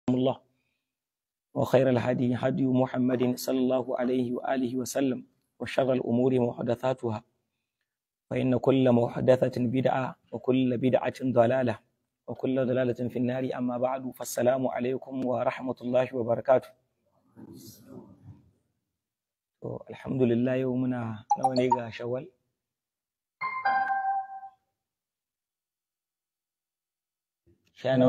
الله وخير الهدي هدي محمد صلى الله عليه وآله وسلم وشر الأمور محدثاتها فإن كل محدثة بدعة وكل بدعة ضلالة وكل ضلالة في النار أما بعد فالسلام عليكم ورحمة الله وبركاته الحمد لله يومنا نونيغا شوال شانو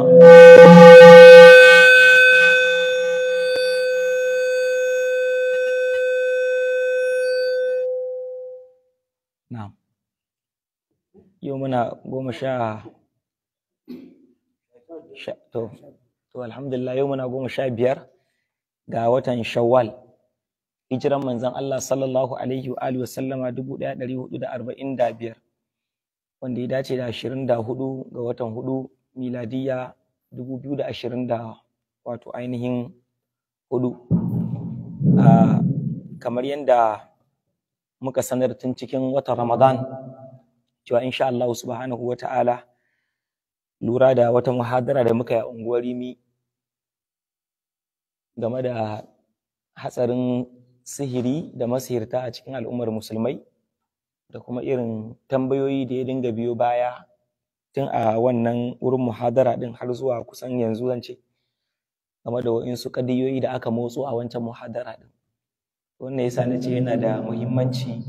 Na'am. Yau muna goma sha to to alhamdulillah yau muna goma sha biyar ga watan Shawwal. Hijiran manzon Allah sallallahu alaihi wa alihi wa sallama dubu ɗaya ɗari hudu da arba'in da biyar wanda ya dace da ashirin da hudu ga watan hudu miladiyya dubu biyu da ashirin da wato ainihin hudu. kamar yadda muka sanar tun cikin watan Ramadan cewa insha Allah subhanahu wa ta'ala lura da wata muhadara da muka yi a unguwar Rimi game da hatsarin sihiri da masihirta a cikin al'ummar musulmai da kuma irin tambayoyi da ya dinga biyo baya tun a wannan wurin muhadara din har zuwa kusan yanzu zan ce game da waɗansu kadiyoyi da aka motso a wancan muhadara din wannan yasa na ce yana da muhimmanci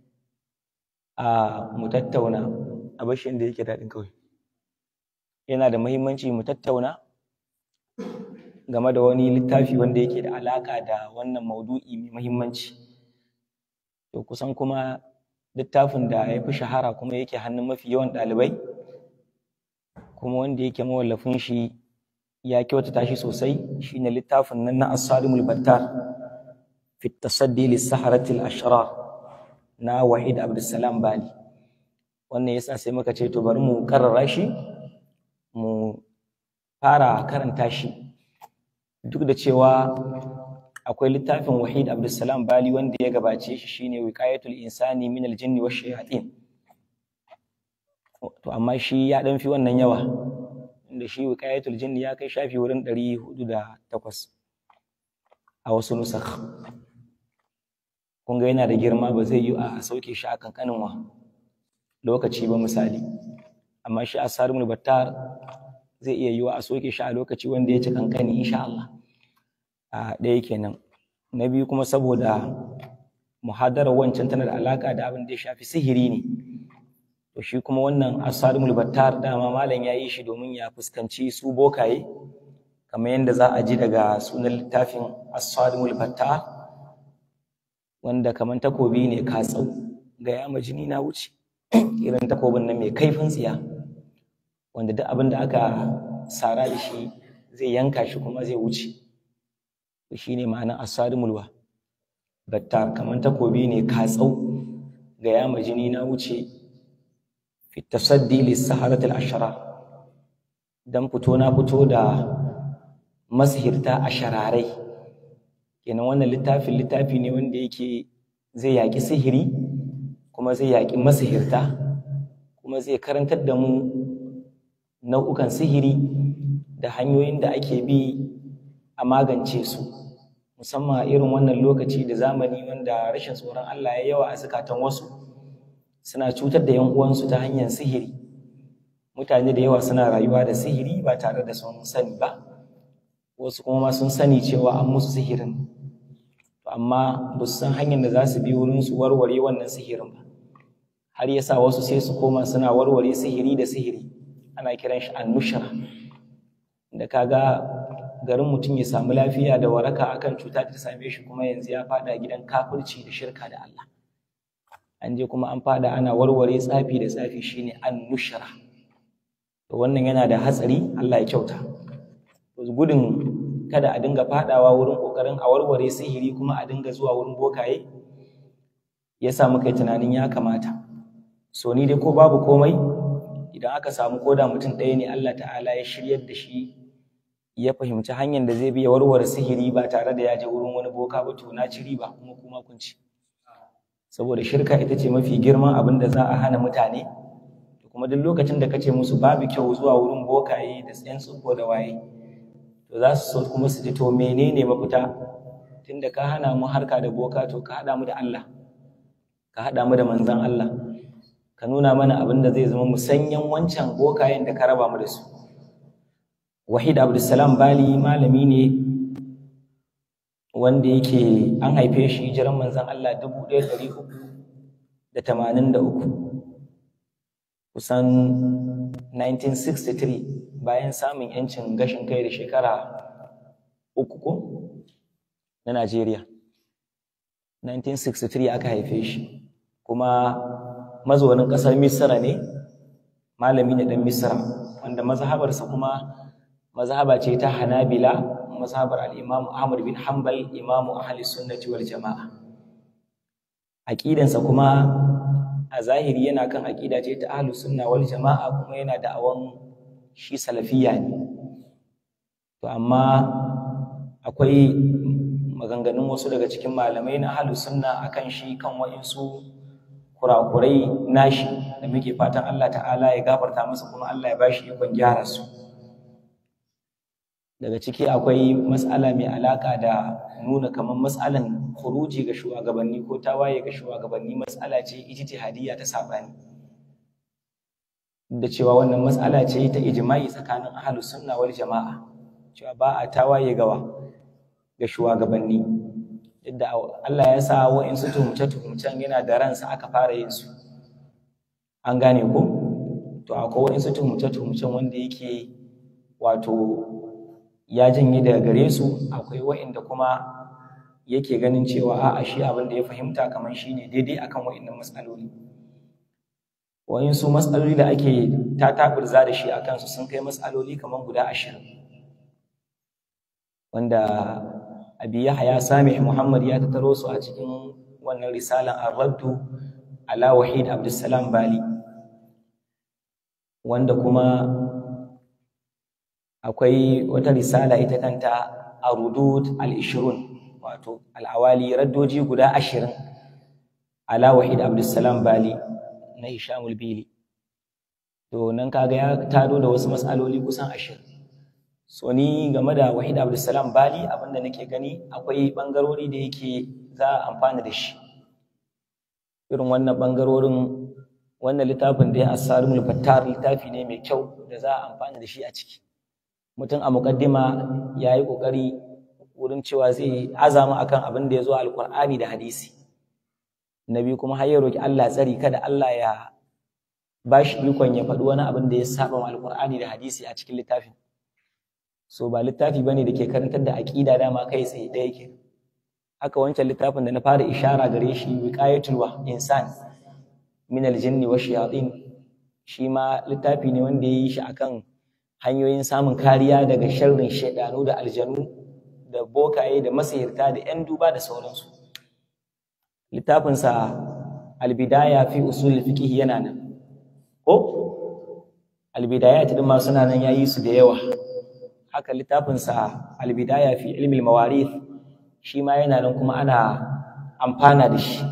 a mu tattauna a bashin da yake daɗin kawai yana da muhimmanci mu tattauna game da wani littafi wanda yake da alaƙa da wannan maudu'i mai muhimmanci to kusan kuma littafin da ya fi shahara kuma yake hannun mafi yawan ɗalibai kuma wanda yake mawallafin shi ya kyautata shi sosai shine littafin nan na as-salimul battar في التصدي للسحرة الأشرار na Wahid Abdulsalam Bali wannan yasa sai muka ce to bari mu karrara shi mu fara karanta shi duk da cewa akwai littafin Wahid Abdulsalam Bali wanda ya gabace shi shine Wiqayatul Insani min al-Jinni wash Shayatin to amma shi ya dan fi wannan yawa inda shi Wiqayatul Jinni ya kai shafi wurin 408 a wasu nusakh kun ga yana da girma ba zai yi a sauke shi a kankanin wa lokaci ba misali amma shi a sarimul battar zai iya yiwa a soke shi a lokaci wanda ya ci kankani insha Allah a ɗaya kenan na biyu kuma saboda muhadarar wancan tana da alaka da abin da ya shafi sihiri ne to shi kuma wannan asarimul battar dama malam ya yi shi domin ya fuskanci su bokaye kamar yadda za a ji daga sunan littafin asarimul battar wanda kamar takobi ne katsau ga yama jini na wuce irin takobin nan mai kaifin tsiya wanda duk abin da aka sara da shi zai yanka shi kuma zai wuce to shine ma'anar asarimul wa battar kamar takobi ne katsau ga yama jini na wuce fi tasaddi lis saharatil ashara dan fito na fito da masihirta ashararai kenan wannan littafin littafi ne wanda yake zai yaƙi sihiri kuma zai yaƙi masihirta kuma zai karantar da mu nau'ukan sihiri da hanyoyin da ake bi a magance su musamman a irin wannan lokaci da zamani wanda rashin tsoron Allah ya yawa a zukatan wasu suna cutar da yan uwansu ta hanyar sihiri mutane da yawa suna rayuwa da sihiri ba tare da sun sani ba wasu kuma ma sun sani cewa an musu sihirin amma ba su san hanyar da za su bi wurin su warware wannan sihirin ba har yasa wasu sai su koma suna warware sihiri da sihiri ana kiran shi annushra da kaga garin mutum ya samu lafiya da waraka akan cuta ta same shi kuma yanzu ya fada gidan kafirci da shirka da Allah an je kuma an fada ana warware tsafi da tsafi shine annushra to wannan yana da hatsari Allah ya kyauta gudun kada a dinga fadawa wurin kokarin a warware sihiri kuma a dinga zuwa wurin bokaye ya sa muka yi tunanin ya kamata so ni dai ko babu komai idan aka samu koda mutum ɗaya ne Allah ta'ala ya shiryar da shi ya fahimci hanyar da zai bi ya warware sihiri ba tare da ya je wurin wani boka ba to na ci riba kuma kuma kun ci saboda shirka ita ce mafi girman abin da za a hana mutane kuma duk lokacin da kace musu babu kyau zuwa wurin bokaye da tsayan tsuko da waye to to za su so kuma su ji to menene mafita tunda ka hana mu harka da boka to ka haɗa mu da Allah ka haɗa mu da manzan Allah ka nuna mana abin da zai zama musanyan wancan bokayen da ka raba mu da su wahid abdulsalam bali malami ne wanda yake an haife shi hijiran manzan Allah dubu ɗaya ɗari uku da tamanin da uku kusan 1963 bayan samun yancin gashin kai da shekara uku ko na Najeriya 1963 aka haife shi kuma mazaunin ƙasar Misra ne malami ne ɗan Misra wanda mazhabarsa kuma mazhaba ce ta Hanabila mazhabar al-Imam Ahmad bin Hanbal imamu ahli sunnati wal jama'a aqidansa kuma a zahiri yana kan aqida ce ta ahli sunna wal jama'a kuma yana da'awan shi salafiya ne to amma akwai maganganun wasu daga cikin malamai na ahli sunna akan shi kan wa'insu kurakurai nashi da muke fatan Allah ta'ala ya gafarta masa kuma Allah ya bashi ikon gyara su daga ciki akwai matsala mai alaka da nuna kamar matsalan kuruji ga shugabanni ko tawaye ga shugabanni matsala ce ijtihadiyya ta sabani da cewa wannan matsala ce ta ijma'i tsakanin ahlus sunna wal jama'a cewa ba a tawaye gawa ga shugabanni yadda Allah ya sa wa'insu tuhumce-tuhumcen yana da ransa aka fara yin su an gane ko to akwai wa'insu tuhumce-tuhumcen wanda yake wato ya janye daga gare su akwai wa'inda kuma yake ganin cewa a'a shi abin da ya fahimta kamar shi ne daidai akan wa'innan matsaloli wa'insu matsaloli da ake ta taɓurza da shi a kansu sun kai matsaloli kamar guda ashirin wanda abi yahya sami muhammad ya tattaro su a cikin wannan risalan ar-raddu ala wahid abdussalam bali wanda kuma akwai wata risala ita kanta arudud al-ishrun wato al-awali raddoji guda ashirin ala wahid abdussalam bali na hishamul bili to nan kaga ya tado da wasu matsaloli kusan ashirin so ni game da wahid abdulsalam bali abinda nake gani akwai bangarori da yake za a amfana da shi irin wannan bangarorin wannan littafin da ya asarimul fattar littafi ne mai kyau da za a amfana da shi a ciki mutum a muƙaddima ya yi ƙoƙari wurin cewa zai azama akan abin da ya zo alƙur'ani da hadisi na biyu kuma har ya roki Allah tsari kada Allah ya ba shi ikon ya faɗi wani abin da ya saba wa alƙur'ani da hadisi a cikin littafin so ba littafi bane da ke karantar da aqida dama kai tsaye da yake haka wancan littafin da na fara ishara gare shi wiqayatul wa insan min aljinn wa shayatin shi ma littafi ne wanda yayi shi akan hanyoyin samun kariya daga sharrin shaidanu da aljanu da bokaye da masihirta da yan duba da sauransu littafin sa albidaya fi usul fiqh yana nan ko albidayat din ma suna nan yayi su da yawa haka littafinsa albidaya fi ilmi mawarith shi ma yana nan kuma ana amfana da shi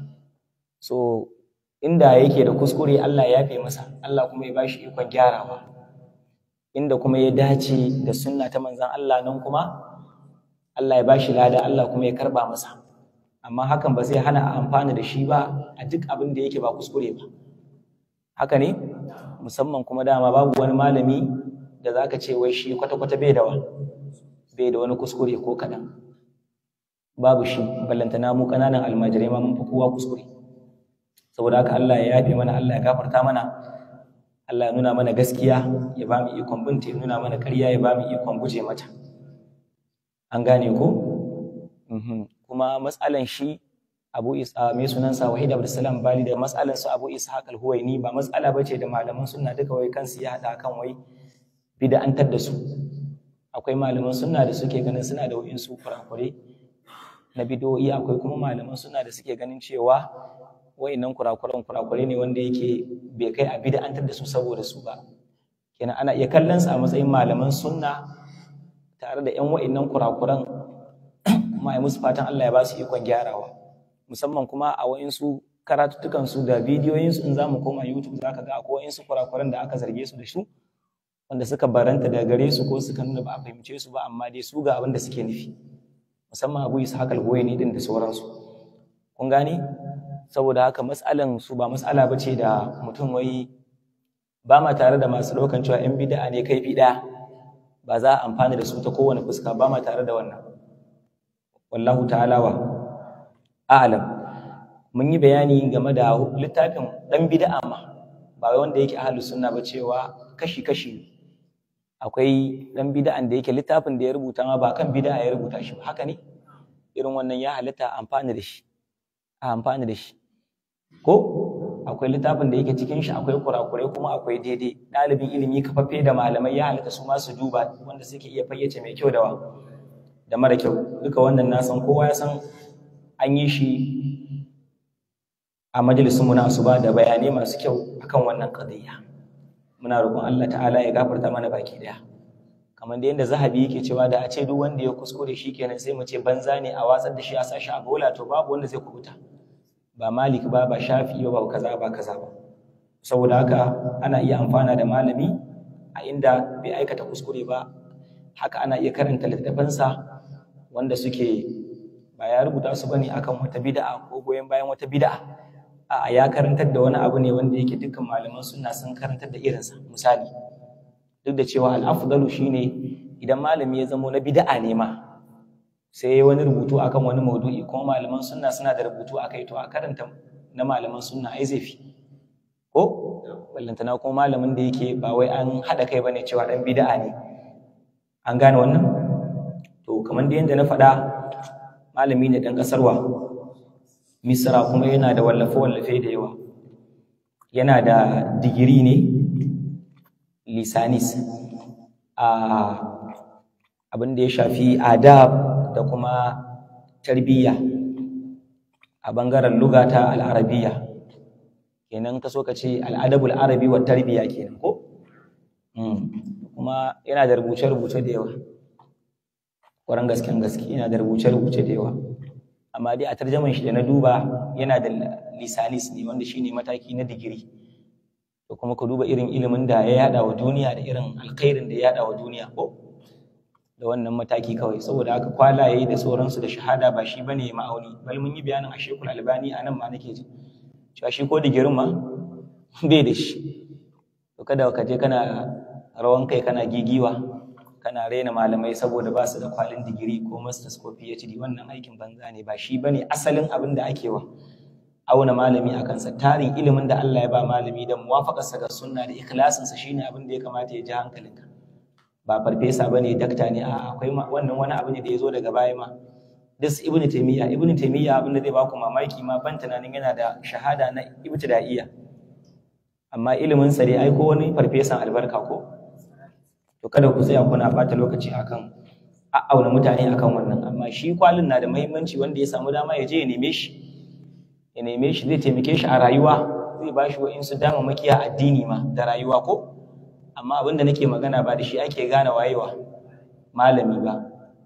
so inda yake da kuskure Allah ya yafe masa Allah kuma ya bashi ikon gyarawa inda kuma ya dace da sunna ta manzon Allah nan kuma Allah ya bashi lada Allah kuma ya karba masa amma hakan ba zai hana a amfana da shi ba a duk abin da yake ba kuskure ba haka ne musamman kuma dama babu wani malami da za ka ce wai shi kwata-kwata bai da bai da wani kuskure ko kaɗan babu shi ballantana mu ƙananan almajirai ma mun fi kowa kuskure saboda haka Allah ya yafe mana Allah ya gafarta mana Allah ya nuna mana gaskiya ya ba mu ikon binta ya nuna mana ƙarya ya ba mu ikon guje mata an gane ko kuma matsalan shi Abu Isa mai sunansa Wahid Abdulsalam Bali da matsalan su Abu Ishaq al-Huwaini ba matsala bace da malaman sunna duka wai kansu ya hada kan wai bid'antar da su akwai malaman sunna da suke ganin suna da wa'insu kurakure na bidoyi akwai kuma malaman sunna da suke ganin cewa wa'innan kurakuran kurakure ne wanda yake bai kai a bid'antar da su saboda su ba kenan ana iya kallon su a matsayin malaman sunna tare da yan wa'innan kurakuran kuma ai musu fatan Allah ya ba su ikon gyarawa musamman kuma a wa'insu karatuttukan su da bidiyoyin su in zamu koma YouTube zaka ga akwai wa'insu kurakuran da aka zarge su da su wanda suka baranta daga gare su ko suka nuna ba a fahimce su ba amma dai su ga abin da suke nufi musamman abu isa haka ne din da sauransu kun gane saboda haka matsalan su ba matsala ba ce da mutum wai ba ma tare da masu ɗaukan cewa yan bida'a ne kai ɗaya ba za a amfana da su ta kowane fuska ba ma tare da wannan wallahu ta'ala wa a'lam mun yi bayani game da littafin ɗan bida'a ma ba wai wanda yake ahlus sunna ba cewa kashi kashi akwai ɗan bida'an da yake littafin da ya rubuta ma ba kan bida'a ya rubuta shi ba haka ne irin wannan ya halitta amfani da shi a amfani da shi ko akwai littafin da yake cikin shi akwai kurakurai kuma akwai daidai ɗalibin ilimi kafaffe da malamai ya halitta su ma su duba wanda suke iya fayyace mai kyau da da mara kyau duka wannan na san kowa ya san an yi shi a majalisun mu na asuba da bayanai masu kyau akan wannan qadiyya muna roƙon Allah ta'ala ya gafarta mana baki daya kamar da yadda zahabi yake cewa da a ce duk wanda ya kuskure shi kenan sai mu ce banza ne a watsar da shi a sashi a bola to babu wanda zai kubuta ba malik ba ba shafi ba ba kaza ba kaza ba saboda haka ana iya amfana da malami a inda bai aikata kuskure ba haka ana iya karanta littafansa wanda suke ba ya rubuta su bane akan wata bid'a ko goyon bayan wata bid'a a ya karantar da wani abu ne wanda yake dukkan malaman sunna sun karantar da irinsa misali duk da cewa al'afdalu shine idan malami ya zamo na bid'a ne ma sai wani rubutu akan wani maudu'i kuma malaman sunna suna da rubutu akai to a karanta na malaman sunna ai zai fi ko ballantana kuma malamin da yake ba wai an haɗa kai bane cewa ɗan bid'a ne an gane wannan to kamar da yadda na faɗa malami ne ɗan ƙasarwa misra kuma yana da wallafe-wallafe da yawa yana da digiri ne lisanis a abin da ya shafi adab da kuma tarbiyya a bangaren lugata al'arabiya kenan ka so ka ce al'adabul arabi wa tarbiyya kenan ko kuma yana da rubuce-rubuce da yawa ƙwaron gasken gaske yana da rubuce-rubuce da yawa amma dai a tarjaman shi da na duba yana da lisanis ne wanda shine mataki na digiri da kuma ka duba irin ilimin da ya yada wa duniya da irin alkhairin da ya yada wa duniya ko da wannan mataki kawai saboda haka kwalaye da sauransu da shahada ba shi bane ma'auni bal mun yi bayanin a shekul albani a nan ma nake ji cewa shi ko digirin ma bai da shi to kada ka je kana rawan kai kana gigiwa kana raina malamai saboda ba su da kwalin digiri ko masters ko phd wannan aikin banza ne ba shi bane asalin abin da ake wa auna malami a kansa tarin ilimin da Allah ya ba malami da muwafaƙarsa ga sunna da ikhlasinsa shine abin da ya kamata ya ji hankalinka ba farfesa bane dakta ne a akwai wannan wani abu ne da ya zo daga baya ma dis ibnu taymiya ibnu taymiya abin da zai baku mamaki ma ban tunanin yana da shahada na ibtida'iyya amma ilimin sa dai ai ko wani farfesan albarka ko to kada ku tsaya kuna bata lokaci akan a'auna mutane akan wannan amma shi kwalin na da muhimmanci wanda ya samu dama ya je ya neme shi ya neme shi zai taimake shi a rayuwa zai ba shi wa'insu damammakiya addini ma da rayuwa ko amma abin da nake magana ba da shi ake gane wayewa malami ba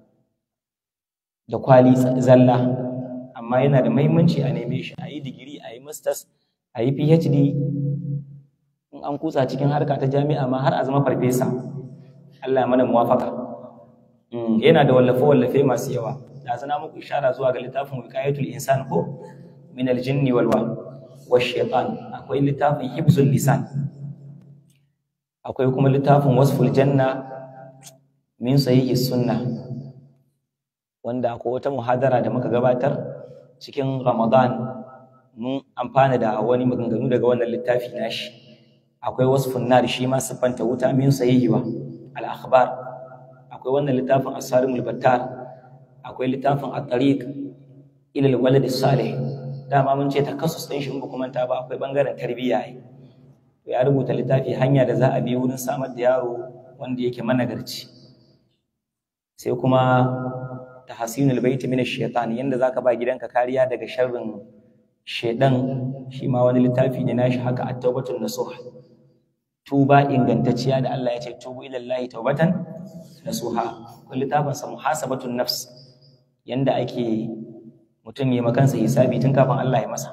da kwali zalla amma yana da muhimmanci a neme shi a yi digiri a yi masters a yi phd in an kutsa cikin harka ta jami'a ma har a zama farfesa Allah ya mana muwafaka yana da wallafe-wallafe masu yawa da zana muku ishara zuwa ga littafin wiqayatul insan ko min aljinni wal wa shaitan akwai littafin hibzul lisan akwai kuma littafin wasful janna min sahihi sunna wanda akwai wata muhadara da muka gabatar cikin ramadan mun amfana da wani maganganu daga wannan littafi nashi akwai wasfun nar shi ma siffanta wuta min sahihi wa al akhbar akwai wannan littafin asarimul battar akwai littafin at-tariq ila al-walad salih dama mun ce takassus ɗin shi in ba kuma ta ba akwai ɓangaren tarbiyya ne ya rubuta littafi hanya da za a bi wurin samar da yaro wanda yake managarci sai kuma tahsinul baiti min ash-shaytan yanda zaka ba gidanka kariya daga sharrin shedan shi ma wani littafi ne nashi haka at-taubatun nasuha tuba ingantacciya da Allah ya ce tubu ila Allah taubatan nasuha kun littafin sa muhasabatun nafs yanda ake mutum ya makansa hisabi tun kafin Allah ya masa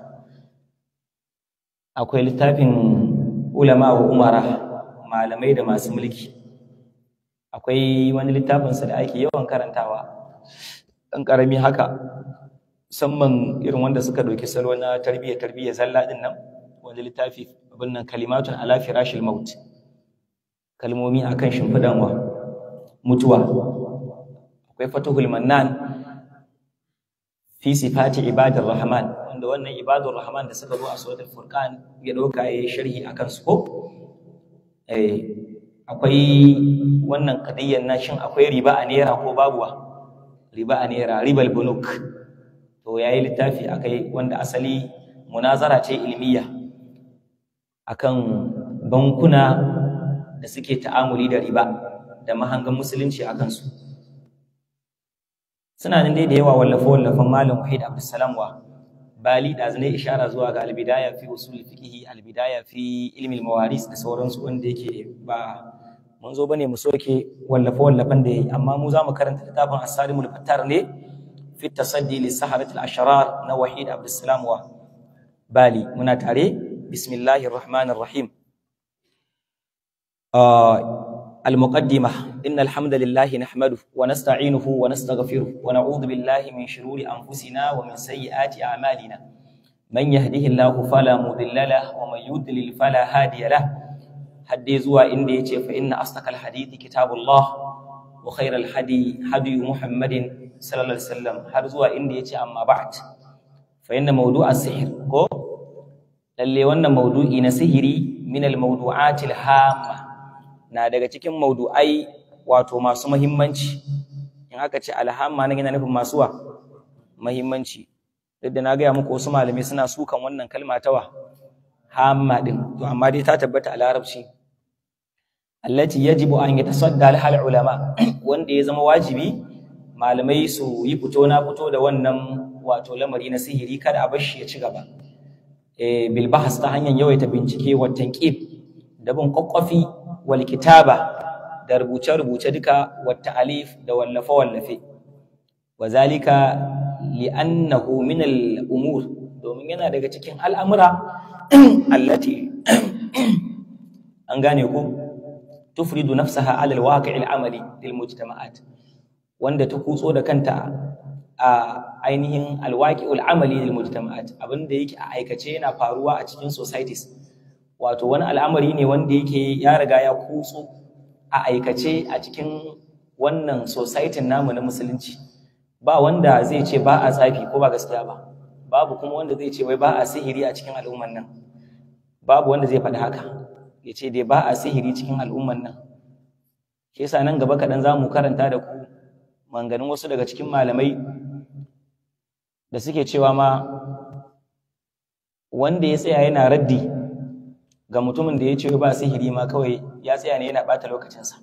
akwai littafin ulama wa umara malamai da masu mulki akwai wani littafinsa da ake yawan karantawa ɗan ƙarami haka musamman irin wanda suka ɗauki salo na tarbiyya tarbiyya zalla ɗin nan wani littafi abin nan kalimatun ala firashil maut kalmomi akan shimfiɗan wa mutuwa akwai fatuhul mannan fi sifati ibadir rahman wanda wannan ibadur rahman da suka zo a suratul furqan ya dauka yayi sharhi akan su ko eh akwai wannan qadiyyar na shin akwai riba a naira ko babuwa riba a naira ribal bunuk to yayi littafi akai wanda asali munazara ce ilmiya akan bankuna da suke ta'amuli da riba da mahangan musulunci akan su suna nan dai da yawa wallafe-wallafen malam wahid abdulsalam wa bali da zane ishara zuwa ga albidaya fi usul fiqhi albidaya fi ilmi mawaris da sauransu wanda yake ba mun zo bane mu soke wallafe-wallafen da yayi amma mu zamu karanta littafin as-salimul fattar ne fi tasaddi li saharatil ashrar na wahid abdulsalam wa bali muna tare bismillahir rahmanir rahim المقدمة إن الحمد لله نحمده ونستعينه ونستغفره ونعوذ بالله من شرور أنفسنا ومن سيئات أعمالنا من يهده الله فلا مضل له ومن يضلل فلا هادي له حدي زوا إندي فإن أصدق الحديث كتاب الله وخير الحدي هدي محمد صلى الله عليه وسلم har zuwa inda yace amma ba'd fa inna mawdu'a sihr ko lalle wannan mawdu'i na sihiri min al mawdu'ati al hamma na daga cikin maudu'ai wato masu mahimmanci in aka ce alhamma nan yana nufin masu wa mahimmanci duk da na gaya muku wasu malamai suna sukan wannan kalma ta wa hamma din to amma dai ta tabbata a larabci allati yajibu an yatasadda lahal ulama wanda ya zama wajibi malamai su yi fito na fito da wannan wato lamari na sihiri kada a bar shi ya ci gaba eh bil bahas ta hanyar yawaita bincike wa tanqib da bin kwakwafi wal kitaba da rubuce-rubuce duka wa ta'alif da wallafe-wallafe wa zalika li'annahu min al-umur domin yana daga cikin al'amura allati an gane ku tufridu nafsaha ala al-waqi' al-amali lil mujtama'at wanda ta kutso da kanta a ainihin al-waqi' al-amali lil mujtama'at abinda yake a aikace yana faruwa a cikin societies wato wani al'amari ne wanda yake ya riga ya kutso a aikace a cikin wannan society namu na musulunci ba wanda zai ce ba a tsafi ko ba gaskiya ba babu kuma wanda zai ce wai ba a sihiri a cikin al'umman nan babu wanda zai faɗi haka ya ce dai ba a sihiri cikin al'umman nan shi yasa nan gaba kaɗan za mu karanta da ku manganin wasu daga cikin malamai da suke cewa ma wanda ya tsaya yana raddi ga mutumin da ya ce ba sihiri ma kawai ya tsaya ne yana ɓata lokacinsa.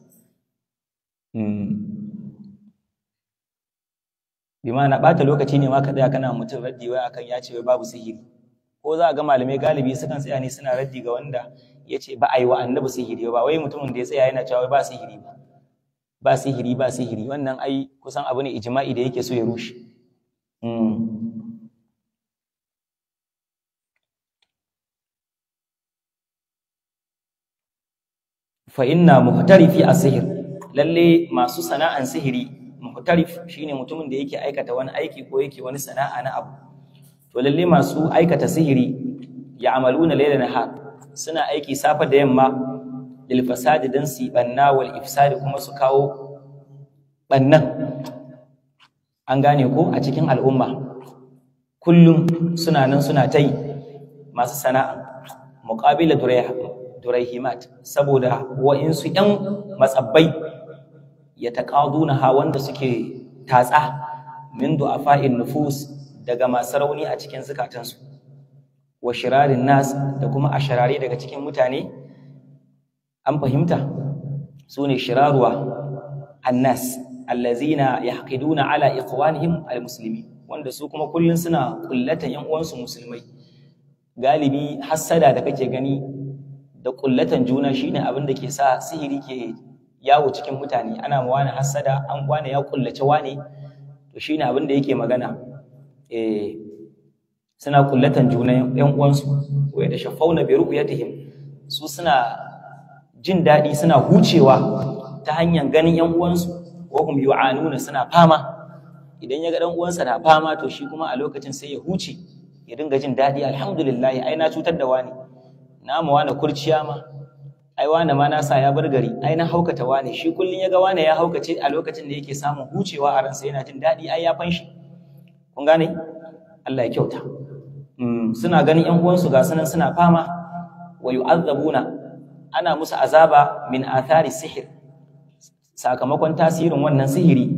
Bi ma na ɓata lokaci ne ma ka tsaya kana mutum raddi wai akan ya ce wai babu sihiri. Ko za a ga malamai galibi sukan tsaya ne suna raddi ga wanda ya ce ba a yi wa annabi sihiri ba wai mutumin da ya tsaya yana cewa ba sihiri ba. Ba sihiri ba sihiri wannan ai kusan abu ne ijma'i da yake so ya rushe. fa inna muhtarifi asihir lalle masu sana'an sihiri muhtarif shine mutumin da yake aikata wani aiki ko yake wani sana'a na abu to lalle masu aikata sihiri ya amaluna layla nahar suna aiki safa da yamma lil fasadi dan su banna wal ifsadi kuma su kawo bannan an gane ko a cikin al'umma kullum suna nan suna ta yi masu sana'a muqabila durayha duraihimat saboda wa'insu ‘yan matsabbai ya taƙaduna ha wanda suke tatsa min du'afa'in nufus daga masu rauni a cikin zukatansu wa shirarin nas da kuma a shirare daga cikin mutane an fahimta su ne shiraruwa annas allazina yahqiduna ala ikhwanihim almuslimin wanda su kuma kullun suna kullatan ‘yan uwansu musulmai galibi hassada da kake gani da kullatan juna shine abin da ke sa sihiri ke yawo cikin mutane ana ma wani hassada an wane ya kullace wane to shine abin da yake magana eh suna kullatan juna yan uwansu wa da shafauna bi ru'yatihim su suna jin daɗi suna hucewa ta hanyar ganin yan uwansu wa hum yu'anuna suna fama idan ya ga dan uwansa na fama to shi kuma a lokacin sai ya huce ya dinga jin daɗi alhamdulillah ai na cutar da wani na ma wani kurciya ma ai wani ma na sa ya bar gari ai na haukata wani shi kullun ya ga wani ya haukace a lokacin da yake samun hucewa a ransa yana jin daɗi ai ya fanshi kun gane Allah ya kyauta suna ganin yan uwansu ga sunan suna fama wa yu'azzabuna ana musu azaba min athari sihir sakamakon tasirin wannan sihiri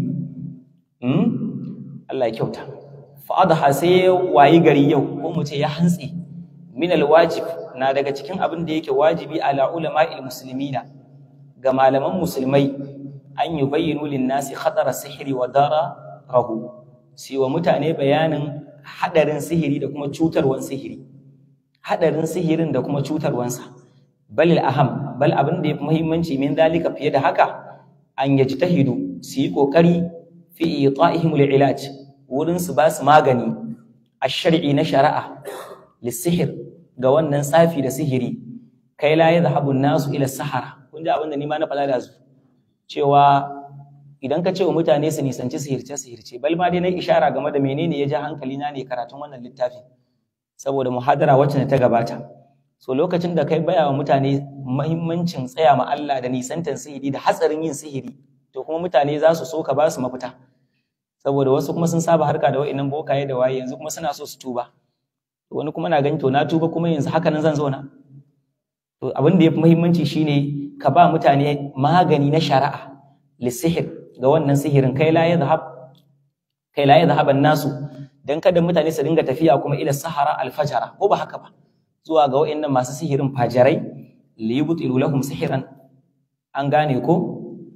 Allah ya kyauta fa adha sai wayi gari yau ko mu ce ya hantsi min alwajib na daga cikin abin da yake wajibi ala ulama'il muslimina ga malaman musulmai an yubayyinu lin-nasi khatara sihiri wa dararahu sai wa mutane bayanin hadarin sihiri da kuma cutarwan sihiri hadarin sihirin da kuma cutarwansa bal aham bal abin da yafi muhimmanci min dalika fiye da haka an yajtahidu su yi kokari fi ita'ihim al-ilaj wurin su ba su magani ash-shar'i na shari'a lisihir ga wannan tsafi da sihiri kai la yadhhabu an-nasu ila sahara kun ji abin da ni ma na fada da su cewa idan ka ce wa mutane su nisanci sihirce sihirce bal ma dai na ishara game da menene ya ja hankali na ne karatun wannan littafin saboda muhadara wacce ta gabata so lokacin da kai baya wa mutane mahimmancin tsaya ma Allah da nisantan sihiri da hatsarin yin sihiri to kuma mutane za su so ka ba su mafita saboda wasu kuma sun saba harka da wa'annan bokaye da waye yanzu kuma suna so su tuba wani kuma na gani to na tuba kuma yanzu haka nan zan zauna to abin da yafi muhimmanci shine ka ba mutane magani na shari'a lisihir ga wannan sihirin kai la yadhhab kai la yadhhab nasu dan kada mutane su dinga tafiya kuma ila sahara alfajara ko ba haka ba zuwa ga wa'annan masu sihirin fajarai li yubtilu lahum sihiran an gane ko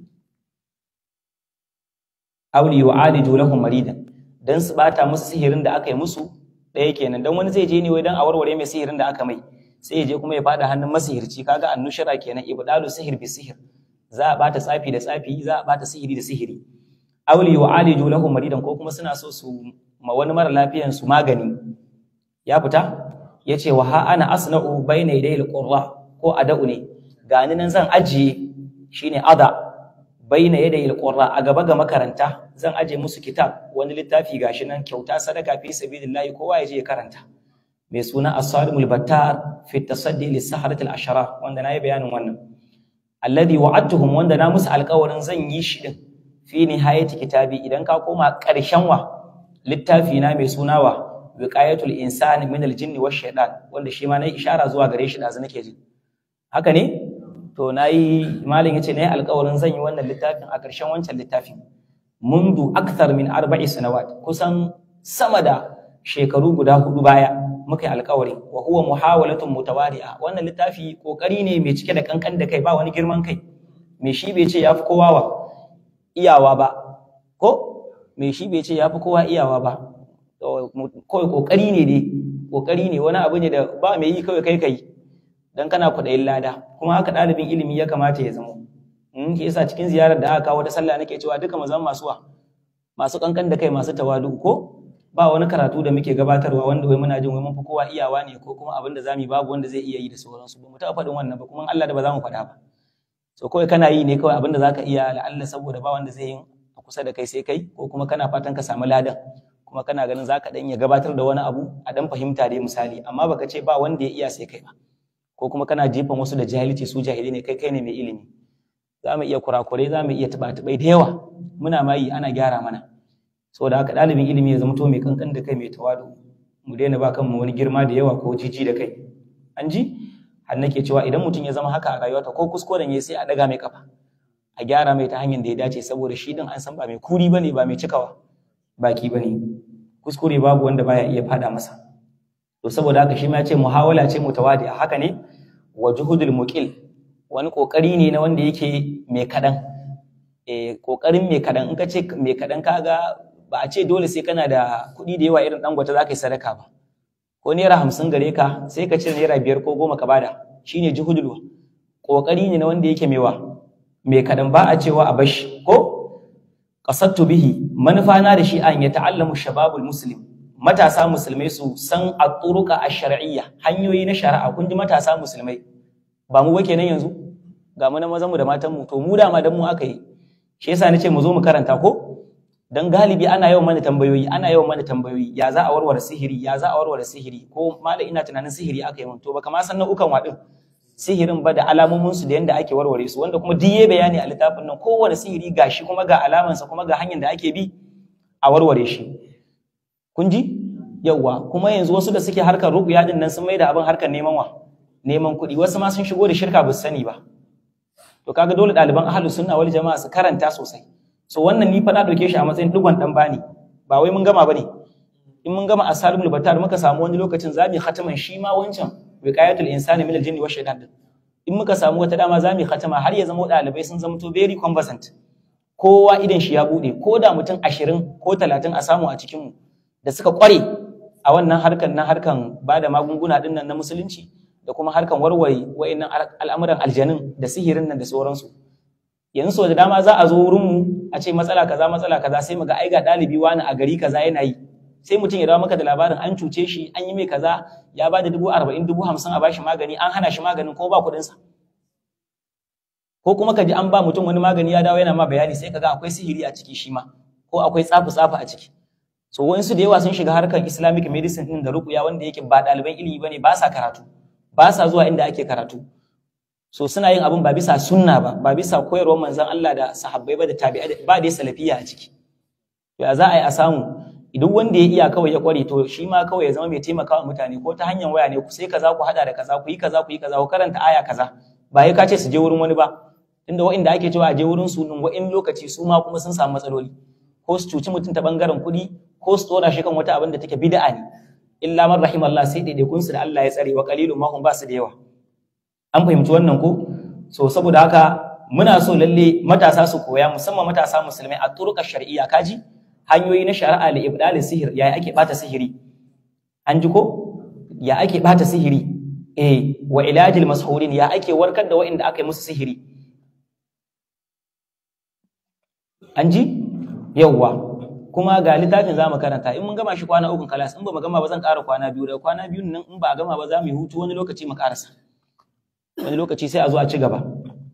aw li yu'aliju lahum maridan dan su bata musu sihirin da aka yi musu ɗaya kenan dan wani zai je ne wai dan a warware mai sihirin da aka mai sai ya je kuma ya fada hannun masihirci kaga annushara kenan ibdalu sihir bi sihir za a bata tsafi da tsafi za a bata sihiri da sihiri aw li yu'aliju lahum maridan ko kuma suna so su ma wani mara lafiyan su magani ya fita yace wa ha ana asna'u bayna yadayil qurra ko ada'u ne gani nan zan ajiye shine ada baina yadayil qurra a gaba ga makaranta zan aje musu kitab wani littafi gashi nan kyauta sadaka fi sabilillahi kowa ya je ya karanta mai suna as-salimul battar fi tasaddi lis saharatil ashara wanda nayi bayanin wannan alladhi wa'adtuhum wanda na musu alƙawarin zan yi shi din fi nihayati kitabi idan ka koma ƙarshen wa littafi na mai suna wa wiqayatul insani min al-jinni wash shaytan wanda shi ma nayi ishara zuwa gare shi da nake ji haka ne to nayi malin yace nayi alƙawarin zan yi wannan littafin a ƙarshen wancan littafin mundu akthar min arba'i sanawat kusan sama da shekaru guda hudu baya muka yi alƙawari wa huwa muhawalatun mutawadi'a wannan littafi kokari ne mai cike da kankan da kai ba wani girman kai me shi bai ce yafi kowa wa iyawa ba ko me shi bai ce yafi kowa iyawa ba kawai kokari ne dai kokari ne wani abu ne da ba mai yi kawai kai kai dan kana kuɗayin lada kuma haka ɗalibin ilimi ya kamata ya zama in ke yasa cikin ziyarar da aka kawo ta sallah nake cewa duka mu zama masu wa masu kankan da kai masu tawadu ko ba wani karatu da muke gabatarwa wanda wai muna jin wai mun fi kowa iyawa ne ko kuma abin da zamu yi babu wanda zai iya yi da sauransu ba mu taɓa faɗin wannan ba kuma Allah da ba za mu faɗa ba so kawai kana yi ne kawai abin da zaka iya la'alla saboda ba wanda zai yi a kusa da kai sai kai ko kuma kana fatan ka samu ladan kuma kana ganin zaka dan iya gabatar da wani abu a dan fahimta dai misali amma baka ce ba wanda ya iya sai kai ba ko kuma kana jefan wasu da jahilci su jahili ne kai kai ne mai ilimi za mu iya kurakurai za mu iya tuba-tubai da yawa muna ma yi ana gyara mana saboda haka ɗalibin ilimi ya zama to mai kankan da kai mai tawadu mu daina ba kanmu wani girma da yawa ko jiji da kai an ji har nake cewa idan mutum ya zama haka a rayuwarta ko kuskuren ya sai a daga mai kafa a gyara mai ta hanyar da ya dace saboda shi din an san ba mai kuri bane ba mai cikawa baki bane kuskure babu wanda baya iya fada masa to saboda haka shi ma ya ce muhawala ce mutawadi a haka ne wa juhudul muqil wani kokari ne na wanda yake mai kadan eh kokarin mai kadan in ka ce mai kadan kaga ba a ce dole sai kana da kuɗi da yawa irin dangote za ka yi sadaka ba ko naira hamsin gare ka sai ka ce naira biyar ko goma ka bada shine juhudul kokari ne na wanda yake mewa mai kadan ba a cewa a bashi ko qasattu bihi manufa na da shi an ya ta'allamu shababul muslim matasa musulmai su san at-turuqa ash-shar'iyya hanyoyi na shari'a kun ji matasa musulmai ba mu ba kenan yanzu ga mu na mazan mu da matan mu to mu dama dan mu aka yi shi yasa nace mu zo mu karanta ko dan galibi ana yawan mana tambayoyi ana yawan mana tambayoyi ya za a warware sihiri ya za a warware sihiri ko malam ina tunanin sihiri aka yi mun to baka ma san nau'ukan wadin sihirin ba da alamomin su da yanda ake warware su wanda kuma duk yayi bayani a littafin nan kowane sihiri gashi kuma ga alamansa kuma ga hanyar da ake bi a warware shi kun ji yawwa kuma yanzu wasu da suke harkar ruqya din nan sun mai da abin harkar neman wa neman kuɗi wasu ma sun shigo da shirka ba su sani ba to kaga dole ɗaliban ahlus sunna wal jama'a su karanta sosai so wannan ni fa na dauke shi a matsayin digon dan bani ba wai mun gama bane in mun gama asalimul batar muka samu wani lokacin zamu khataman shi ma wancan wiqayatul insani min aljinni wa shaytan in muka samu wata dama zamu khatama har ya zama ɗalibai sun zama to very conversant kowa idan shi ya bude ko da mutum 20 ko 30 a samu a cikin mu da suka kware a wannan harkan na harkan bada magunguna din nan na musulunci da kuma harkan warware wa'annan al'amuran aljanin da sihirin nan da sauransu yanzu so da dama za a zo wurin mu a ce matsala kaza matsala kaza sai mu ga ai ga ɗalibi wani a gari kaza yana yi sai mutum ya dawo maka da labarin an cuce shi an yi mai kaza ya ba da dubu arba'in dubu hamsin a bashi magani an hana shi maganin ko ba kuɗinsa ko kuma ka ji an ba mutum wani magani ya dawo yana ma bayani sai ka ga akwai sihiri a ciki shi ma ko akwai tsafi tsafi a ciki so wayansu da yawa sun shiga harkar islamic medicine din da rukuya wanda yake ba ɗaliban ilimi bane ba sa karatu ba sa zuwa inda ake karatu so suna yin abin ba bisa sunna ba ba bisa koyarwar manzon Allah da sahabbai ba da tabi'ai ba da salafiya a ciki ya za a yi a samu idan wanda ya iya kawai ya kware to shi ma kawai ya zama mai taimakawa mutane ko ta hanyar waya ne ku sai kaza ku hada da kaza ku yi kaza ku yi kaza ku karanta aya kaza ba ya kace su je wurin wani ba inda wa'inda ake cewa a je wurin su din wa'in lokaci su ma kuma sun samu matsaloli ko su cuci mutum ta bangaren kuɗi ko su tsora shi kan wata abin da take bid'a ne illa man rahimallah sai daidaikun su da Allah ya tsare wa qalilun ma hum ba su da yawa an fahimci wannan ko so saboda haka muna so lalle matasa su koya musamman matasa musulmai a turuka shar'iyya kaji hanyoyi na shari'a li ibdal sihir ya ake bata sihiri an ji ko ya ake bata sihiri eh wa ilajil mashurin ya ake warkar da wa'inda aka yi musu sihiri an ji yawwa kuma ga littafin za mu karanta in mun gama shi kwana uku kalas in ba mu gama ba zan ƙara kwana biyu daga kwana biyun nan in ba a gama ba za mu yi hutu wani lokaci mu ƙarasa wani lokaci sai a zo a ci gaba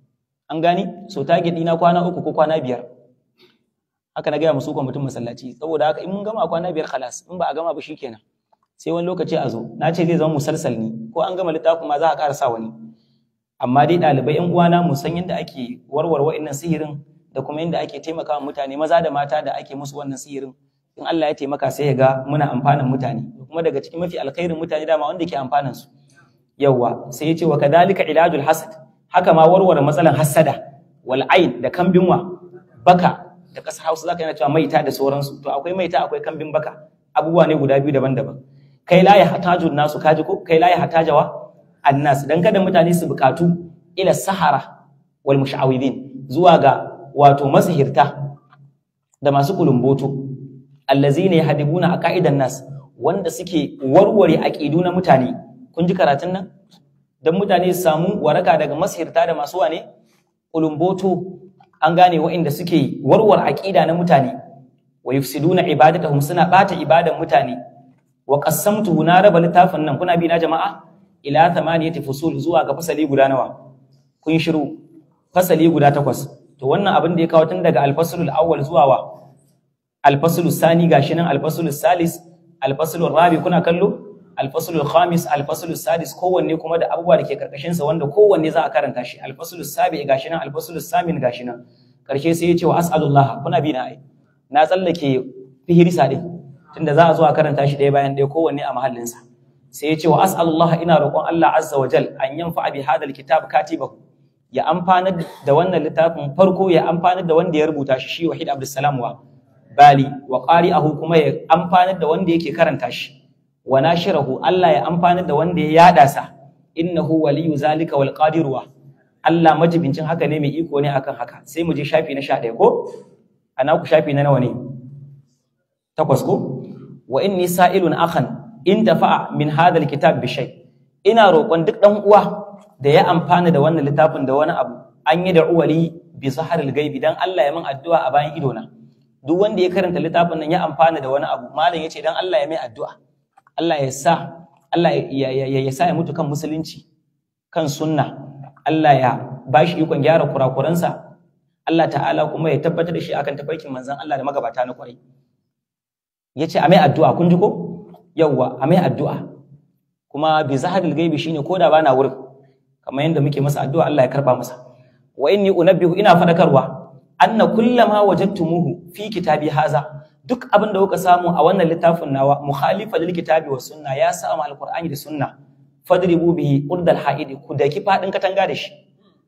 an gani so target ɗina kwana uku ko kwana biyar haka na gaya musu mutum masallaci saboda haka in mun gama kwana biyar kalas in ba a gama ba shikenan sai wani lokaci a zo na ce zai zama musalsal ne ko an gama littafin ma za a ƙarasa wani amma dai ɗalibai yan uwana mu san yadda ake warware wa'annan sihirin da kuma yadda ake taimaka mutane maza da mata da ake musu wannan sihirin in Allah ya taimaka sai ya ga muna amfanin mutane kuma daga cikin mafi alkhairin mutane dama wanda ke amfanin su yawa sai ya ce wa kadhalika ilajul hasad haka ma warware matsalan hasada wal ain da kambin wa baka da kasar Hausa zaka yana cewa maita da sauransu to akwai maita akwai kambin baka abubuwa ne guda biyu daban-daban kai la ya hataju nasu kaji ko kai la ya hatajawa annas dan kada mutane su bukatu ila sahara wal mushawidin zuwa ga wato masihirta da masu kulumboto allazina yahdibuna aqaidan nas wanda suke warware aqidu na mutane kun ji karatun nan dan mutane su samu waraka daga masihirta da masu wane kulumboto an gane waɗanda suke warware aqida na mutane wa yufsiduna ibadatahum suna bata ibadan mutane wa qassamtuhu na raba littafin nan kuna bi na jama'a ila thamaniyati fusul zuwa ga fasali guda nawa kun shiru fasali guda takwas to wannan abin da ya kawo tun daga alfasulul awwal zuwa wa alfasulul sani gashi nan alfasulul salis alfasulul rabi kuna kallo alfasulul khamis alfasulul sadis kowanne kuma da abubuwa da ke karkashin sa wanda kowanne za a karanta shi alfasulul sabi gashi nan alfasulul samin gashi nan karshe sai ya ce wa as'alullah kuna bi na ai na tsallake fihirisa din tunda za a zo a karanta shi ɗaya bayan ɗaya kowanne a mahallinsa sai ya ce wa as'alullah ina roƙon Allah azza wa jal an yanfa bi hadal kitab katibahu ya amfanar da wannan littafin farko ya amfanar da wanda ya rubuta shi shi wahid abdussalam wa bali wa qari'ahu kuma ya amfanar da wanda yake karanta shi wa nashirahu Allah ya amfanar da wanda ya yada sa innahu waliyu zalika wal qadiru wa Allah majibincin haka ne mai iko ne akan haka sai mu je shafi na 11 ko ana ku shafi na nawa ne takwas ko wa inni sa'ilun akhan in tafa'a min hadha alkitab bi shay ina roƙon duk dan uwa da ya amfana da wannan littafin da wani abu an yi da uwali bi zaharil gaibi dan Allah ya min addu'a a bayan ido na duk wanda ya karanta littafin nan ya amfana da wani abu malam yace dan Allah ya mai addu'a Allah ya sa Allah ya ya sa ya mutu kan musulunci kan sunna Allah ya ba shi ikon gyara kurakuransa Allah ta'ala kuma ya tabbatar da shi akan tafarkin manzon Allah da magabata na kwarai yace a mai addu'a kun ji ko yawwa a mai addu'a kuma bi zaharil gaibi shine koda bana wurin kamar yadda muke masa addu'a Allah ya karba masa wa inni unabbihu ina fadakarwa anna kullama wajadtumuhu fi kitabi haza duk abin da kuka samu a wannan littafin nawa mukhalifa lil kitabi wa sunna ya sa ma alqur'ani da sunna fadribu bihi urdal haidi ku daki fadin katanga da shi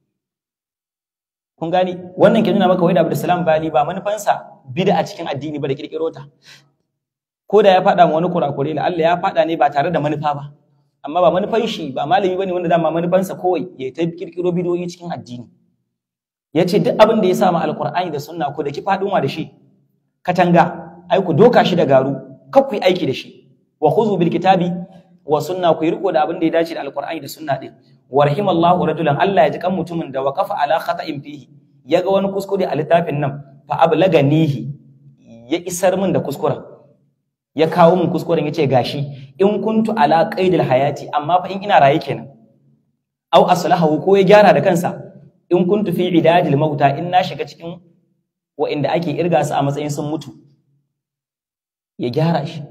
kun gani wannan ke nuna maka wai da Abdulsalam Bali ba manufansa bid'a cikin addini ba da kirkiro ta ko da ya fada ma wani kurakure la Allah ya fada ne ba tare da manufa ba amma ba manufan shi ba malami bane wanda dama manufansa kawai ya ta kirkiro bidiyoyi cikin addini yace duk abin da ya sa ma alqur'ani da sunna ko da ki fadin wa da shi katanga ai ku doka shi da garu kar ku yi aiki da shi wa khuzu bil kitabi wa sunna ku yi riko da abin da ya dace da alqur'ani da sunna din warhimallahu rajulan Allah ya ji kan mutumin da waqafa ala khata'in fihi yaga wani kuskure a littafin nan fa ablaganihi ya isar min da kuskuren ya kawo min kuskuren yace gashi in kuntu ala qaidil hayati amma fa in ina raye kenan au aslahu ko ya gyara da kansa in kuntu fi idadil mauta in na shiga cikin wa'inda ake irga su a matsayin sun mutu ya gyara shi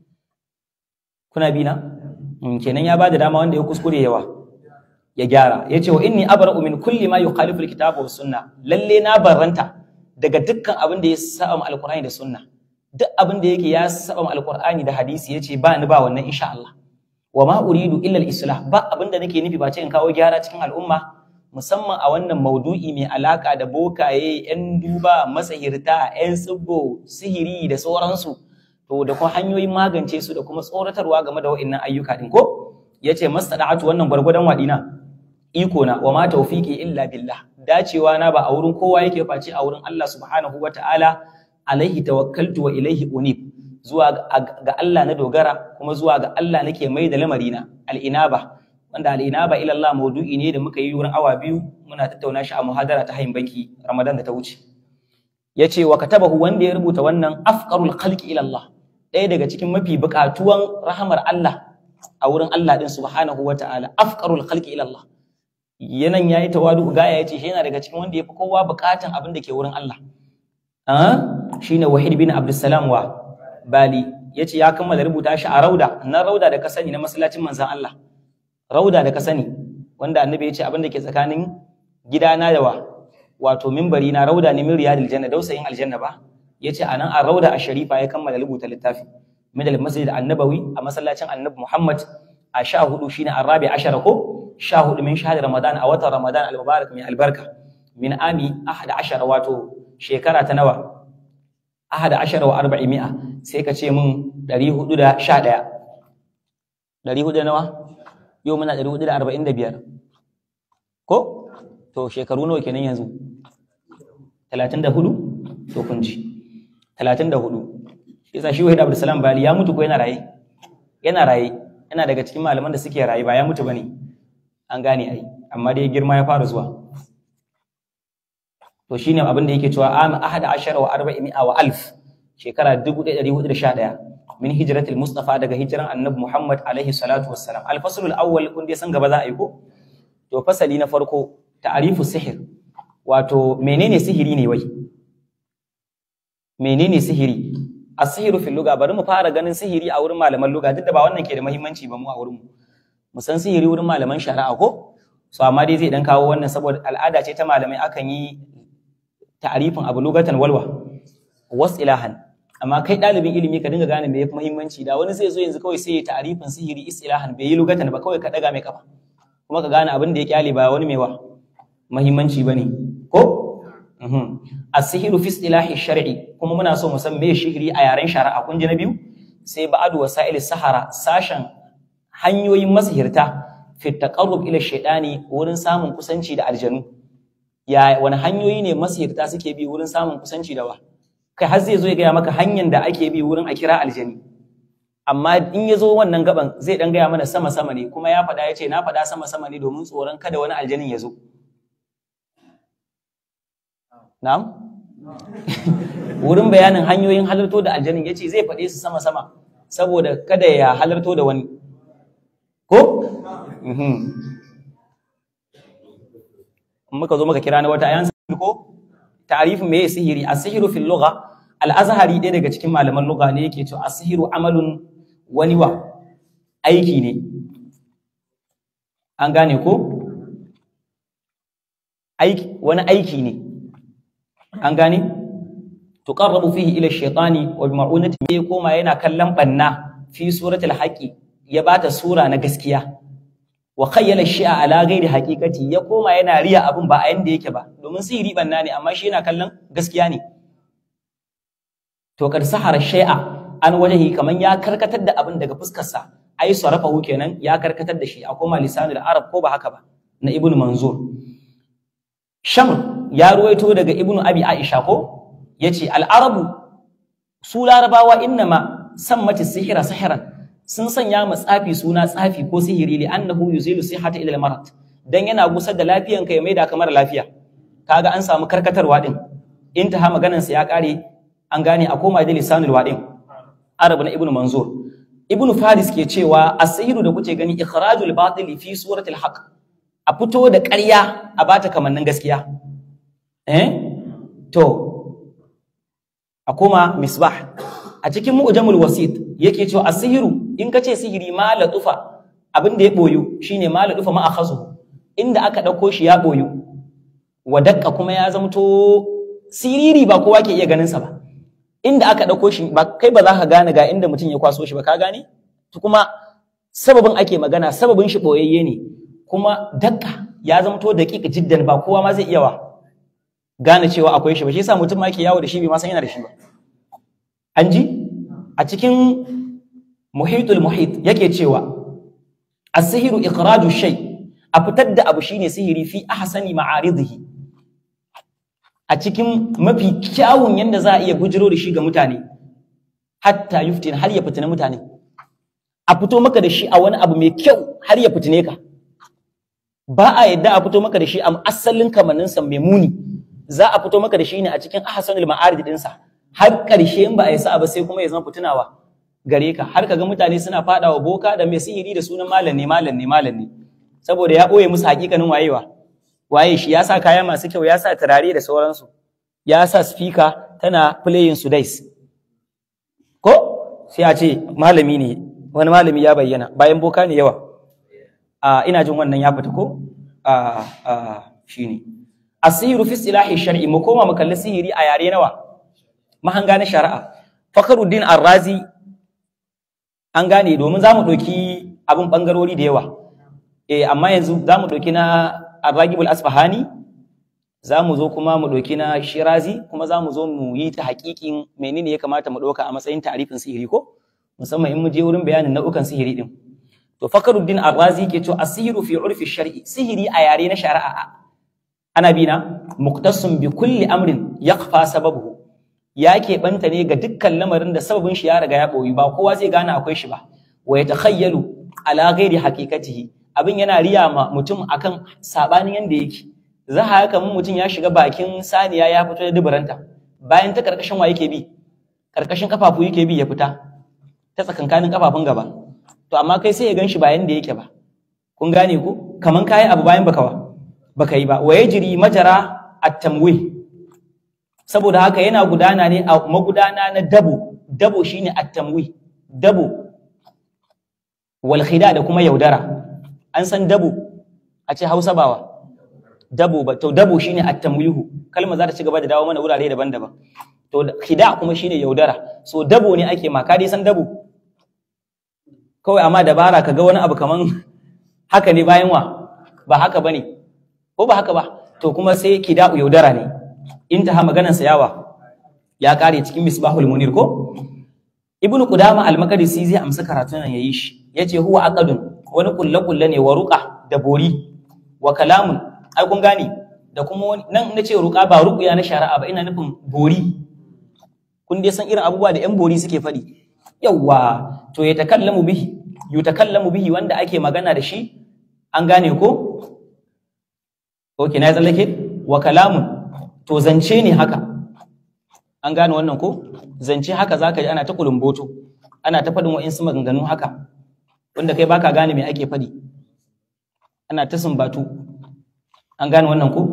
kuna bi na kenan ya bada dama wanda ya kuskure yawa ya gyara ya ce wa inni abra'u min kulli ma yukhalifu alkitaba was sunna lalle na barranta daga dukkan abin da ya saba ma alqur'ani da sunna duk abin da yake ya saba ma alqur'ani da hadisi yace ba ni ba wannan insha Allah wa ma uridu illa al-islah ba abin da nake nufi ba ce in kawo gyara cikin al'umma musamman a wannan maudu'i mai alaka da bokaye yan duba masahirta yan tsibbo sihiri da sauransu to da kuma hanyoyin magance su da kuma tsoratarwa game da wa'annan ayyuka din ko yace mastada'atu wannan gwargwadon wadina iko na wa ma tawfiqi illa billah dacewa na ba a wurin kowa yake face a wurin Allah subhanahu wataala alaihi tawakkaltu wa ilaihi unib zuwa ga Allah na dogara kuma zuwa ga Allah nake mai da lamarina al-inaba wanda al-inaba ila Allah maudu'i ne da muka yi wurin awa biyu muna tattauna shi a muhadara ta hayin banki Ramadan da ta wuce yace wa katabahu wanda ya rubuta wannan afqarul khalqi ila Allah ɗaya daga cikin mafi buƙatuwan rahamar Allah a wurin Allah din subhanahu wataala afqarul khalqi ila Allah yanan yayi tawadu gaya yace shi yana daga cikin wanda yafi kowa buƙatan abin da ke wurin Allah ah shine Wahid bin Abdussalam wa Bali yace ya kammala rubuta shi a rauda na rauda da ka sani na masallacin manzon Allah rauda da ka sani wanda annabi yace abin da ke tsakanin gidana da wa wato minbari na rauda ne min riyadil janna dausayin aljanna ba yace anan a rauda a sharifa ya kammala rubuta littafi min al-masjid an-nabawi a masallacin annabi Muhammad a sha hudu shine arabi ashara ko sha hudu min shahar ramadan a watan ramadan al-mubarak mai albarka min ami ahada ashara wato shekara ta nawa ahada ashara wa arba'i mi'a sai ka ce min ɗari hudu da sha ɗaya ɗari hudu da nawa yau muna ɗari hudu da arba'in da biyar ko to shekaru nawa kenan yanzu talatin da hudu to kun ji talatin da hudu shi yasa shi wahid abdulsalam bali ya mutu ko yana raye yana raye yana daga cikin malaman da suke raye ba ya mutu bane an gane ai amma dai girma ya fara zuwa to shine abin da yake cewa am ahada ashara wa arba'i mi'a wa alf shekara 1411 min hijratil mustafa daga hijiran annabi muhammad alaihi salatu wassalam al faslul awwal kun dai san gaba za a yi ko to fasali na farko ta'rifu sihir wato menene sihiri ne wai menene sihiri as-sihiru fil lugha bari mu fara ganin sihiri a wurin malaman lugha duk da ba wannan ke da muhimmanci ba mu a wurin mu mu san sihiri wurin malaman shari'a ko so amma dai zai dan kawo wannan saboda al'ada ce ta malamai akan yi ta'arifin abu lugatan walwa was ilahan amma kai dalibin ilimi ka dinga gane me yafi muhimmanci da wani sai zo yanzu kawai sai ya ta'arifin sihiri istilahan bai yi lugatan ba kawai ka daga mai kafa kuma ka gane abin da ya kyale ba wani mai wa muhimmanci bane ko as-sihiru fi istilahi shar'i kuma muna so mu san me shihiri a yaren shari'a kun ji na biyu sai ba'adu wasa'il sahara sashen hanyoyin masihirta fi taqarrub ila shaytani wurin samun kusanci da aljanu ya wani hanyoyi ne masihirta suke bi wurin samun kusanci da wa kai har zai zo ya gaya maka hanyar da ake bi wurin a kira aljani amma in ya zo wannan gaban zai dan gaya mana sama sama ne kuma ya faɗa ya ce na faɗa sama sama ne domin tsoron kada wani aljanin ya zo na'am wurin bayanin hanyoyin halarto da aljanin ya ce zai faɗe su sama sama saboda kada ya halarto da wani ko in muka zo muka kira na wata ayan ko ta'rifin me sihiri as-sihru fil lugha al-azhari ɗaya daga cikin malaman lugha ne yake cewa as-sihru amalun wani wa aiki ne an gane ko aiki wani aiki ne an gane tuqarrabu fihi ila ash-shaytani wa bi ma'unati ya koma yana kallon banna fi suratul haqi ya bata sura na gaskiya wa khayyala shi'a ala ghairi haqiqati ya koma yana riya abun ba a yanda yake ba domin sihiri banna ne amma shi yana kallon gaskiya ne to kad sahara shay'a an wajahi kaman ya karkatar da abin daga fuskar sa ai sarafahu kenan ya karkatar da shi a koma lisanul arab ko ba haka ba na ibnu manzur shamr ya ruwaito daga ibnu abi aisha ko yace al arabu su larabawa innama sammati sihira sihiran sun sanya ma tsafi suna tsafi ko sihiri li annahu yuzilu sihhata ila al-marad dan yana gusar da lafiyan ka ya maida kamar lafiya kaga an samu karkatarwa din intaha maganan sa ya kare an gane a koma da lisanul wadin arab na ibnu manzur ibnu faris ke cewa as-sihiru da kuke gani ikhrajul batil fi suratil haqq a fito da ƙarya a bata kamannin gaskiya eh to a koma misbah a cikin mu'jamul wasit yake cewa asihiru in ka ce sihiri ma latufa abin da ya boyu shine ma latufa ma akhazu inda aka dauko shi ya boyu wa dakka kuma ya zamto siriri ba kowa ke iya ganin sa ba inda aka dauko shi ba kai ba za ka gane ga inda mutum ya kwaso shi ba ka gane to kuma sababin ake magana sababin shi boyayye ne kuma dakka ya zamto daƙiƙa jiddan ba kowa ma zai iya wa gane cewa akwai shi ba shi yasa mutum ma yake yawo da shi bai ma san yana da shi ba an ji a cikin muhitul muhit yake cewa as-sihru ikhraju shay a fitar da abu shine sihiri fi ahsani ma'aridihi a cikin mafi kyawun yanda za a iya bujiro da shi ga mutane hatta yuftin har ya fitina mutane a fito maka da shi a wani abu mai kyau har ya fitine ka ba a yadda a fito maka da shi a asalin kamanninsa mai muni za a fito maka da shi ne a cikin ahsanul ma'arid dinsa har ƙarshe in ba a yi sa'a ba sai kuma ya zama fitunawa gare ka har kaga mutane suna fadawa boka da mai sihiri da sunan malam ne malam ne malam ne saboda ya ɓoye musu hakikanin wayewa waye shi ya sa kaya masu kyau ya sa turare da sauransu ya sa speaker tana playing sudais ko sai a ce malami ne wani malami ya bayyana bayan boka ne yawa a ina jin wannan ya fita ko a a shine asiru fi istilahi shar'i mu koma mu kalli sihiri a yare nawa mahanga na shari'a Fakhruddin Ar-Razi an gane domin zamu ɗauki abin bangarori da yawa eh amma yanzu zamu ɗauki na Ar-Ragibul Asfahani zamu zo kuma mu ɗauki na Shirazi kuma zamu zo mu yi ta haƙiƙin menene ya kamata mu ɗauka a matsayin ta'arifin sihiri ko musamman in mu je wurin bayanin nau'ukan sihiri din to Fakhruddin Ar-Razi ke cewa as-sihru fi urfi shar'i sihiri a yare na shari'a ana bina muqtasim bi kulli amrin yaqfa sababuhu ya keɓanta ne ga dukkan lamarin da sababin shi ya riga ya ɓoyi ba kowa zai gane akwai shi ba wa ya takhayyalu ala ghairi haqiqatihi abin yana riya ma mutum akan sabanin yanda yake za a haka mun mutum ya shiga bakin saniya ya fito da duburanta bayan ta karkashin wa yake bi karkashin kafafu yake bi ya fita ta tsakankanin kafafun gaba to amma kai sai ya ganshi ba yanda yake ba kun gane ko kaman kayi abu bayan baka wa baka yi ba wa yajri majara at-tamwih saboda haka yana gudana ne a magudana na dabo dabo shine at-tamwi dabo wal khida da kuma yaudara an san dabo a ce Hausa bawa dabo ba to dabo shine at-tamwihu kalmar za ta ci gaba da dawo mana wurare daban-daban to khida kuma shine yaudara so dabo ne ake ma ka dai san dabo kawai amma dabara kaga wani abu kaman haka ne bayan wa ba haka bane ko ba haka ba to kuma sai kida'u yaudara ne intaha maganarsa yawa ya kare cikin misbahul munir ko ibnu qudama al-maqdisi zai amsa karatun nan yayi shi yace huwa aqadun wani kulle kulle ne wa ruqa da bori wa kalamun ai kun gane da kuma wani nan nace ruqa ba ruqya na shari'a ba ina nufin bori kun dai san irin abubuwa da yan bori suke faɗi yawa to ya takallamu bihi yutakallamu bihi wanda ake magana da shi an gane ko okay na tsallake wa kalamun to zance ne haka an gane wannan ko zance haka zaka ji ana ta kulumboto ana ta faɗin wa'insu maganganu haka wanda kai baka gane me ake faɗi ana ta sumbatu an gane wannan ko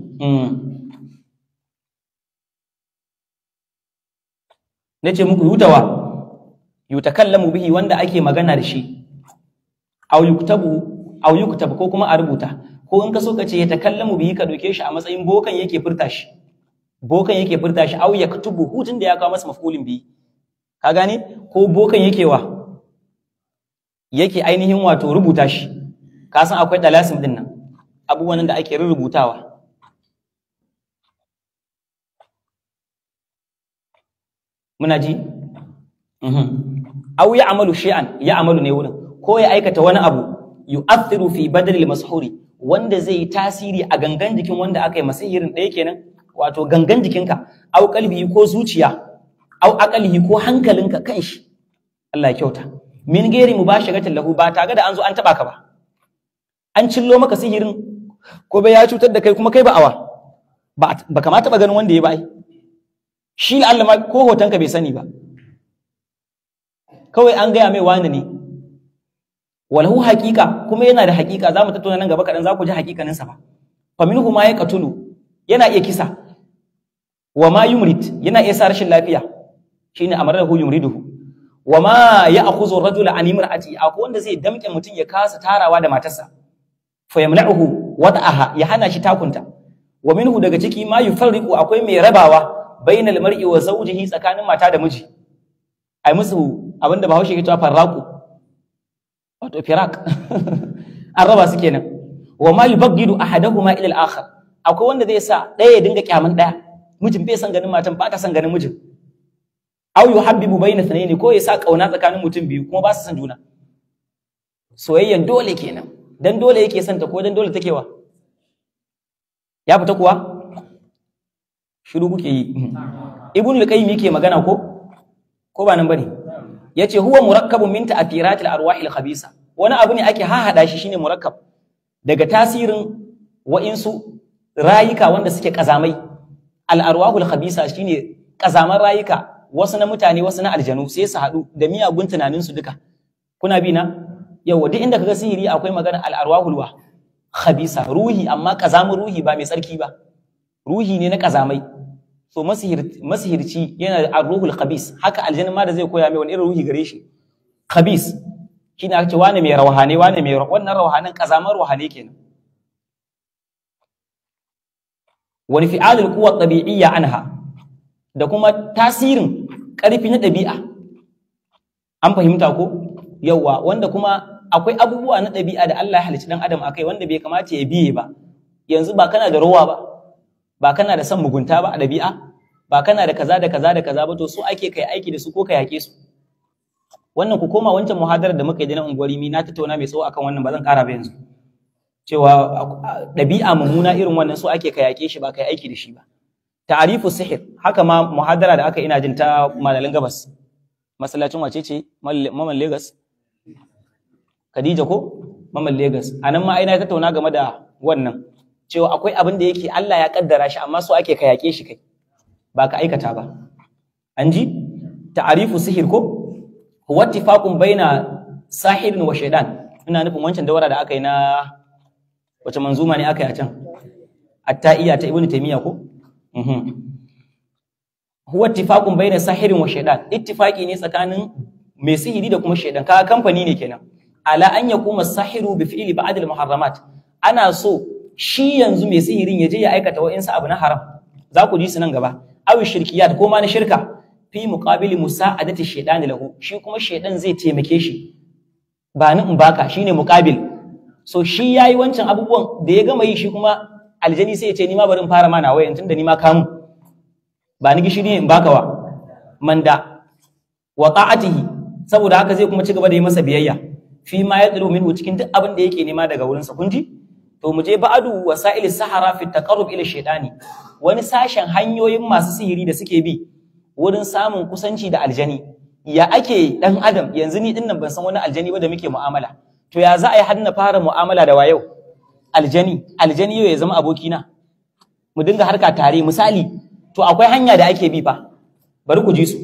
na ce muku yutawa yutakallamu bihi wanda ake magana da shi aw yuktabu aw yuktab ko kuma a rubuta ko in ka so ka ce ya takallamu bihi ka doke shi a matsayin bokan yake furta shi bokan yake furta shi aw yaktubu hutun da ya kawo masa mafulin bihi ka gane ko bokan yake wa yake ainihin wato rubuta shi ka san akwai dalasim din nan abubuwan da ake rubutawa muna ji aw ya amalu shay'an ya amalu ne wurin ko ya aikata wani abu yu'athiru fi badalil mashhuri wanda zai yi tasiri a gangan jikin wanda aka yi masihirin ɗaya kenan wato gangan jikinka au kalbi ko zuciya au aqalihi ko hankalinka kanshi Allah ya kyauta min gairi mubasharatin lahu ba tare da an zo an taba ka ba an cillo maka sihirin ko bai ya cutar da kai kuma kai ba awa ba kamata ba ganin wanda ya bai shi Allah ma ko hotonka bai sani ba kawai an gaya mai wani ne walahu haqiqa kuma yana da haqiqa zamu tattauna nan gaba kadan za ku ji haqiqanin sa ba fa minhu ma yaqtulu yana iya kisa wa ma yumrid yana iya sa rashin lafiya shine amarahu yumriduhu wa ma ya'khudhu ar-rajula an imra'ati akwai wanda zai damke mutum ya kasa tarawa da matarsa fa yamna'uhu wada'aha ya hana shi takunta wa minhu daga ciki ma yufarriqu akwai mai rabawa bainal mar'i wa zawjihi tsakanin mata da miji ai musu abinda Bahaushe ke cewa farraqu wato firak an raba su kenan wa ma yubaghidu ahaduhuma ila al-akhar akwai wanda zai sa ɗaya ya dinga kyaman ɗaya mijin bai san ganin matan ba ta san ganin mijin aw yuhabbibu bayna thnayn ko ya sa kauna tsakanin mutum biyu kuma ba su san juna soyayyan dole kenan dan dole yake son ta ko dan dole take wa ya fita kuwa shiru kuke yi ibn al-qayyim yake magana ko ko ba nan bane yace huwa murakkabun min ta'thiratil arwahil khabisa wani abu ne ake hahada shi shine murakkab daga tasirin wa'insu rayuka wanda suke kazamai al arwahul khabisa shine kazaman rayuka wasu na mutane wasu na aljanu sai su haɗu da miyagun tunanin su duka kuna bi na yawa duk inda kaga sihiri akwai magana al arwahul wa khabisa ruhi amma kazamin ruhi ba mai tsarki ba ruhi ne na kazamai so masihirci yana da ruhul khabis haka aljanna ma da zai koya mai wani irin ruhi gare shi khabis shine aka ce wani mai rawhane wani mai wannan rawhanin kazaman rawhane kenan wani fi'alul quwwa tabi'iyya anha da kuma tasirin karfi na ɗabi'a an fahimta ko yawa wanda kuma akwai abubuwa na ɗabi'a da Allah ya halicci dan adam akai wanda bai kamata ya biye ba yanzu ba kana da rowa ba ba kana da son mugunta ba a ɗabi'a ba kana da kaza da kaza da kaza ba to su ake kai aiki da su ko ka yake su wannan ku koma wancan muhadarar da muka yi da na unguwari mi na tattauna mai tsawo akan wannan ba zan ƙara ba yanzu cewa ɗabi'a mummuna irin wannan su ake ka yake shi ba kai aiki da shi ba ta'arifu sihir haka ma muhadara da aka ina jin ta malalin gabas masallacin wace ce maman Lagos Khadija ko maman Lagos anan ma aina tattauna game da wannan cewa akwai abin da yake Allah ya kaddara shi amma so ake ka yake shi kai ba ka aikata ba an ji ta'arifu sihir ko huwa ittifaqun baina sahirin wa shaytan ina nufin wancan dawara da aka yi na wace manzuma ne aka yi a can at-ta'iyya ta ibnu taymiya ko mhm huwa ittifaqun baina sahirin wa shaytan ittifaqi ne tsakanin mai sihiri da kuma shaytan kaga kamfani ne kenan ala an yakuma sahiru bi fi'li ba'd al-muharramat ana so shi yanzu mai sihirin ya je ya aikata wa'insu abu na haram za ku ji su nan gaba awi shirkiyat ko ma na shirka fi muqabili musa'adati shaytan lahu shi kuma shaytan zai taimake shi ba ni in baka shine muqabil so shi yayi wancan abubuwan da ya gama yi shi kuma aljani sai ya ce ni ma bari in fara mana wayan tunda ni ma kamu ba ni gishiri in baka wa manda wa ta'atihi saboda haka zai kuma ci gaba da yi masa biyayya fi ma yadlu minhu cikin duk abin da yake nema daga wurinsa kun ji to mu je ba'adu wasa'il sahara fi taqarrub ila shaytani wani sashen hanyoyin masu sihiri da suke bi wurin samun kusanci da aljani ya ake dan adam yanzu ni dinnan ban san wani aljani ba da muke mu'amala to ya za a yi har na fara mu'amala da wayau aljani aljani yau ya zama abokina mu dinga harka tare misali to akwai hanya da ake bi fa bari ku ji su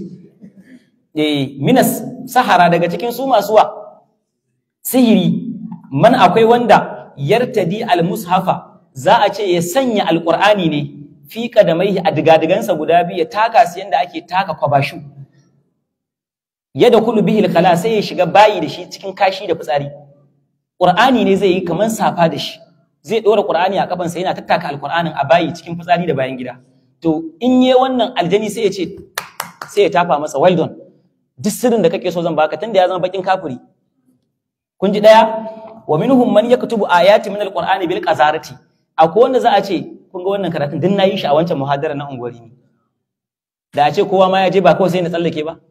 eh minas sahara daga cikin su masu wa sihiri man akwai wanda yartadi al-mushafa za a ce ya sanya alqur'ani ne fi kadamaihi a digadigansa guda biyu ya taka su yanda ake taka kwabashu yadda kulu bihil khala sai ya shiga bayi da shi cikin kashi da fitsari qur'ani ne zai yi kaman safa da shi zai dora qur'ani a kafansa yana tattaka alqur'anin a bayi cikin fitsari da bayan gida to in yi wannan aljani sai ya ce sai ya tafa masa well done duk sirrin da kake so zan baka tunda ya zama bakin kafiri kun ji daya wa minhum man yaktubu ayati min alqur'ani bil qazarati akwai wanda za a ce kun ga wannan karatun din nayi shi a wancan muhadara na unguwari ne da a ce kowa ma ya je ba kawai sai na tsallake ba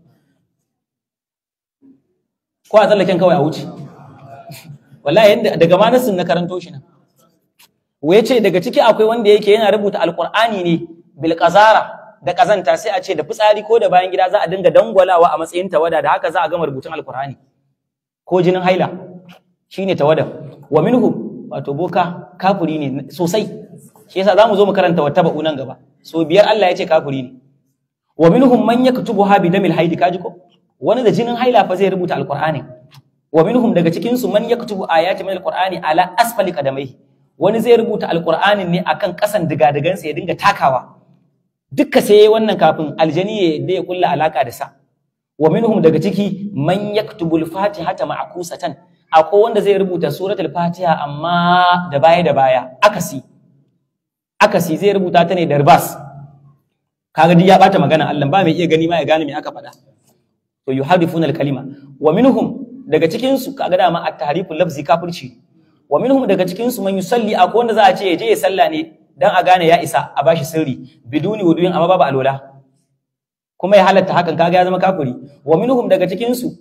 ko a tsallaken kawai a wuce wallahi yanda daga ma nasin na karanto shi nan waye ce daga ciki akwai wanda yake yana rubuta alqur'ani ne bil qazara da kazanta sai a ce da fitsari ko da bayan gida za a dinga dangwalawa a matsayin tawada da haka za a gama rubutun alqur'ani ko jinin haila shine tawada wa minhum wato boka kafiri ne sosai shi yasa zamu zo mu karanta wata ba'u nan gaba so biyar Allah ya ce kafiri ne wa minhum man yaktubuha bi damil haidi kaji ko wani da jinin haila fa zai rubuta alqur'ani wa minhum daga cikin su man yaktubu ayati min alqur'ani ala asfali qadamai wani zai rubuta alqur'anin ne akan kasan digadigansa ya dinga takawa dukka sai wannan kafin aljani ya da ya kulla alaka da sa wa minhum daga ciki man yaktubu al-fatihata ma'kusatan akwai wanda zai rubuta suratul fatiha amma da baya da baya akasi akasi zai rubuta ta ne da ribas kaga duk ya bata magana Allah ba mai iya gani ma ya gane me aka faɗa to yuharifuna al-kalima wa minhum daga cikin su kaga dama at-tahrifu lafzi kafirci wa minhum daga cikin su man yusalli akwai wanda za a ce ya je ya salla ne dan a gane ya isa a bashi sirri biduni wuduyin amma babu alola kuma ya halatta hakan kaga ya zama kafiri wa minhum daga cikin su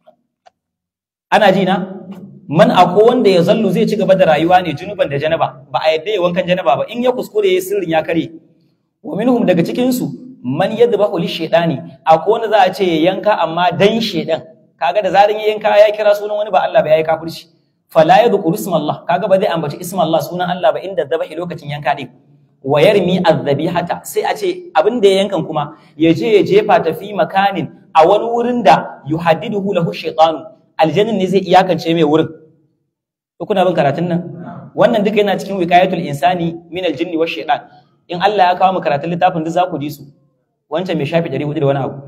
ana ji na man akwai wanda ya zallu zai ci gaba da rayuwa ne junuban da janaba ba a yadda ya wankan janaba ba in ya kuskure ya sirrin ya kare wa minhum daga cikin su man yadbahu li shaytani akwai wanda za a ce ya yanka amma dan shedan kaga da zarin ya yanka ya kira sunan wani ba Allah ba yayi kafirci fala yadhkuru ismallah kaga ba zai ambaci ismallah sunan Allah ba inda zabahi lokacin yanka din wa yarmi adhabihata sai a ce abin da ya yankan kuma ya je ya jefa ta fi makanin a wani wurin da yuhaddiduhu lahu shaytanu aljannin ne zai iyakance mai wurin ko kuna bin karatun nan wannan duka yana cikin wiqayatul insani min aljinni wash shaytan in Allah ya kawo mu karatun littafin duk za ku ji su wancan mai shafi 400 da wani abu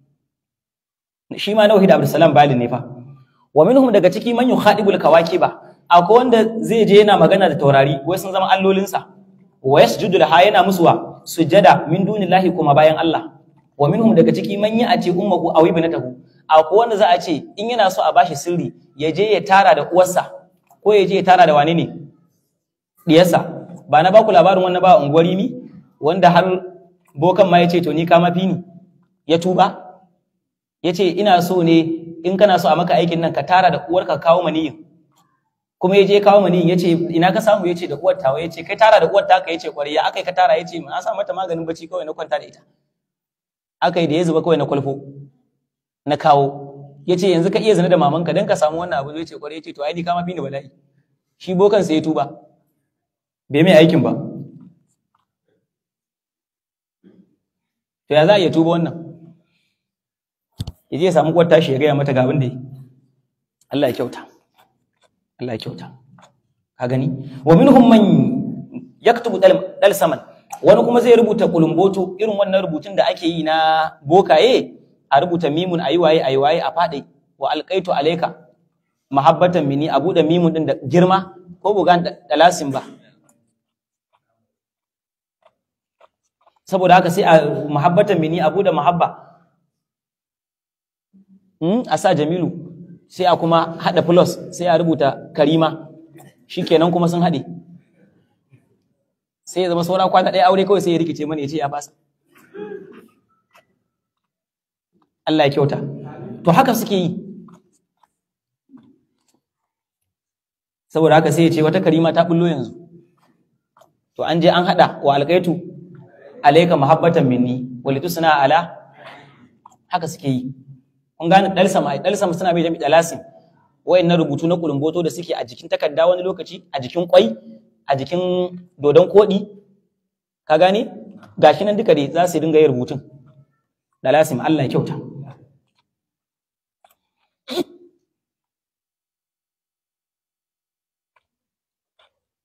shi ma na wahid abdussalam balin ne fa wa minhum daga ciki man yukhadibul kawakiba akwai wanda zai je yana magana da taurari wai sun zama allolinsa wa yasjudu laha yana musu wa sujada min dunillahi kuma bayan Allah wa minhum daga ciki man yi a ce ummuhu aw ibnatahu akwai wanda za a ce in yana so a bashi sirri ya je ya tara da uwarsa ko ya je ya tara da wane ne diyarsa ba na baku labarin wannan ba unguwari mi wanda har bokan ma ya ce to ni ka mafi ni ya tuba ya ce ina so ne in kana so a maka aikin nan ka tara da uwarka kawo maniyin kuma ya je kawo maniyin ya ce ina ka samu ya ce da uwar tawa ya ce kai tara da uwar taka ya ce kwarai ya aka yi ka tara ya ce na sa mata maganin bacci kawai na kwanta da ita aka yi da ya zuba kawai na kwalfo na kawo ya ce yanzu ka iya zina da mamanka don ka samu wannan abu zai ce kwarai ya ce to ai ni ka mafi ni bala'i shi bokan sai ya tuba bai mai aikin ba to ya za a iya tuba wannan ya je ya samu kwata shi ya gaya mata ga abin da yi Allah ya kyauta Allah ya kyauta ka gani wa minhum man yaktubu dal saman wani kuma zai rubuta kulumboto irin wannan rubutun da ake yi na bokaye a rubuta mimun ayi waye ayi waye a fade wa alqaitu alayka mahabbatan mini abu da mimun din da girma ko bugan dalasin ba saboda haka sai a mahabbatan mini abu da mahabba a sa jamilu sai a kuma haɗa plus sai a rubuta karima shikenan kuma sun haɗe sai ya zama saura kwana ɗaya aure kawai sai ya rikice mana ya ce ya fasa Allah ya kyauta to haka suke yi saboda haka sai ya ce wata karima ta bullo yanzu to an je an haɗa wa alƙaitu alaika mahabbatan minni walitu suna ala haka suke yi kun gane dalsam ai dalsam suna bai jami dalasim wayannan rubutu na kulumboto da suke a jikin takarda wani lokaci a jikin kwai a jikin dodon kodi ka gane gashi nan duka dai za su dinga yin rubutun dalasim Allah ya kyauta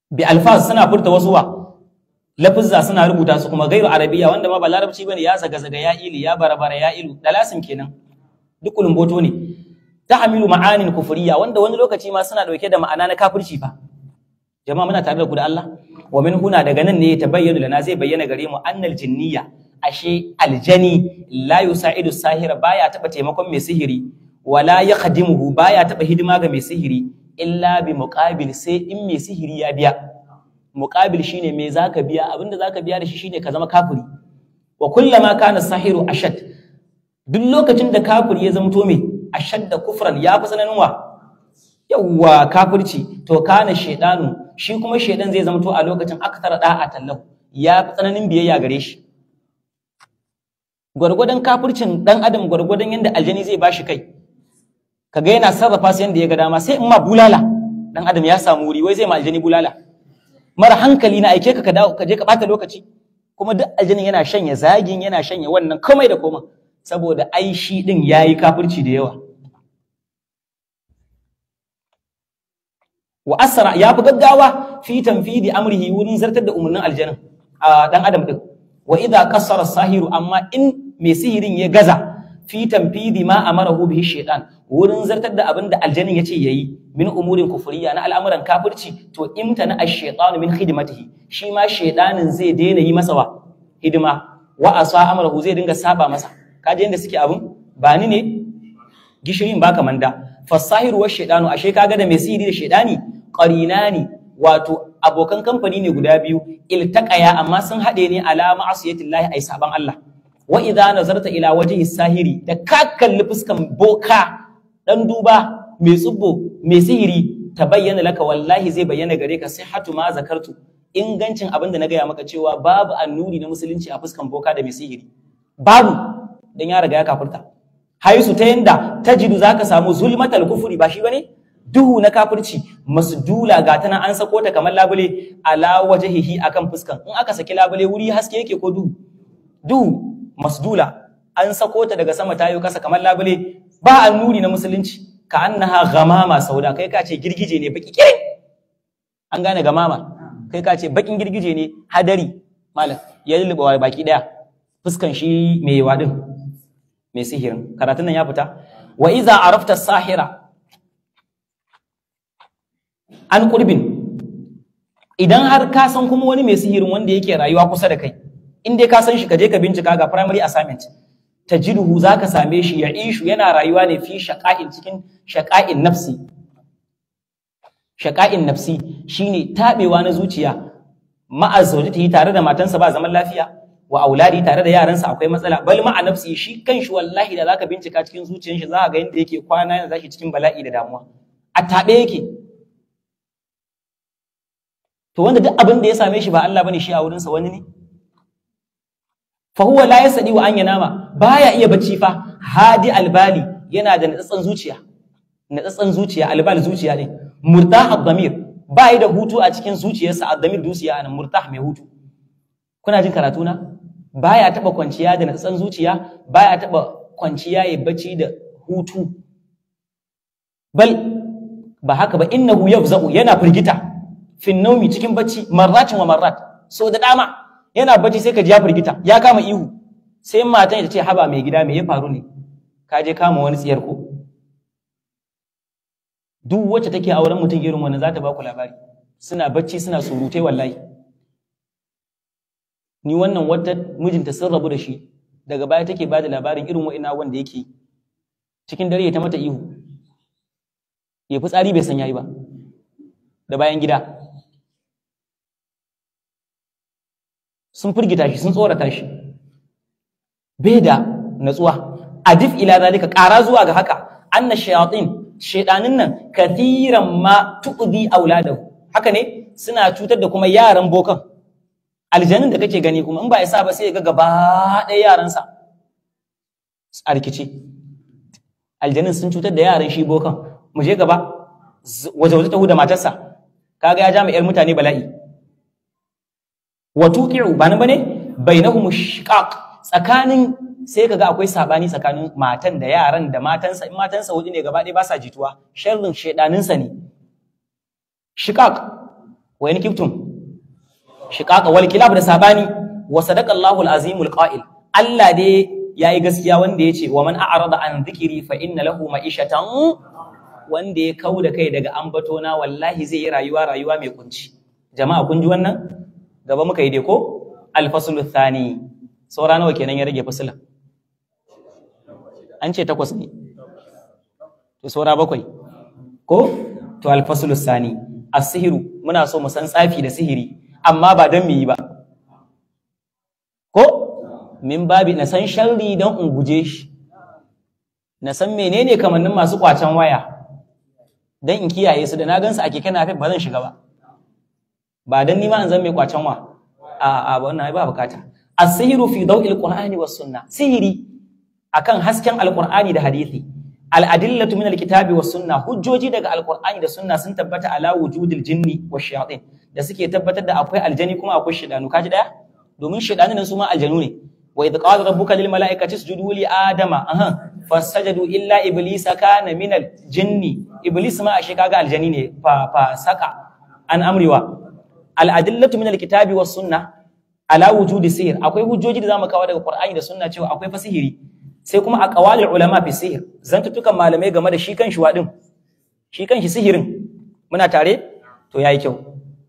bi alfaz suna furta wasu wa lafuzza suna rubuta su kuma gairu arabiya wanda ma ba larabci bane ya zaga zaga ya ili ya barabara ya ilu dalasin kenan duk kulumboto ne tahmilu ma'anin kufriya wanda wani lokaci ma suna dauke da ma'ana na kafirci fa jama'a muna tare da ku da Allah wa min huna daga nan ne ta bayyana lana zai bayyana gare mu annal jinniya ashe aljani la yusaidu sahira baya taba taimakon mai sihiri wala yakhdimuhu baya taba hidima ga mai sihiri illa bi muqabil sai in mai sihiri ya biya muqabil shine me zaka biya abinda zaka biya da shi shine ka zama kafiri wa kullama kana sahiru ashad duk lokacin da kafiri ya zamto me ashad da kufran ya fi tsananin wa yawwa kafirci to kana shedanu shi kuma shedan zai zamto a lokacin akthar da'a tallahu ya fi tsananin biyayya gare shi gwargwadon kafircin dan adam gwargwadon yanda aljani zai bashi kai kaga yana sarrafa su yanda ya ga dama sai in ma bulala dan adam ya samu wuri wai zai ma aljani bulala mara hankali na aike ka ka dawo ka je ka bata lokaci kuma duk aljanin yana shanya zagin yana shanya wannan komai da komai saboda ai shi din yayi kafirci da yawa wa asra ya fi gaggawa fi tanfidi amrihi wurin zartar da umarnin aljanin a dan adam din wa idza qassara sahiru amma in mai sihirin ya gaza fi tanfidi ma amarahu bihi shaytan wurin zartar da abin da aljanin yace yayi min umurin kufuriya na al'amuran kafirci to imtana ash-shaytanu min khidmatihi shi ma shaytanin zai daina yi masa wa hidima wa asa amrahu zai dinga saba masa kaje yanda suke abun ba ni ne gishirin baka manda fasahiru wa shaytanu ashe kaga da mai sihiri da shaytani qarinani wato abokan kamfani ne guda biyu iltaqaya amma sun hade ne ala ma'asiyatillahi ay saban Allah wa idza nazarta ila wajhi sahiri da ka kalli fuskan boka dan duba mai tsubbo mai sihiri ta bayyana laka wallahi zai bayyana gare ka sihhatu ma zakartu ingancin abin da na gaya maka cewa babu annuri na musulunci a fuskan boka da mai sihiri babu dan ya riga ya kafirta haisu ta yanda tajidu zaka samu zulmatal kufuri ba shi bane duhu na kafirci masdula ga tana an sako ta kamar labule ala wajhihi akan fuskan in aka saki labule wuri haske yake ko duhu duhu masdula an sako ta daga sama tayo kasa kamar labule ba annuri na musulunci ka annaha ghamama sauda kai ka ce girgije ne baki kirin an gane gamama kai ka ce bakin girgije ne hadari malam ya lulluɓa baki daya fuskan shi mai wadin mai sihirin karatun nan ya fita wa iza arafta sahira an qurbin idan har ka san kuma wani mai sihirin wanda yake rayuwa kusa da kai in dai ka san shi ka je ka bincika ga primary assignment tajiduhu zaka same shi ya ishu yana rayuwa ne fi shaqa'in cikin shaqa'in nafsi shaqa'in nafsi shine tabewa na zuciya ma'a zawjatihi tare da matansa ba zaman lafiya wa auladi tare da yaransa akwai matsala bal ma'a nafsi shi kanshi wallahi da zaka bincika cikin zuciyar shi zaka ga yanda yake kwana yana zashi cikin bala'i da damuwa a tabe yake to wanda duk abin da ya same shi ba Allah bane shi a wurinsa wani ne fa huwa la yasdi wa an yanama baya iya bacci fa hadi albali yana da natsatsan zuciya natsatsan zuciya albal zuciya ne murtah ad-damir bai da hutu a cikin zuciyarsa ad-damir dusiya nan murtah mai hutu kuna jin karatu na baya taba kwanciya da natsatsan zuciya baya taba kwanciya ya bacci da hutu bal ba haka ba innahu yafza'u yana firgita fin naumi cikin bacci marratin wa marrat so da dama yana bacci sai ka ji ya firgita ya kama ihu sai matan ta ce haba mai gida me ya faru ne ka je kama wani tsiyar ko duk wacce take auren mutum irin wannan za ta ba ku labari suna bacci suna surutai wallahi ni wannan wata mijinta sun rabu da shi daga baya take ba da labarin irin wa'ina wanda yake cikin dare ya ta mata ihu ya fi tsari bai san yayi ba da bayan gida sun firgita shi sun tsorata shi bai da natsuwa adif ila zalika ƙara zuwa ga haka anna shayatin shaydanin nan kathiran ma tu'di auladahu haka ne suna cutar da kuma yaran bokan aljanin da kake gani kuma in ba isa ba sai ga gaba ɗaya yaransa a rikice aljanin sun cutar da yaran shi bokan mu je gaba waje waje tahu da matarsa kaga ya ja yar mutane bala'i wa tuqi'u ba nan bane bainahum shiqaq tsakanin sai kaga akwai sabani tsakanin matan da yaran da matansa in matansa hudu ne gaba ɗaya ba sa jituwa sharrin shedanin sa ne shiqaq wa in kiftum shiqaqa wal kilab da sabani wa sadaqa Allahu al-azimul qa'il Allah dai yayi gaskiya wanda yace wa man a'rada an dhikri fa inna lahu ma'ishatan wanda ya kau da kai daga ambatona wallahi zai yi rayuwa rayuwa mai kunci jama'a kun ji wannan gaba muka yi dai ko al-faslu thani saura nawa kenan ya rage fasila an ce takwas ne to saura bakwai ko to al-faslu thani as-sihru muna so mu san tsafi da sihiri amma ba don mu yi ba ko min babi na san sharri don in guje shi na san menene kamannin masu kwacen waya don in kiyaye su da na gansu a keke napep ba zan shiga ba ba don nima in zan mai kwacen wa a a ba wannan ba bukata as-sihru fi daw'il qur'ani was sunna sihiri akan hasken alqur'ani da hadisi al-adillatu min al-kitabi was sunna hujjoji daga alqur'ani da sunna sun tabbata ala wujudil jinni wash shayatin da suke tabbatar da akwai aljani kuma akwai shidanu kaji daya domin shidanu nan su ma aljanu ne wa idh qala rabbuka lil mala'ikati isjudu li adama aha fasajadu illa iblisa kana min al jinni iblis ma ashe kaga aljani ne fa fa saka an amriwa al adillatu min al kitabi was sunna ala wujudi sihr akwai hujjoji da zamu kawo daga qur'ani da sunna cewa akwai fasihiri sai kuma a qawalil ulama fi sihr zantutukan malamai game da shi kan shi wadin shi kan shi sihirin muna tare to yayi kyau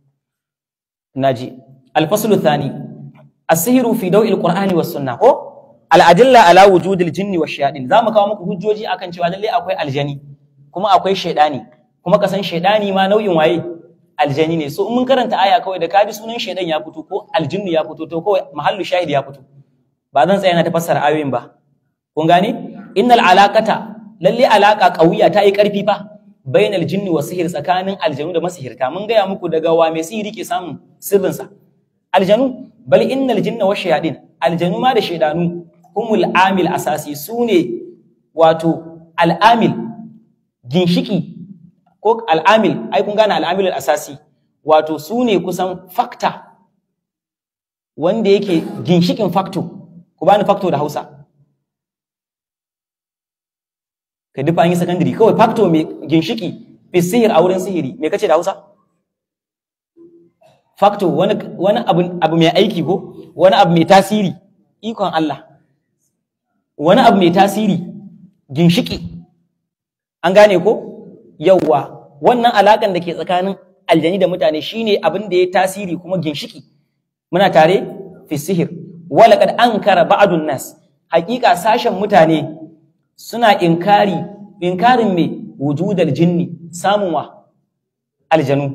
naji al-faslu thani as-sihru fi daw'il qur'ani was sunna ko al-adilla ala wujudil jinni wash shayatin zamu kawo muku hujjoji akan cewa lalle akwai aljani kuma akwai shaydani kuma kasan shaydani ma nau'in waye aljani ne so in mun karanta aya kawai da kaji sunan shaydan ya fito ko aljinnu ya fito to kawai mahallu shahid ya fito ba zan tsaya na ta fassara ayoyin ba kun gane innal alaqata lalle alaqa qawiya ta yi karfi fa bainal jinni wa sihir tsakanin aljanu da masihirta mun gaya muku daga wa mai sihiri ke samun sirrinsa aljanu bal innal jinna wa shayadin aljanu ma da shaydanu humul amil asasi sune wato al'amil ginshiki ko al'amil ai kun gane al'amil asasi wato sune kusan factor wanda yake ginshikin factor ku bani factor da Hausa ka dufa an yi secondary kawai factor mai ginshiki fi sihir a wurin sihiri me kace da Hausa factor wani wani abu abu mai aiki ko wani abu mai tasiri ikon Allah wani abu mai tasiri ginshiki an gane ko yawwa wannan alakan da ke tsakanin aljani da mutane shine abin da ya tasiri kuma ginshiki muna tare fi sihir walaqad ankara ba'dun nas haƙiƙa sashen mutane suna inkari inkarin me wujudal jinni samun wa aljanu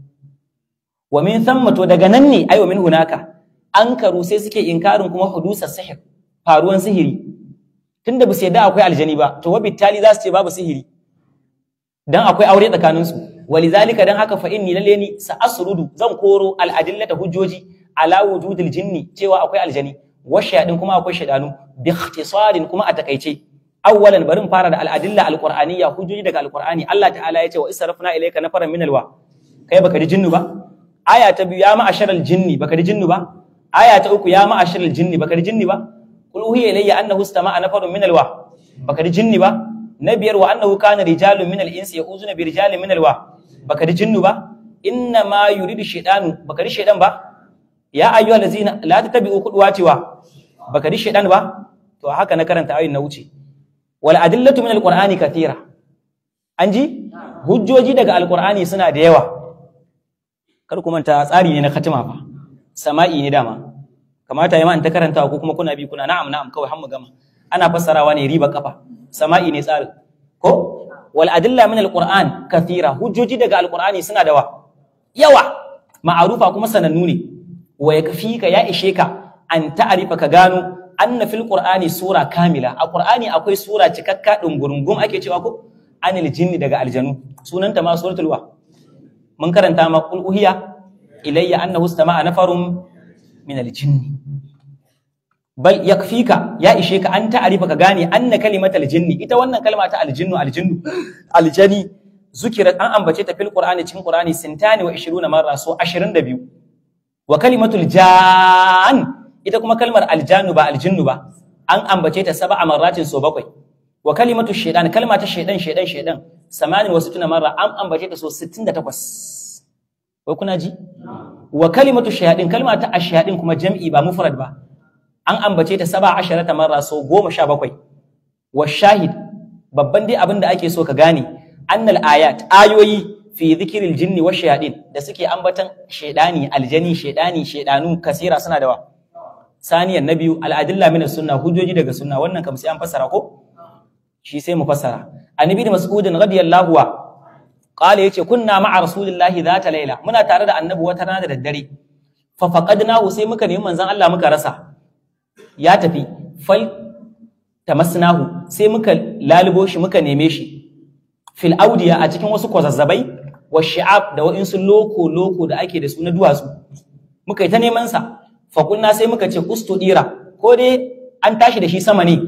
wa min thamma to daga nan ne ayo min hunaka ankaru sai suke inkarin kuma hudusar sihir faruwan sihiri tunda ba su yadda akwai aljani ba to wabittali za su ce babu sihiri dan akwai aure tsakanin su walizalika dan haka fa inni lalle ni sa asrudu zan koro al adillata hujjoji ala wujudil jinni cewa akwai aljani washayadin kuma akwai shaydanu bi ikhtisarin kuma a takaice awwalan barin fara da al'adilla alqur'aniyya hujjoji daga alqur'ani Allah ta'ala ya ce wa israfna ilayka nafaran min alwa kai baka ji jinnu ba aya ta biyu ya ma'asharal jinni baka ji jinnu ba aya ta uku ya ma'asharal jinni baka ji jinni ba qul uhiya ilayya annahu istama'a nafarun min alwa baka ji jinni ba na biyar wa annahu kana rijalun min al-insi ya'uzuna bi rijalin min alwa baka ji jinnu ba inna ma yuridu shaytanu baka ji shaydan ba ya ayyuhal ladzina la tattabi'u khudwati wa baka ji shaydan ba to haka na karanta ayin na wuce wal adillatu min alqur'ani kathira an ji hujjoji daga alqur'ani suna da yawa kar ku manta tsari ne na khatima fa sama'i ne dama kamata yayi ma ta karanta ko kuma kuna bi kuna na'am na'am kawai har mu gama ana fassarawa ne riba kafa sama'i ne tsarin ko wal adilla min alqur'an kathira hujjoji daga alqur'ani suna da wa yawa ma'arufa kuma sanannu ne wa yakfika ya ishe ka an ta'rifa ka gano anna fil qur'ani sura kamila a qur'ani akwai sura cikakka dungurungum ake cewa ko anil jinni daga aljanu sunanta ma suratul wa mun karanta ma qul uhiya ilayya annahu istama'a nafarun min al jinni bal yakfika ya ishe ka an ta'arifa ka gane anna kalimatal jinni ita wannan kalma ta aljinnu aljinnu aljani zukirat an ambace ta fil qur'ani cikin qur'ani sintani wa 20 marra so 22 wa kalimatul jan ita kuma kalmar aljanu ba aljinnu ba an ambace ta sab'a marratin so bakwai wa kalimatu shaytan kalma ta shaydan shaydan shaydan samanin wasu tuna marra an ambace ta so 68 wai kuna ji wa kalimatu shayadin kalma ta ashayadin kuma jam'i ba mufrad ba an ambace ta saba asharata marra so goma sha bakwai wa shahid babban dai abin da ake so ka gane annal ayat ayoyi fi zikiril jinni wa shayadin da suke ambatan shaidani aljani shaidani shaidanu kasira suna da wa saniyan na biyu al'adilla min sunna hujjoji daga sunna wannan kam sai an fassara ko shi sai mu fassara annabi da mas'udin radiyallahu wa qala yace kunna ma'a rasulillahi zata laila muna tare da annabi wata rana da daddare fa faqadnahu sai muka nemi manzon Allah muka rasa ya tafi fal tamasnahu sai muka lalubo shi muka neme shi fil audiya a cikin wasu kwazazzabai wa shi'ab da wa'insu loko loko da ake da su na duwatsu muka yi ta neman sa fa kunna sai muka ce ustudira ko dai an tashi da shi sama ne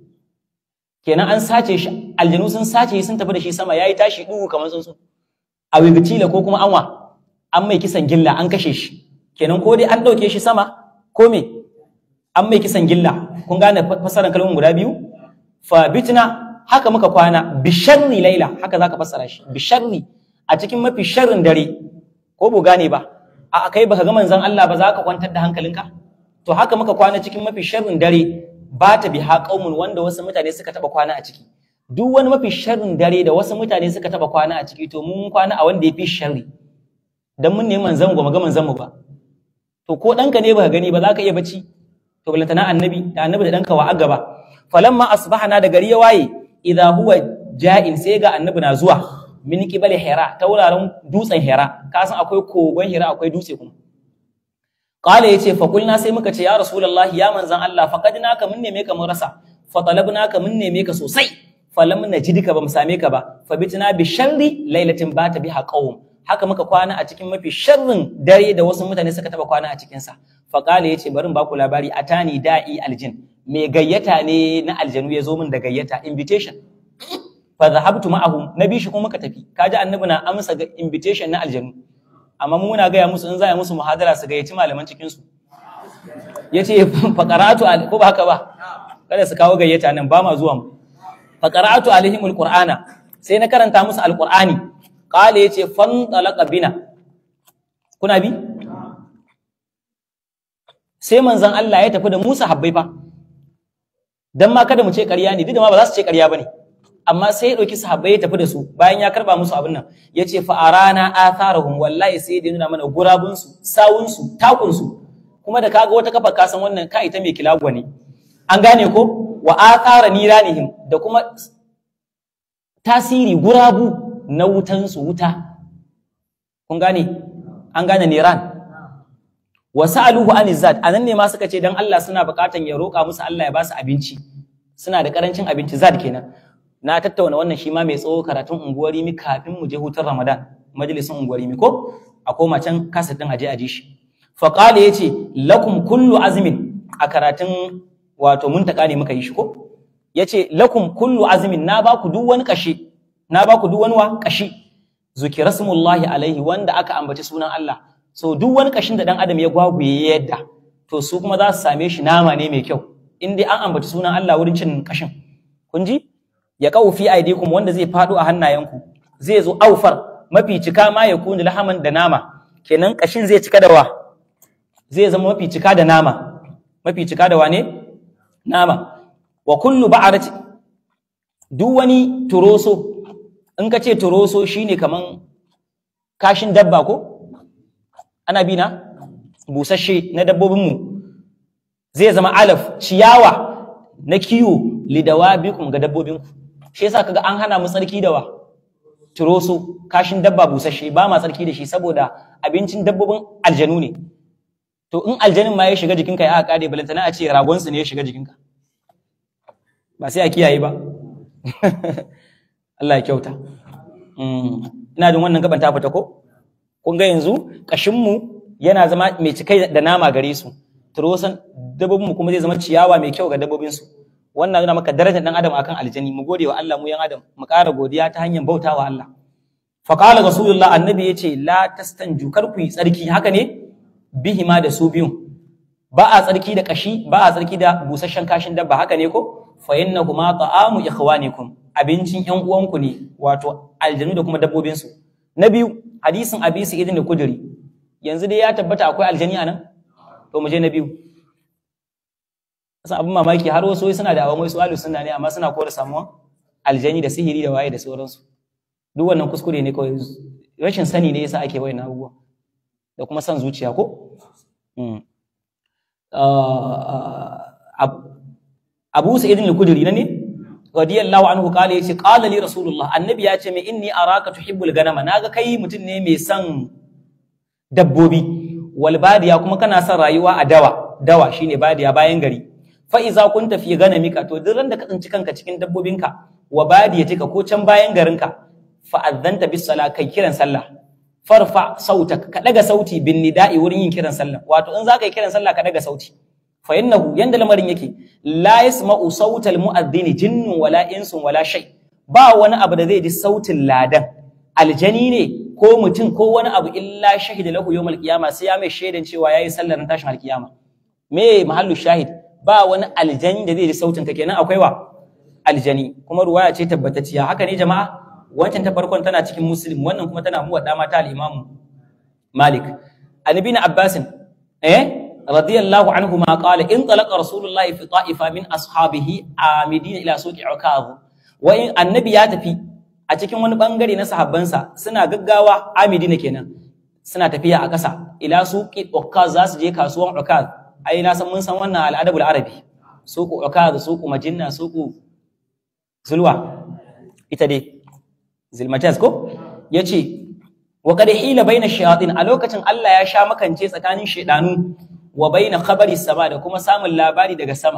kenan an sace shi aljanu sun sace shi sun tafi da shi sama yayi tashi duhu kamar tsuntsu a wigitila ko kuma anwa an mai kisan gilla an kashe shi kenan ko dai an dauke shi sama ko me an mai kisan gilla kun gane fasaran kalmomin guda biyu fa bitna haka muka kwana bisharri laila haka zaka fassara shi bisharri a cikin mafi sharrin dare ko bu gane ba a kai baka ga manzon Allah ba za ka kwantar da hankalinka to haka muka kwana cikin mafi sharrin dare ba ta biha qaumun wanda wasu mutane suka taba kwana a ciki duk wani mafi sharrin dare da wasu mutane suka taba kwana a ciki to mun kwana a wanda yafi sharri dan mun ne manzon mu ga manzon mu ba to ko danka ne baka gani ba za ka iya bacci to balantana annabi da annabi da danka wa agaba falamma asbahana da gari ya waye idha huwa ja'in sai ga annabi na zuwa min qibali hira ta wuraren dutsen hira ka san akwai kogon hira akwai dutse kuma qala yace fa kulna sai muka ce ya rasulullahi ya manzan Allah faqadnaka mun neme ka mun rasa fa talabnaka mun neme ka sosai falam najidka bamu same ka ba fa bitna bi sharri lailatin bata biha qawm haka muka kwana a cikin mafi sharrin dare da wasu mutane suka taba kwana a cikin sa fa qala yace bari in baku labari atani da'i aljin me gayyata ne na aljanu ya zo min da gayyata invitation fa zahabtu ma'ahu nabi shi kuma muka tafi kaji annabi na amsa ga invitation na aljanu amma mu muna gaya musu in za a musu muhadara su gayyaci malaman cikin su yace fa qara'atu ko ba haka ba kada su kawo gayyata nan ba ma zuwa mu fa qara'atu alaihim alqur'ana sai na karanta musu alqur'ani qala yace fan talaqa bina kuna bi sai manzon Allah ya tafi da Musa habbai fa dan ma kada mu ce ƙarya ne duk da ma ba za su ce ƙarya bane amma sai ya ɗauki sahabbai ya tafi da su bayan ya karba musu abin nan ya ce fa arana atharahum wallahi sai da nuna mana gurabun su sawun su takun su kuma da kaga wata kafa ka san wannan ka ita mai kilagwa ne an gane ko wa athara niranihim da kuma tasiri gurabu na wutan su wuta kun gane an gane niran wa sa'aluhu anizat anan ne ma suka ce dan Allah suna buƙatan ya roƙa musu Allah ya ba su abinci suna da karancin abinci zad kenan na tattauna wannan shi ma mai tsawo karatun unguwar mi kafin mu je hutun Ramadan majalisin unguwar mi ko a koma can kasa din aje aje shi fa qala yace lakum kullu azmin a karatun wato muntaka ne muka yi shi ko yace lakum kullu azmin na ba ku duk wani kashi na ba ku duk wani wa kashi zukira smullahi alaihi wanda aka ambaci sunan Allah so duk wani kashin da dan adam ya gwagwaye yadda to su kuma za su same shi nama ne mai kyau in dai an ambaci sunan Allah wurin cin kashin kun ji ya kawo fi aidikum wanda zai faɗo a hannayenku zai zo aufar mafi cika ma ya kuni lahaman da nama kenan kashin zai cika da wa zai zama mafi cika da nama mafi cika da wane nama wa kullu ba'arati duk wani turoso in ka ce turoso shine kaman kashin dabba ko ana bi na busasshe na dabbobinmu zai zama alaf ciyawa na kiwo lidawabikum ga dabbobinku shi yasa kaga an hana mu tsarki da wa turoso kashin dabba busasshe ba ma tsarki da shi saboda abincin dabbobin aljanu ne to in aljanin ma ya shiga jikinka ya kare balantana a ce ragon su ne ya shiga jikinka ba sai a kiyaye ba Allah ya kyauta ina jin wannan gaban ta fita ko kun ga yanzu kashin mu yana zama mai cikai da nama gare su turosan dabbobin mu kuma zai zama ciyawa mai kyau ga dabbobin su wannan nuna maka darajar dan adam akan aljani mu gode wa Allah mu yan adam mu ƙara godiya ta hanyar bautawa Allah fa qala rasulullah annabi yace la tastanju kar ku yi tsarki haka ne bihima da su biyun ba a tsarki da kashi ba a tsarki da busasshen kashin dabba haka ne ko fa innahuma ta'amu ikhwanikum abincin yan uwanku ne wato aljanu da kuma dabbobin su na biyu hadisin abi sa'id da kudri yanzu dai ya tabbata akwai aljani anan to mu je na biyu san abin mamaki har wasu suna da awon wasu alu sunna ne amma suna kora samuwa aljani da sihiri da waye da sauransu duk wannan kuskure ne kawai rashin sani ne yasa ake wayan abubuwa da kuma san zuciya ko Abu Sa'id al-Khudri ne radiyallahu anhu kale yace qala li rasulullah annabi ya ce mai inni araka tuhibbul ganama naga kai mutum ne mai son dabbobi wal badiya kuma kana son rayuwa a dawa dawa shine badiya bayan gari fa iza kunta fi ganamika to duk da ka tsinci kanka cikin dabbobinka wa badiyatika ko can bayan garinka fa adzanta bis sala kai kiran sallah farfa sautak ka daga sauti bin nida'i wurin yin kiran sallah wato in zaka yi kiran sallah ka daga sauti fa innahu yanda lamarin yake la yasma'u sautal mu'adhdhin jinnun wala insun wala shay ba wani abu da zai ji sautin ladan aljani ne ko mutum ko wani abu illa shahida lahu yawmal qiyama sai ya mai shaidan cewa yayi sallar tashin alkiyama me mahallu shahid ba wani aljani da zai ji sautin ka kenan akwai wa aljani kuma ruwaya ce tabbatacciya haka ne jama'a wancan ta farkon tana cikin muslim wannan kuma tana muwadda mata al-imamu malik annabi na abbasin eh radiyallahu anhu ma qala in talaqa rasulullah fi ta'ifa min ashabihi amidina ila suqi ukaz wa in annabi ya tafi a cikin wani bangare na sahabbansa suna gaggawa amidina kenan suna tafiya a ƙasa ila suqi ukaz za su je kasuwan ukaz ai na san mun san wannan al'adabul arabi suqu ukaz suqu majinna suqu zulwa ita dai zilmajaz ko yace wa qad hila baina shayatin a lokacin Allah ya sha makance tsakanin shedanu wa baina khabari sama da kuma samun labari daga sama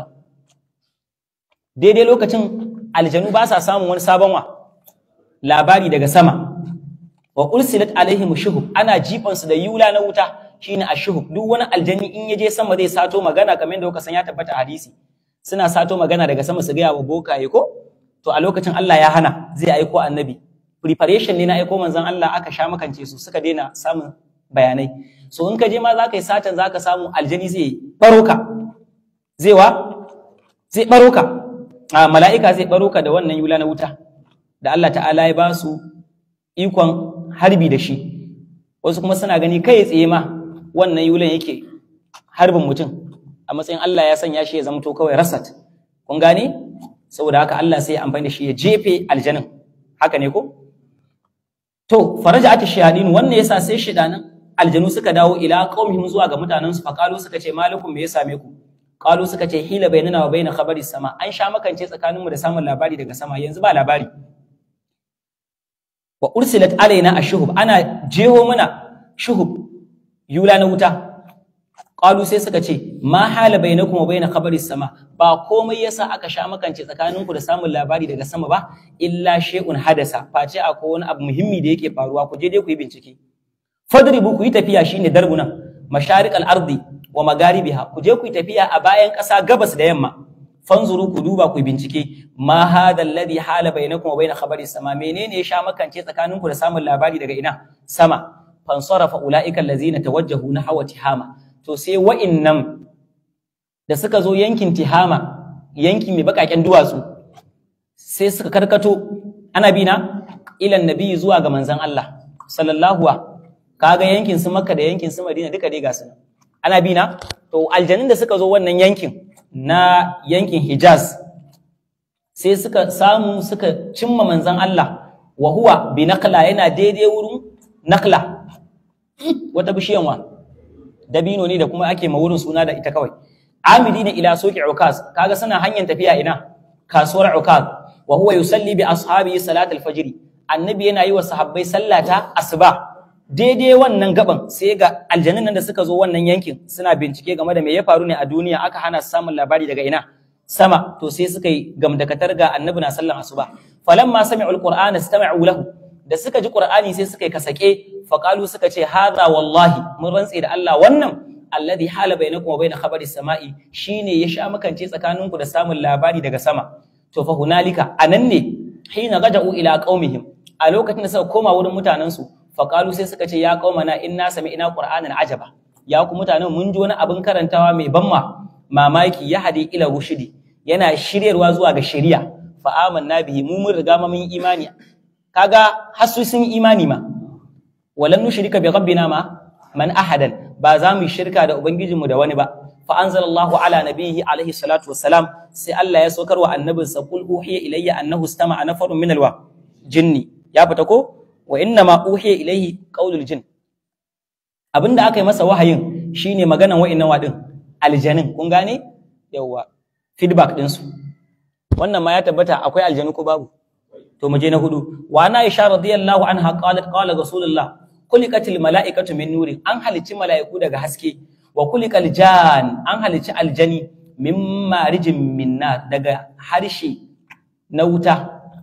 daidai lokacin aljanu ba sa samun wani sabon wa labari daga sama wa ursilat alaihim shuhub ana jifan su da yula na wuta shine ashuhub duk wani aljani in yaje sama zai sato magana kamar yadda kuka san ya tabbata hadisi suna sato magana daga sama su ga wa bokaye ko to a lokacin Allah ya hana zai aiko annabi preparation ne na aiko manzon Allah aka sha makance su suka daina samun bayanai so in ka je ma za ka yi satan za ka samu aljani zai baro ka zai wa zai baro ka a mala'ika zai baro ka da wannan yula na wuta da Allah ta'ala ya ba su ikon harbi da shi wasu kuma suna gani kai tsaye ma wannan yulan yake harbin mutum a matsayin Allah ya sanya shi ya zamto kawai rasat kun gane saboda haka Allah sai ya amfani da shi ya jefe aljanin haka ne ko to faraja ata shayadin wannan yasa sai shidanan aljanu suka dawo ila qaumihim zuwa ga mutanen su faqalu suka ce malakum me ya same ku qalu suka ce hila bainana wa baina khabari sama an sha makance tsakanin mu da samun labari daga sama yanzu ba labari wa ursilat alaina ashuhub ana jeho mana shuhub yula na wuta qalu sai suka ce ma hala bainakum wa baina khabari sama ba komai yasa aka sha makance tsakaninku da samun labari daga sama ba illa shay'un hadasa face akwai wani abu muhimmi da yake faruwa ku je dai ku yi bincike fadribu ku yi tafiya shine darbunan masharik al-ardi wa magaribiha ku je ku yi tafiya a bayan ƙasa gabas da yamma fanzuru ku duba ku yi bincike ma hada alladhi hala bainakum wa baina khabari sama menene ya sha makance tsakaninku da samun labari daga ina sama fansarafa ulaika allazina tawajjahu nahwa tihama to sai wa'innan da suka zo yankin tihama yanki mai bakaken duwatsu sai suka karkato ana bi na ilan nabi zuwa ga manzon Allah sallallahu kaga yankin su makka da yankin su madina duka dai ga su ana bi na to aljanin da suka zo wannan yankin na yankin hijaz sai suka samu suka cimma manzon Allah wa huwa bi naqla yana daidai wurin naqla wata bishiyan wa dabino ne da kuma ake ma wurin suna da ita kawai amidina ila suqi ukaz kaga suna hanyar tafiya ina kasuwar ukaz wa huwa yusalli bi ashabihi salatul fajr annabi yana yi wa sahabbai sallata asuba daidai wannan gaban sai ga aljanun nan da suka zo wannan yankin suna bincike game da me ya faru ne a duniya aka hana su samun labari daga ina sama to sai suka yi gamdakatar ga annabi na sallan asuba falamma sami'u alqur'ana istama'u lahu da suka ji qur'ani sai suka yi kasake faqalu suka ce hadha wallahi mun rantse da Allah wannan alladhi hala bainakum wa bain khabari samai shine ya sha makance tsakaninku da samun labari daga sama to fa hunalika anan ne hina gada'u ila qaumihim a lokacin da suka koma wurin mutanen su faqalu sai suka ce ya qaumana inna sami'na qur'anan ajaba ya ku mutanen mun ji wani abin karantawa mai banma mamaki ya hadi ila rushidi yana shiryarwa zuwa ga shari'a fa amanna bihi mu mun riga mun imani kaga hasu sun imani ma walan nushrika bi rabbina ma man ahadan ba za mu shirka da ubangijinmu da wani ba fa anzalallahu ala nabiyhi alaihi salatu wassalam sai Allah ya saukar wa annabin sa qul uhiya ilayya annahu istama'a nafarun min alwa jinni ya fita ko wa inna ma uhiya ilayhi qaulul jin abinda aka yi masa wahayin shine maganan wa'annan wadin aljanin kun gane yawa feedback din su wannan ma ya tabbata akwai aljanu ko babu to mu je na hudu wa na aisha radiyallahu anha qalat qala rasulullah kulikatil mala'ikatu min nuri an halicci mala'iku daga haske wa kulikal jan an halicci aljani min marijin minna daga harshe na wuta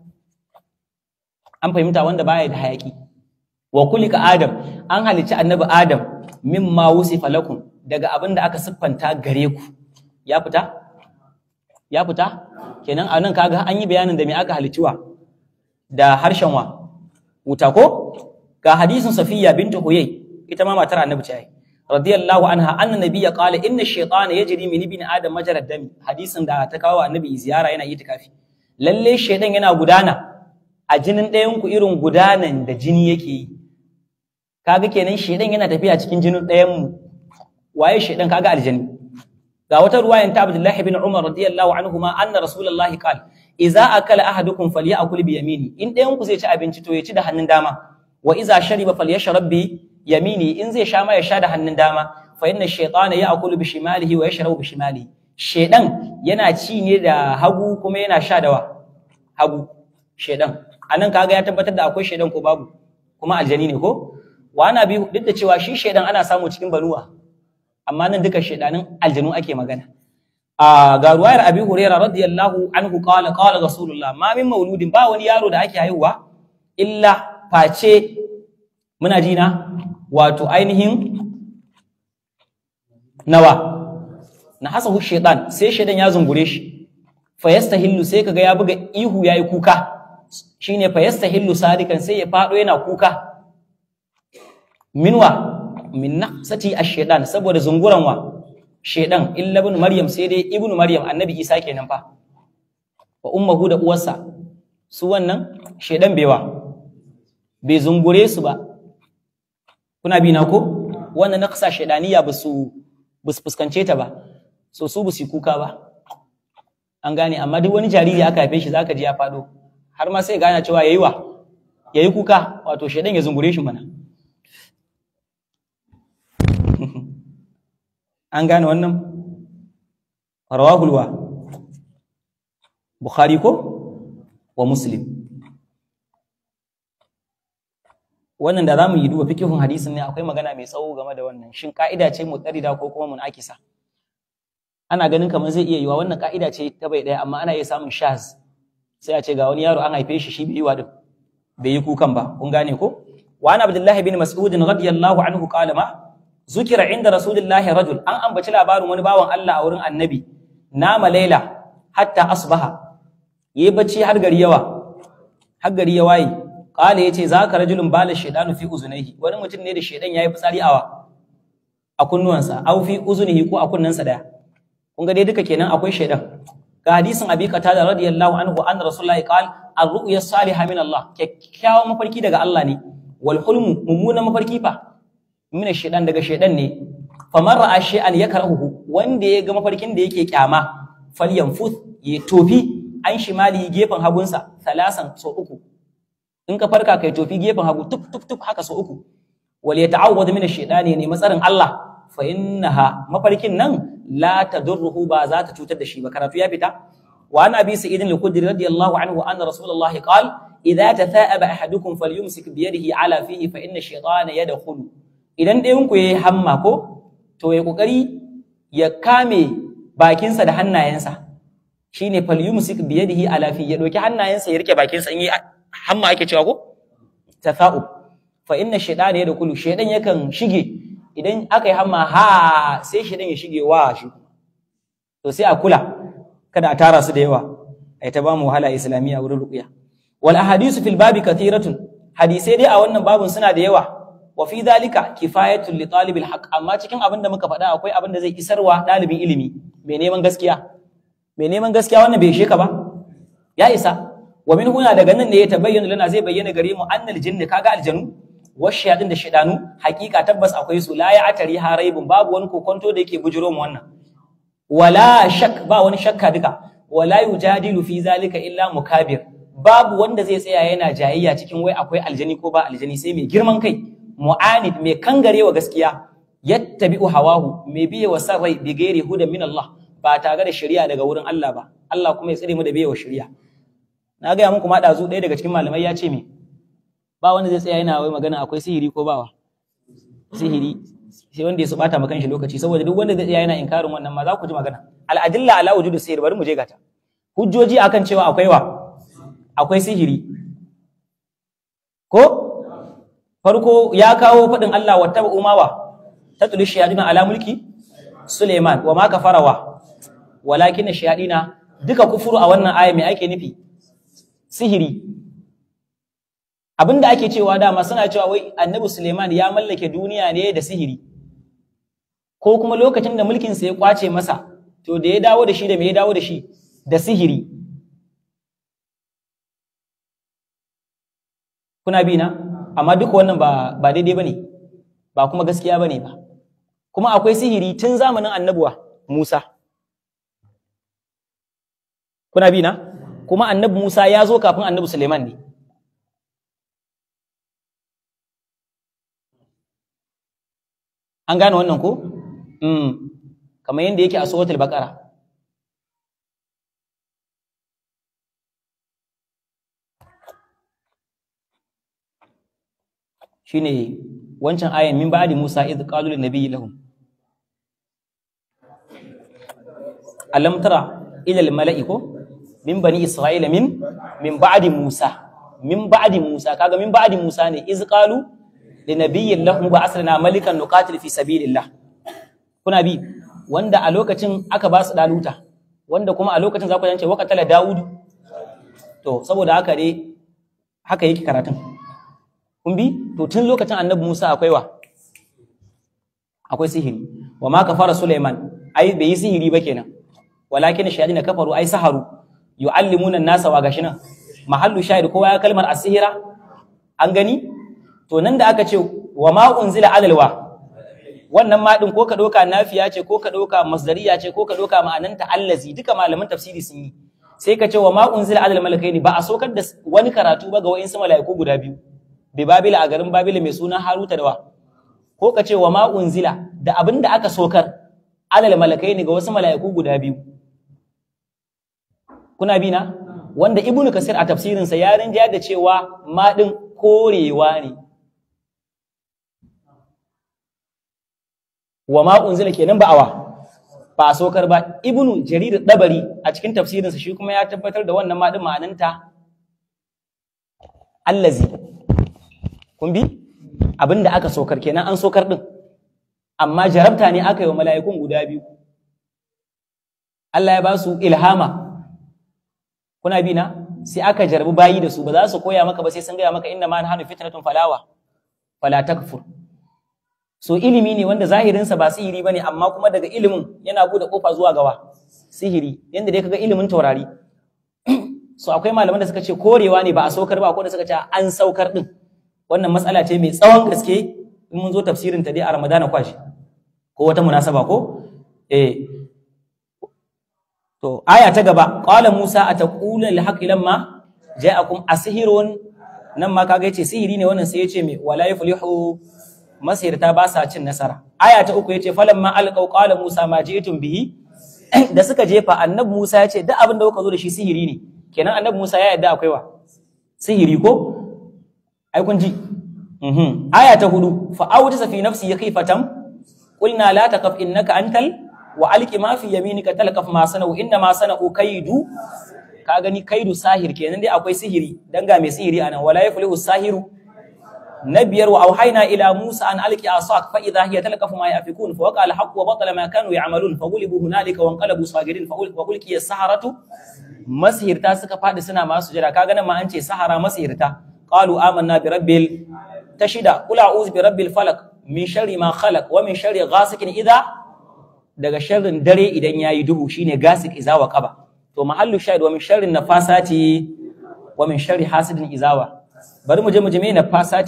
an fahimta wanda baya da hayaki wa kulika adam an halicci annabi adam mimma wusifa lakum daga abin da aka siffanta gare ku ya fita ya fita kenan a nan kaga an yi bayanin da me aka halicciwa da harshen wa wuta ko ga hadisin safiya bintu huyay ita ma matar annabi ce ai radiyallahu anha anna nabiyya qala inna ash-shaytana yajri min ibni adam majrad dami hadisin da ta kawo annabi ziyara yana yi tikafi lalle shaydan yana gudana a jinin ɗayan ku irin gudanan da jini yake yi kaga kenan shaydan yana tafiya cikin jinin ɗayan mu waye shaydan kaga aljani ga wata ruwayan ta Abdullah ibn Umar radiyallahu anhuma anna rasulullahi qala idza akala ahadukum falyakul bi yamini in ɗayan ku zai ci abinci to ya ci da hannun dama wa iza shariba falyashrab bi yamini in zai sha ma ya sha da hannun dama fa inna shaytana ya'kulu bi shimalihi wa yashrabu bi shimalihi shedan yana ci ne da hagu kuma yana sha da wa hagu shedan anan kaga ya tabbatar da akwai shedan ko babu kuma aljani ne ko wa ana bi duk da cewa shi shedan ana samu cikin banuwa amma nan duka shedanin aljanu ake magana a ga ruwayar abi hurairah radiyallahu anhu qala qala rasulullah ma min mauludin ba wani yaro da ake haihuwa illa face muna ji na wato ainihin nawa na hasahu shaitan sai shaitan ya zungure shi fa yastahillu sai kaga ya buga ihu yayi kuka shine fa yastahillu sadikan sai ya fado yana kuka minwa min naqsati ash-shaytan saboda zunguran wa shaitan illa ibn maryam sai dai ibnu maryam annabi isa kenan fa wa ummuhu da uwarsa su wannan shaitan bewa bai zungure su ba kuna bi na ko wannan naqsa shaydaniya ba su ba su fuskance ta ba so su ba su kuka ba an gane amma duk wani jariri aka haife shi zaka ji ya fado har ma sai gane cewa yayi wa yayi kuka wato shaydan ya zungure shi mana an gane wannan rawahul wa bukhari ko wa muslim wannan da zamu yi duba fikihun hadisin ne akwai magana mai tsawo game da wannan shin ka'ida ce mutarida ko kuma munakisa ana ganin kamar zai iya yiwa wannan ka'ida ce ta bai daya amma ana iya samun shaz sai a ce ga wani yaro an haife shi shi bai yi wa din bai yi kukan ba kun gane ko wa ana abdullahi bin mas'ud radiyallahu anhu qala ma zukira inda rasulillahi rajul an ambaci labarin wani bawan Allah a wurin annabi nama laila hatta asbaha yayi bacci har gari yawa har gari ya waye Kale ya ce za ka rajulun bala shaidanu fi uzunaihi wani mutum ne da shaidan ya yi fitsari awa a kunnuwansa au fi uzunihi ko a kunnensa daya kun ga dai duka kenan akwai shaidan ga hadisin abi qatada radiyallahu anhu an rasulullahi qal ar-ru'ya salihah min Allah kyakkyawan mafarki daga Allah ne wal hulmu mummunan mafarki fa min shaidan daga shaidan ne faman ra'a shay'an yakrahu wanda ya ga mafarkin da yake kyama falyanfuth ya tofi an shimali gefen hagunsa salasan so uku in ka farka kai tofi gefen hagu tuk tuk tuk haka so uku wal yata'awwad min ash-shaytani ne matsarin Allah fa innaha mafarkin nan la tadurruhu ba za ta cutar da shi ba karatu ya fita wa an abi sa'id al-khudri radiyallahu anhu anna rasulullahi qala idza tatha'aba ahadukum falyumsik bi yadihi ala fihi fa inna ash-shaytana yadkhulu idan ɗayan ku yayi hamma ko to ya kokari ya kame bakinsa da hannayensa shine falyumsik bi yadihi ala fihi ya doki hannayensa ya rike bakinsa in yi hamma ake cewa ko tafa'ub fa inna shaytana yadkhulu shaytan yakan shige idan aka yi hamma ha sai shaytan ya shige wa shi to sai a kula kada a tara su da yawa ai ta ba mu wahala islamiyya wurin ruqya wal ahadisu fil babi kathiratun hadisai dai a wannan babun suna da yawa wa fi dhalika kifayatul li talibil haqq amma cikin abin da muka faɗa akwai abin da zai isarwa ɗalibin ilimi mai neman gaskiya mai neman gaskiya wannan bai ishe ka ba ya isa wa min huna daga nan ne ya tabayyana lana zai bayyana gare mu annal jinni kaga aljanu washiyatin da shidanu hakika tabbas akwai su la ya atari haraibun babu wani kokonto da yake bujiro mu wannan wala shak ba wani shakka duka wala yujadilu fi zalika illa mukabir babu wanda zai tsaya yana jayayya cikin wai akwai aljani ko ba aljani sai mai girman kai mu'anid mai kangarewa gaskiya yattabi'u hawahu mai biye wa san rai bi gairi hudan min Allah ba tare da shari'a daga wurin Allah ba Allah kuma ya tsire mu da biye wa shari'a na ga muku ma dazu ɗaya daga cikin malamai ya ce me ba wanda zai tsaya yana wai magana akwai sihiri ko bawa sihiri sai wanda ya su bata maka shi lokaci saboda duk wanda zai tsaya yana inkarin wannan ma za ku ji magana al-adilla ala wujudu sihir bari mu je gata hujjoji akan cewa akwai wa akwai sihiri ko farko ya kawo faɗin Allah wa taba umawa ta tulu shayadina ala mulki Suleiman wa ma kafarawa walakin shayadina duka kufuru a wannan aya mai ake nufi sihiri abinda ake cewa dama suna cewa wai annabi Suleiman ya mallake duniya ne da sihiri ko kuma lokacin da mulkin sa ya kwace masa to da ya dawo da shi da me ya dawo da shi da sihiri kuna bi na amma duk wannan ba ba daidai bane ba kuma gaskiya bane ba kuma akwai sihiri tun zamanin annabuwa Musa kuna bi na kuma annabi Musa ya zo kafin annabi Suleiman ne an gane wannan ko mm kamar yadda yake a suratul baqara shine wancan ayan min ba'di Musa idh qalu lin nabiyyi lahum alam tara ila al mala'i ko min bani isra'ila min min ba'di Musa min ba'di Musa kaga min ba'di Musa ne idh qalu lin nabiyyi lahum ba asrina malikan nuqatil fi sabilillah kuna bi wanda a lokacin aka ba su daluta wanda kuma a lokacin za ku yance waqatala Dawud to saboda haka dai haka yake karatun kun bi to tun lokacin annabi Musa akwai wa akwai sihiri wa ma kafara Sulaiman ai bai yi sihiri ba kenan walakin shayadin kafaru ai saharu yu'allimuna an-nasa wa gashi nan mahallu shahid kowa ya kalmar asihira an gani to nan da aka ce wa ma unzila alalwa wannan ma din ko ka doka nafiya ce ko ka doka masdariya ce ko ka doka ma'ananta allazi duka malaman tafsiri sun yi sai ka ce wa ma unzila alal malakaini ba a sokar da wani karatu ba ga wa'insu mala'iku guda biyu bi babila a garin babila mai suna haruta da wa ko ka ce wa ma unzila da abin da aka sokar alal malakai ne ga wasu mala'iku guda biyu kuna bi na wanda ibnu kasir a tafsirinsa ya rinja da cewa ma din korewa ne wa ma unzila kenan ba awa ba a sokar ba ibnu jarir dabari a cikin tafsirinsa shi kuma ya tabbatar da wannan ma din ma'ananta allazi kun bi abin da aka sokar kenan an sokar din amma jarabta ne aka yi wa mala'ikun guda biyu Allah ya ba su ilhama kuna bi na sai aka jarabi bayi da su ba za su koya maka ba sai sun gaya maka inna ma nahnu fitnatun falawa fala takfur so ilimi ne wanda zahirinsa ba sihiri bane amma kuma daga ilimin yana bude kofa zuwa gawa sihiri yanda dai kaga ilimin taurari so akwai malaman da suka ce korewa ne ba a saukar ba ko da suka ce an saukar din wannan matsala ce mai tsawon gaske in mun zo tafsirin ta dai a Ramadana kwashi ko wata munasaba ko eh to aya ta gaba qala Musa ataqulu lil haqqi lamma ja'akum asihirun nan ma kaga yace sihiri ne wannan sai yace me wala yuflihu masirta ba sa cin nasara aya ta uku yace falamma alqaw qala Musa ma ji'tum bihi da suka jefa annabi Musa yace duk abin da kuka zo da shi sihiri ne kenan annabi Musa ya yadda akwai wa sihiri ko ai kun ji mhm aya ta hudu fa awjasa fi nafsi yakifatan qulna la taqaf innaka antal wa alqi ma fi yaminika talqaf ma sanau inna ma sanau kaidu ka gani kaidu sahir kenan dai akwai sihiri dan ga mai sihiri anan wala yaflihu sahiru nabiyar wa auhayna ila musa an alqi asak fa idha hiya talqaf ma yafikun fa waqa al-haqq wa batala ma kanu ya'malun fa ghulibu hunalika wa anqalabu sagirin fa ulqiya as-saharatu masihirta suka fadi suna masu jira kaga nan ma an ce sahara masihirta qalu amanna bi rabbil tashida qul a'udhu bi rabbil falaq min sharri ma khalaq wa min sharri ghasikin idha daga sharrin dare idan yayi duhu shine gasik idza wa qaba to mahallu shahid wa min sharri nafasati wa min sharri hasidin izawa bari mu je mu je me nafasati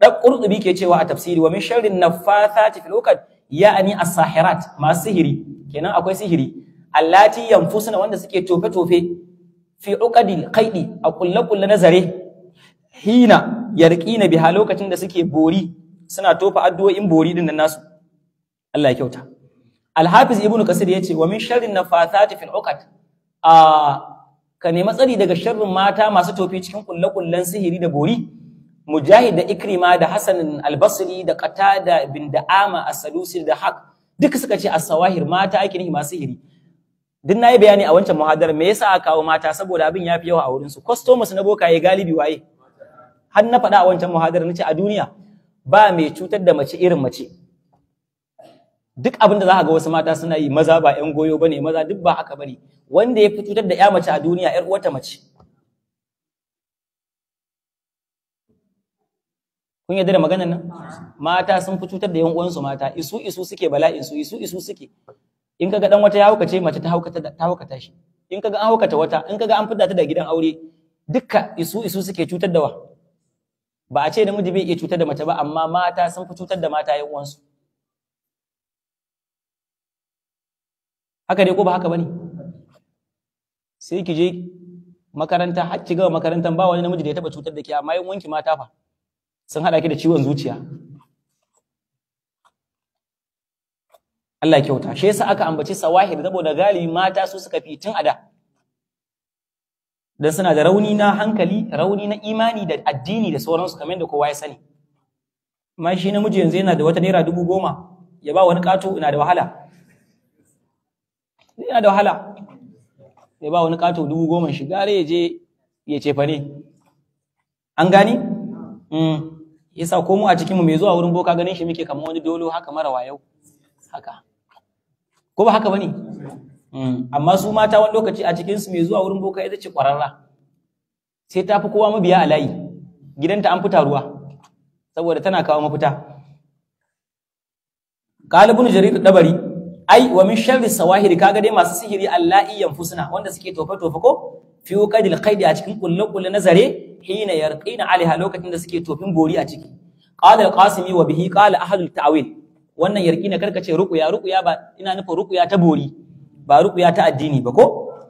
dan qurtubi ke cewa a tafsiri wa min sharrin naffathati fil uqad ya'ni as-sahirat masu sihiri kenan akwai sihiri allati yanfusuna wanda suke tofe tofe fi uqadil qaidi a kulle kulle na zare hina yarqina biha lokacin da suke bori suna tofa addu'o'in bori din nan nasu Allah ya kyauta Al-Hafiz Ibn Kasir yace wa min sharrin nafathati fil uqad a ka nemi tsari daga sharrin mata masu tofi cikin kulle kullen sihiri da bori Mujahid da Ikrima da Hassan al-Basri da Qatada bin Da'ama as-Sadusi da Haq duka suka ce as-sawahir mata ake nihi masu sihiri duk nayi bayani a wancan muhadara me yasa aka kawo mata saboda abin yafi yawa a wurin su customers na bokaye galibi waye har na faɗa a wancan muhadara nace a duniya ba mai cutar da mace irin mace duk abin da za ka ga wasu mata suna yi maza ba ƴan goyo bane maza duk ba haka bane wanda ya fi cutar da ƴa mace a duniya ƴar uwarta mace kun yarda da maganar nan mata sun fi cutar da ƴan uwansu mata isu isu suke bala'in su isu isu suke in kaga dan wata ya haukace mace ta haukata ta haukata shi in kaga an haukata wata in kaga an fidda ta da gidan aure dukka isu isu suke cutar da wa ba a ce namiji bai iya cutar da mace ba amma mata sun fi cutar da mata ƴan uwansu haka dai ko ba haka bane sai ki je makaranta har ki gama makarantan ba wani namiji da ya taba cutar da ke amma yin wanki mata fa sun hada ki da ciwon zuciya Allah ya kyauta shi yasa aka ambaci sawahir saboda galibi mata su suka fi tun ada dan suna da rauni na hankali rauni na imani da addini da sauransu kamar da kowa ya sani amma shi namiji yanzu yana da wata naira dubu goma ya ba wani kato ina da wahala yana da wahala ya ba wani kato dubu goma shi gare ya je ya cefa ne an gani yasa ko mu a cikin mu mai zuwa wurin boka ganin shi muke kamar wani dolo haka mara wayau haka ko ba haka bane amma su mata wani lokaci a cikin su mai zuwa wurin boka ita ce kwararra sai ta fi kowa mabiya a layi gidanta an fita ruwa saboda tana kawo mafita qalibun jarir dabari ai wa min sharri sawahiri kaga dai masu sihiri allahi yanfusuna wanda suke tofa tofa ko fi qadil qaidi a cikin kullu kullu nazare hina yarqina alaiha lokacin da suke tofin bori a ciki qala al-qasimi wa bihi qala ahlul ta'wil wannan yarqina karkace ruqya ruqya ba ina nufin ruqya ta bori ba ruqya ta addini ba ko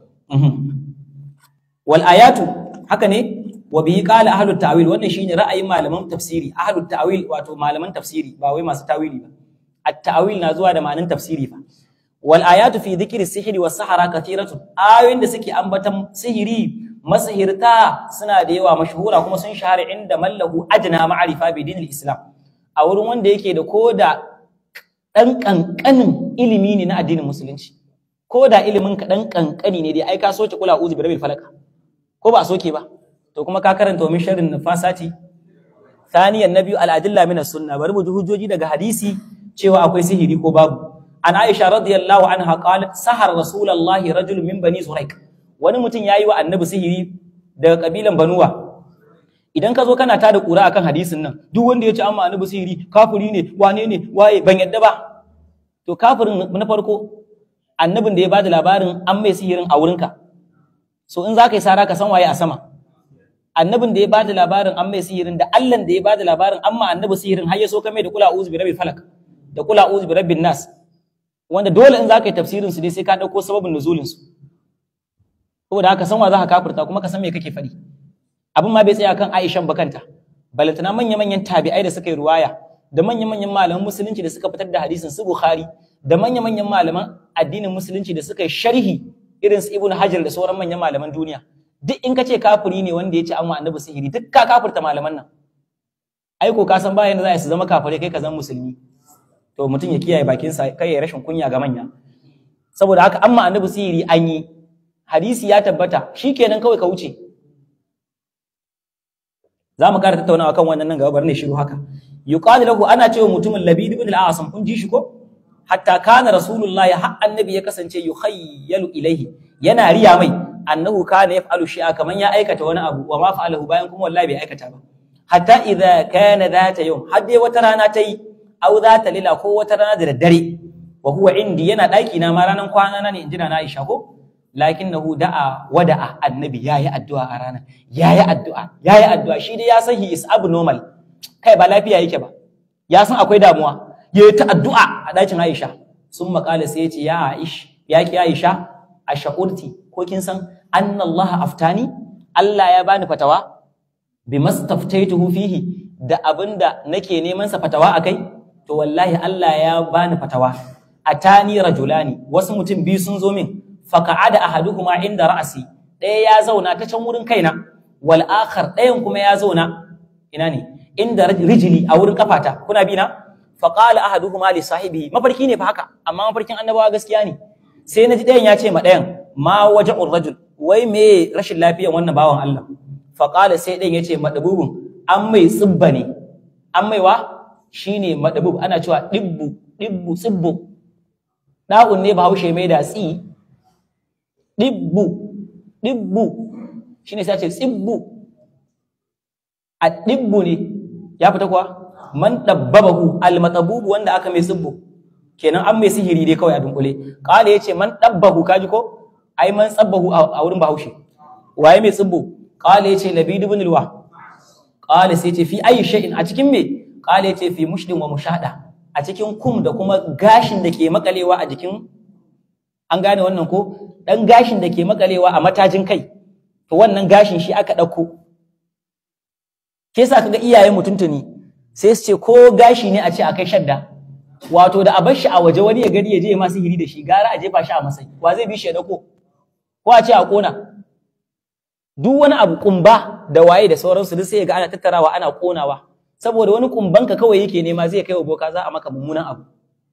wal ayatu haka ne wa bihi qala ahlut ta'wil wannan shine ra'ayin malaman tafsiri ahlut ta'wil wato malaman tafsiri ba wai masu tawili ba at-ta'wil na zuwa da ma'anin tafsiri fa wal ayatu fi dhikri sihri was sahara kathiratu ayoyin da suke ambatan sihiri masihirta suna da yawa mashhura kuma sun shahara inda mallahu ajna ma'rifa bi dinil islam a wurin wanda yake da koda dan kankanin ilimi ne na addinin musulunci koda ilimin ka dan kankani ne dai ai ka soke kula uzu bi rabbil falaq ko ba a soke ba to kuma ka karanta min sharrin nafasati thaniyan nabiyu al-adilla min as-sunnah bari mu ji hujjoji daga hadisi cewa akwai sihiri ko babu an aisha radiyallahu anha qalat sahar rasulullahi rajul min bani zuraik wani mutum yayi wa annabi sihiri daga kabilan banuwa idan ka zo kana tada kura akan hadisin nan duk wanda ya ci amma annabi sihiri kafiri ne wane ne waye ban yadda ba to kafirin na farko annabin da ya bada labarin an mai sihirin a wurinka so in za ka yi sara ka san waye a sama annabin da ya bada labarin an mai sihirin da allan da ya bada labarin amma annabi sihirin har ya so ka mai da kula uzu bi rabbil falak da kula uzu bi rabbin nas wanda dole in zaka yi tafsirin su dai sai ka dauko sababin nuzulin su saboda haka san wa za ka kafirta kuma ka san me kake faɗi abin ma bai tsaya kan Aisha bakanta balantana manya manyan tabi'ai da suka yi ruwaya da manya manyan malaman musulunci da suka fitar da hadisin su Bukhari da manya manyan malaman addinin musulunci da suka yi sharhi irin su Ibn Hajar da sauran manyan malaman duniya duk in ka ce kafiri ne wanda ya ce an wa annabi sihiri duk ka kafirta malaman nan aiko ka san bayan da za su zama kafirai kai ka zama musulmi to mutum ya kiyaye bakinsa kai ya rashin kunya ga manya saboda haka amma annabi sihiri an yi hadisi ya tabbata shikenan kawai ka wuce za mu ƙara tattaunawa kan wannan nan gaba bari ne shiru haka yuqalu lahu ana cewa mutumin labid ibn al-asam kun ji shi ko hatta kana rasulullahi har annabi ya kasance yukhayyalu ilaihi yana riya mai annahu kana yaf'alu shi'a kaman ya aikata wani abu wa ma fa'alahu bayan kuma wallahi bai aikata ba hatta idza kana dhata yawm har dai wata rana ta yi au za ta lila ko wata rana da daddare wa huwa indi yana daki na ma ranan kwana na ne injina na Aisha ko lakinnahu da'a wada'a annabi yayi addu'a a ranar yayi addu'a yayi addu'a shi dai ya san he is abnormal kai ba lafiya yake ba ya san akwai damuwa ya yi ta addu'a a ɗakin Aisha sun makala sai ya ce ya Aish ya ki Aisha a sha'urti ko kin san annallaha aftani Allah ya bani fatawa bi mastaftaituhu fihi da abinda nake neman sa fatawa akai to wallahi Allah ya bani fatawa atani rajulani wasu mutum biyu sun zo min faka'ada ahaduhuma inda ra'asi ɗaya ya zauna ta can wurin kaina wal akhar ɗayan kuma ya zauna ina ne inda rijili a wurin kafata kuna bi na faqala ahaduhuma li sahibihi mafarki ne fa haka amma mafarkin annabawa gaskiya ne sai naji ɗayan ya ce ma ɗayan ma waja'ur rajul wai me rashin lafiyan wannan bawan Allah faqala sai ɗayan ya ce madabubun an mai tsibba ne an mai wa shine madabub ana cewa dibbu dibbu tsibbu da'un ne bahaushe mai da tsi dibbu dibbu shine sai ce tsibbu a dibbu ne ya fita kuwa man dabbabahu almatabubu wanda aka mai tsibbu kenan an mai sihiri dai kawai a dunkule kala yace man dabbahu kaji ko ai man tsabbahu a wurin bahaushe waye mai tsibbu kala yace labid ibn alwa kala sai yace fi ayi shay'in a cikin me kala yace fi mushdin wa mushada a cikin kum da kuma gashin da ke makalewa a jikin an gane wannan ko dan gashin da ke makalewa a matajin kai to wannan gashin shi aka ɗauko ke sa kaga iyayen mutuntuni sai su ce ko gashi ne a ce a kai shadda wato da a bar shi a waje wani ya gani ya je masu hiri da shi gara a jefa shi a masai wa zai bi shi ya dauko ko a ce a kona duk wani abu kumba da waye da sauransu duk sai ga ana tattarawa ana konawa saboda wani kumbanka kawai yake nema zai kai wa boka za a maka mummunan abu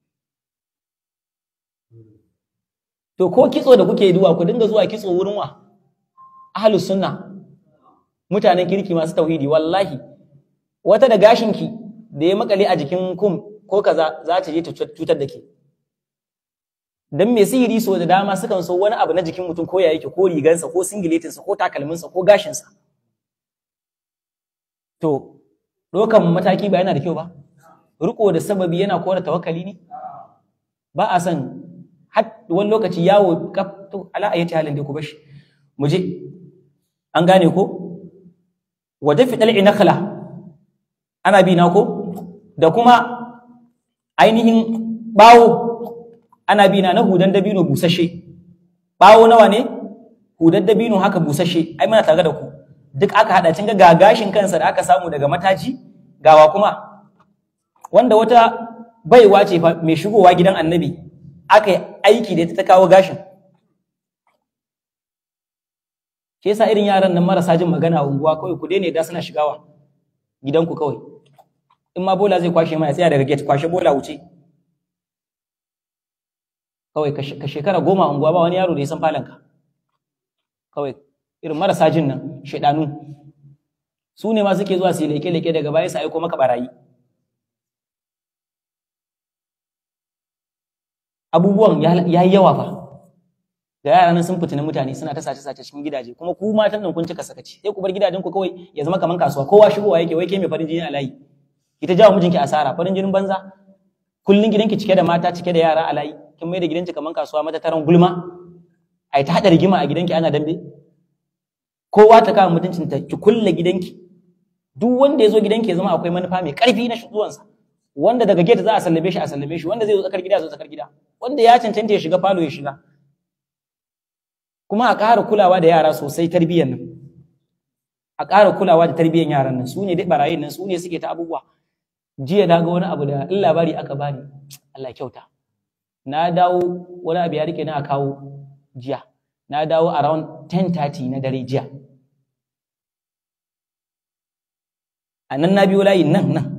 to ko kitso da kuke duwa ku dinga zuwa kitso wurin wa ahlus sunna mutanen kirki masu tauhidi wallahi wata da gashinki da ya makale a jikin kum ko kaza za ta je ta cutar da ke dan mai sihiri so da dama sukan so wani abu na jikin mutum ko ya yake ko rigansa ko singiletinsa ko takalminsa ko gashinsa to dokan mataki ba yana da kyau ba riko da sababi yana kora tawakkali ne ba a san har wani lokaci yawo to ala ayati halin da ku bashi mu je an gane ko wa dafi dal'i nakhla ana bi na ko da kuma ainihin bawo ana bi na na hudan dabino busashe bawo nawa ne hudan dabino haka busashe ai muna tare da ku duk aka hada cin ga gashin kansa da aka samu daga mataji gawa kuma wanda wata baiwa ce fa mai shigowa gidan annabi aka yi aiki da ta kawo gashin shi yasa irin yaran nan marasa jin magana a unguwa kawai ku daina da suna shigawa gidanku kawai in ma bola zai kwashe mana tsaya daga gate kwashe bola wuce kawai ka shekara goma a unguwa ba wani yaro da ya san falanka kawai irin marasa jin nan shaidanu su ne ma suke zuwa su yi leke-leke daga baya su aiko maka barayi abubuwan ya yi yawa fa da yara nan sun fitina mutane suna ta sace-sace cikin gidaje kuma ku matan nan kun cika sakaci sai ku bar gidajen ku kawai ya zama kaman kasuwa kowa shigowa yake wai ke mai farin jini a layi ita jawo mijinki asara farin jinin banza kullun gidanki cike da mata cike da yara a layi kin mai da gidanki kaman kasuwa mata taron gulma ai ta hada rigima a gidanki ana dambe kowa ta kama mutuncinta ki kulle gidanki duk wanda ya zo gidanki ya zama akwai manufa mai karfi na zuwansa wanda daga gate za a sallame shi a sallame shi wanda zai zo tsakar gida zo tsakar gida wanda ya cancanta ya shiga falo ya shiga kuma a ƙara kulawa da yara sosai tarbiyyar nan a ƙara kulawa da tarbiyyar yaran nan su ne dai barayin nan su ne suke ta abubuwa jiya na ga wani abu da in labari aka bani Allah kyauta na dawo wani abu ya rike na a kawo jiya na dawo around 10:30 na dare jiya a nan na biyo layin nan nan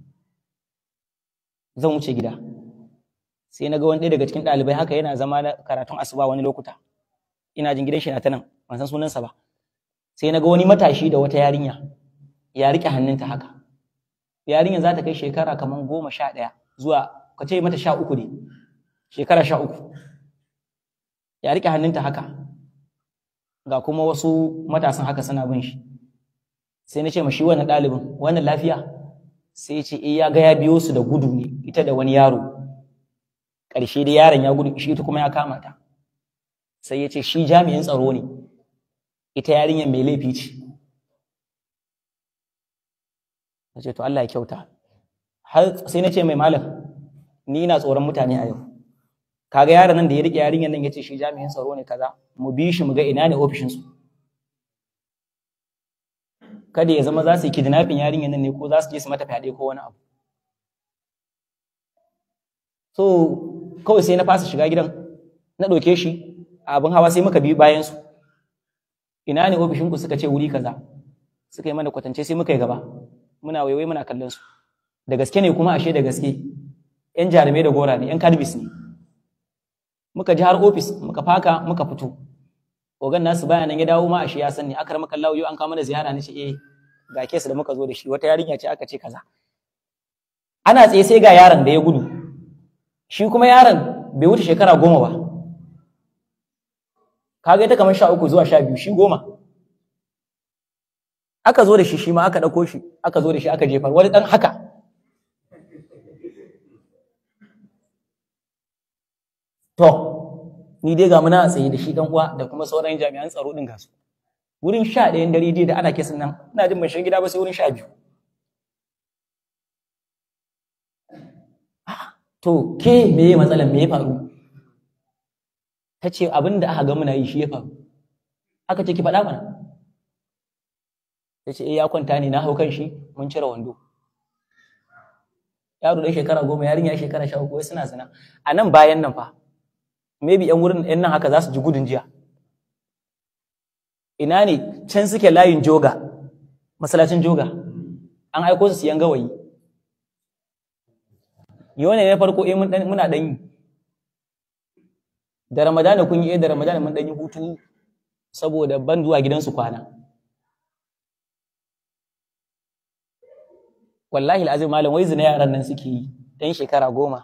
zan wuce gida sai na ga wani ɗaya daga cikin ɗalibai haka yana zama na karatun asuba wani lokuta ina jin gidan shi na ta nan ban san sunansa ba sai na ga wani matashi da wata yarinya ya riƙe hannunta haka yarinyar za ta kai shekara kamar goma sha ɗaya zuwa ka ce mata sha uku ne shekara sha uku ya riƙe hannunta haka ga kuma wasu matasan haka suna bin shi sai na ce ma shi wannan ɗalibin wannan lafiya sai ce eh ya ga ya biyo su da gudu ne ita da wani yaro ƙarshe da yaron ya gudu shi ita kuma ya kama ta sai ya ce shi jami'in tsaro ne ita yarinyar mai laifi ce na ce to Allah ya kyauta har sai na ce mai malam ni ina tsoron mutane a yau kaga yaron nan da ya rike yarinyar nan yace shi jami'in tsaro ne kaza mu bi shi mu ga ina ne ofishin su kada ya zama za su yi kidnapping yarinyar nan ne ko za su je su mata fyaɗe ko wani abu so kawai sai na fasa shiga gidan na ɗauke shi a abin hawa sai muka bi bayan su ina ne ofishin ku suka ce wuri kaza suka yi mana kwatance sai muka yi gaba muna waiwai muna kallon su da gaske ne kuma ashe da gaske yan jarumai da gora ne yan kadbis ne muka ji har ofis muka faka muka fito ogan nasu baya nan ya dawo ma ashe ya sani aka rama kallawo yau an kawo mana ziyara ne ce eh ga kes da muka zo da shi wata yarinya ce aka ce kaza ana tsaye sai ga yaron da ya gudu shi kuma yaron bai wuce shekara goma ba kaga ita kamar sha uku zuwa sha biyu shi goma aka zo da shi shi ma aka ɗauko shi aka zo da shi aka jefar wani ɗan haka to ni dai ga muna tsaye da shi dan uwa da kuma sauran jami'an tsaro din gasu wurin sha ɗayan dare dai da ana kesin nan ina jin ban shiga gida ba sai wurin sha biyu to ke me ya matsalan me ya faru ta ce abin da aka ga muna yi shi ya faru aka ce ki faɗa mana ta ce eh ya kwanta ne na hau kan shi mun cire wando yaro da shekara goma yarinya shekara sha uku wai suna zina a nan bayan nan fa maybe yan wurin yan nan haka za su ji gudun jiya ina ne can suke layin joga masallacin joga an aiko su siyan gawayi yau ne na farko eh muna dan yi da ramadana kun yi eh da ramadana mun dan yi hutu saboda ban zuwa gidansu kwana wallahi al'azim malam wai zina yaran nan suke yi dan shekara goma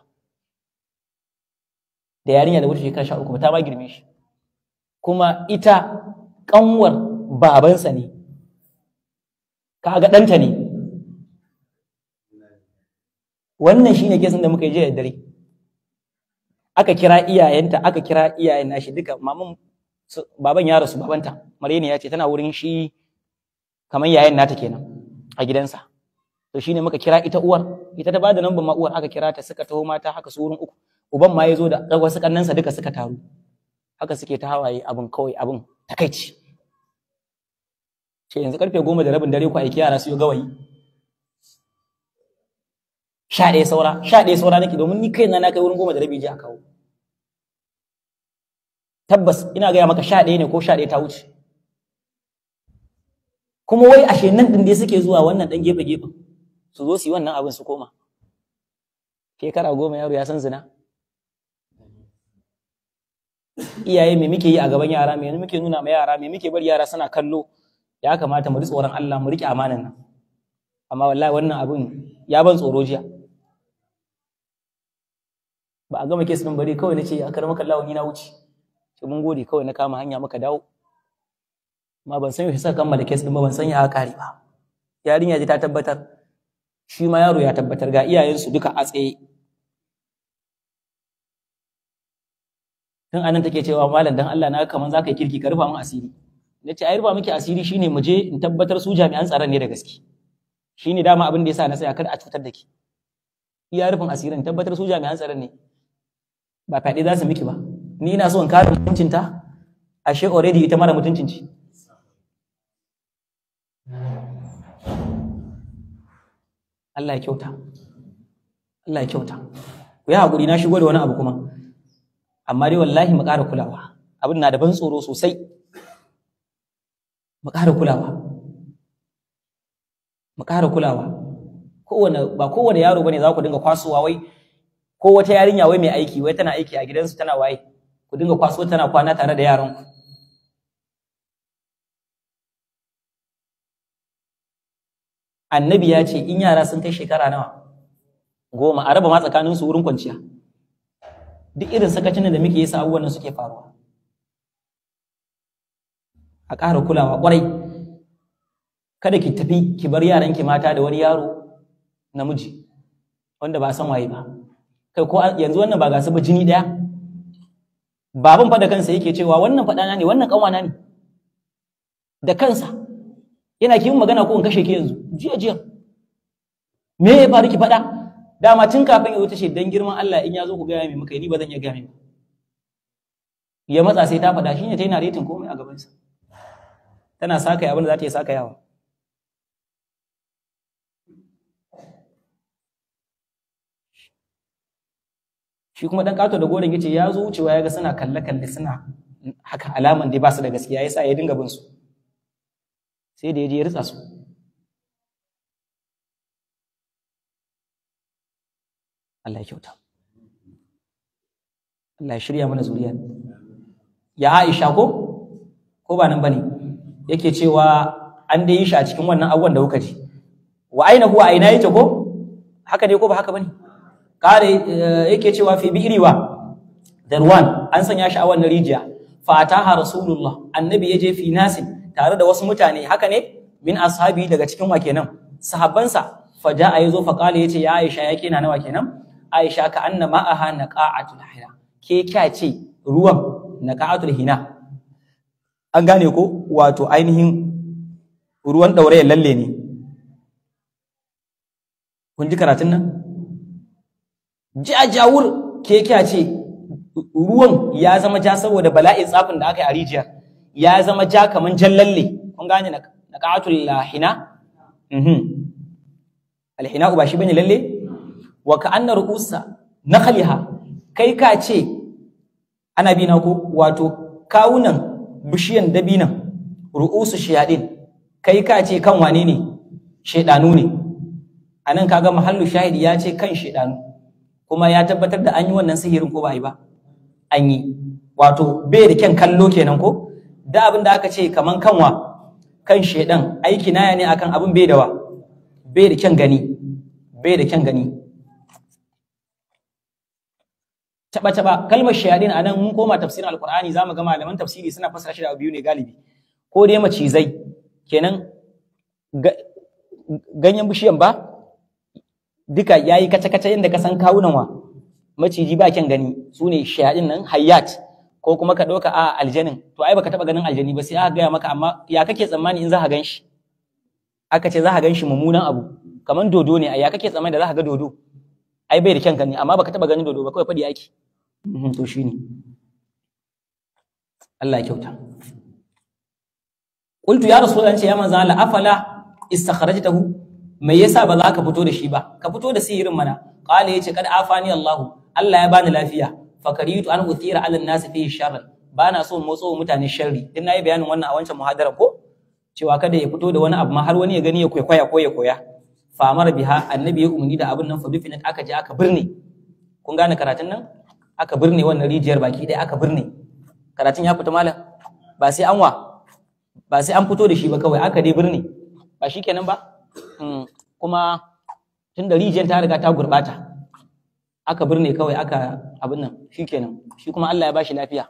da yarinya da wuce shekara sha uku ta ma girme shi kuma ita kanwar babansa ne kaga ɗanta ne wannan shine kesin da muka yi jiya da dare aka kira iyayenta aka kira iyayen nashi duka maman baban ya rasu babanta Maryani ya ce tana wurin shi kamar yayan nata kenan a gidansa to shine muka kira ita uwar ita ta bada lambar ma uwar aka kira ta suka taho mata haka su wurin uku uban ma ya zo da wasu kannansa duka suka taru haka suke ta hawaye abin kawai abin takaici ce yanzu karfe goma da rabin dare ku aiki yara su yi gawayi sha ɗaya saura sha ɗaya saura nake domin ni kai na na kai wurin goma da rabi je a kawo tabbas ina gaya maka sha ɗaya ne ko sha ɗaya ta wuce kuma wai ashe nan ɗin dai suke zuwa wannan ɗan gefe gefen su zo su yi wannan abin su koma shekara goma yaro ya san zina iyaye me muke yi a gaban yara me muke nuna ma yara me muke bari yara suna kallo ya kamata mu ji tsoron Allah mu riƙe amanan nan amma wallahi wannan abin ya ban tsoro jiya ba a gama kes din bari kawai nace a karama kallawa ni na wuce sai mun gode kawai na kama hanya muka dawo amma ban san yaushe saka kammala kes din ba ban san ya kare ba yarinya ji ta tabbatar shi ma yaro ya tabbatar ga iyayensu duka a tsaye tun anan take cewa malam dan Allah na kaman zaka yi kirki ka rufa mun asiri nace ai rufa miki asiri shine mu je in tabbatar su jami'an tsaron ne da gaske shine dama abin da yasa na tsaya kar a cutar da ki iya rufin asirin tabbatar su jami'an tsaron ne ba fyaɗe za su miki ba ni ina so in kare mutuncinta ashe already ita mara mutuncin ce Allah ya kyauta Allah ya kyauta ku yi haƙuri na shigo da wani abu kuma amma dai wallahi mu ƙara kulawa abin na da ban tsoro sosai mu ƙara kulawa mu ƙara kulawa kowane ba kowane yaro bane za ku dinga kwasowa wai ko wata yarinya wai mai aiki wai tana aiki a gidansu tana waye ku dinga kwaso tana kwana tare da yaran ku annabi ya ce in yara sun kai shekara nawa goma a raba ma tsakanin su wurin kwanciya duk irin sakacin da muke yi sa abubuwan suke faruwa a ƙara kulawa ƙwarai kada ki tafi ki bar yaranki mata da wani yaro namiji wanda ba san waye ba kai ko yanzu wannan ba gasu ba jini daya baban fa da kansa yake cewa wannan fadana ne wannan kanwana ne da kansa yana kiyin magana ko in kashe ki yanzu jiya jiya me ya faru ki faɗa dama tun kafin ya zo ta ce dan girman Allah in ya zo ku gaya mai muka ni ba zan iya gaya mai ya matsa sai ta faɗa shine ta yi naretin komai a gabansa tana saka abin da za ta yi saka yawa shi kuma dan kato da goron yace ya zo wucewa ya ga suna kalle kalle suna haka alaman dai ba su da gaskiya yasa ya dinga bin su sai da ya je ya ritsa su Allah ya kyauta Allah ya shirya mana zuriya ya Aisha ko ko ba nan bane yake cewa an dai yi shi a cikin wannan abubuwan da kuka ji wa aina huwa aina yake ko haka dai ko ba haka bane kare yake cewa fi bi'riwa darwan an sanya shi a wannan rijiya fataha rasulullah annabi yaje fi nasin tare da wasu mutane haka ne min ashabi daga cikin wa kenan sahabbansa faja'a yazo fa qala yace ya Aisha yake na nawa kenan Aisha ka anna ma'aha naqa'atul hina ke kya ce ruwan naqa'atul hina an gane ko wato ainihin ruwan ɗaurayen lalle ne kun ji karatun nan jajawur ke kya ce ruwan ya zama ja saboda bala'in tsafin da aka yi a rijiyar ya zama ja kaman jan lalle kun gane na ƙatul hina alhina ba shi bane lalle wa ka anna ru'usa nakhliha kai ka ce ana bi na ko wato kawunan bishiyan dabinan ru'usu shayadin kai ka ce kan wane ne shedanu ne anan kaga mahallu shahidi ya ce kan shedanu kuma ya tabbatar da an yi wannan sihirin ko ba yi ba an yi wato bai da kyan kallo kenan ko da abin da aka ce kaman kanwa kan shedan aiki naya ne akan abin bai da wa bai da kyan gani bai da kyan gani taba taba kalmar shayadin anan mun koma tafsirin alqur'ani zamu ga malaman tafsiri suna fassara shi da biyu ne galibi ko dai macizai kenan ganyen bishiyan ba duka yayi kace kace yanda ka san kawunan wa maciji ba kyan gani sune shayadin nan hayyat ko kuma ka ɗauka a aljanin to ai baka taɓa ganin aljani ba sai aka gaya maka amma ya kake tsammani in za ka gan shi aka ce za ka gan shi mummunan abu kamar dodo ne a ya kake tsammani da za ka ga dodo ai bai da kyan gani amma baka taɓa ganin dodo ba kawai faɗi ake to shi ne Allah ya kyauta qultu ya rasulullah ce ya manzo Allah afala istakhrajtahu me yasa ba za ka fito da shi ba ka fito da sihirin mana qala yace kad afani Allah Allah ya bani lafiya fakaritu an uthira ala nasi fihi sharran bana so motso mutane sharri din nayi bayanin wannan a wancan muhadara ko cewa kada ya fito da wani abu ma har wani ya gani ya kwaikwaya ko ya koya fa amara biha annabi ya umarni da abin nan fa dufinat aka je aka birne kun gane karatun nan aka birne wannan rijiyar baki ɗaya aka birne karatun ya fita malam ba sai an wa ba sai an fito da shi ba kawai aka dai birne ba shikenan ba kuma tun da rijiyar ta riga ta gurbata aka birne kawai aka abin nan shikenan shi kuma Allah ya bashi lafiya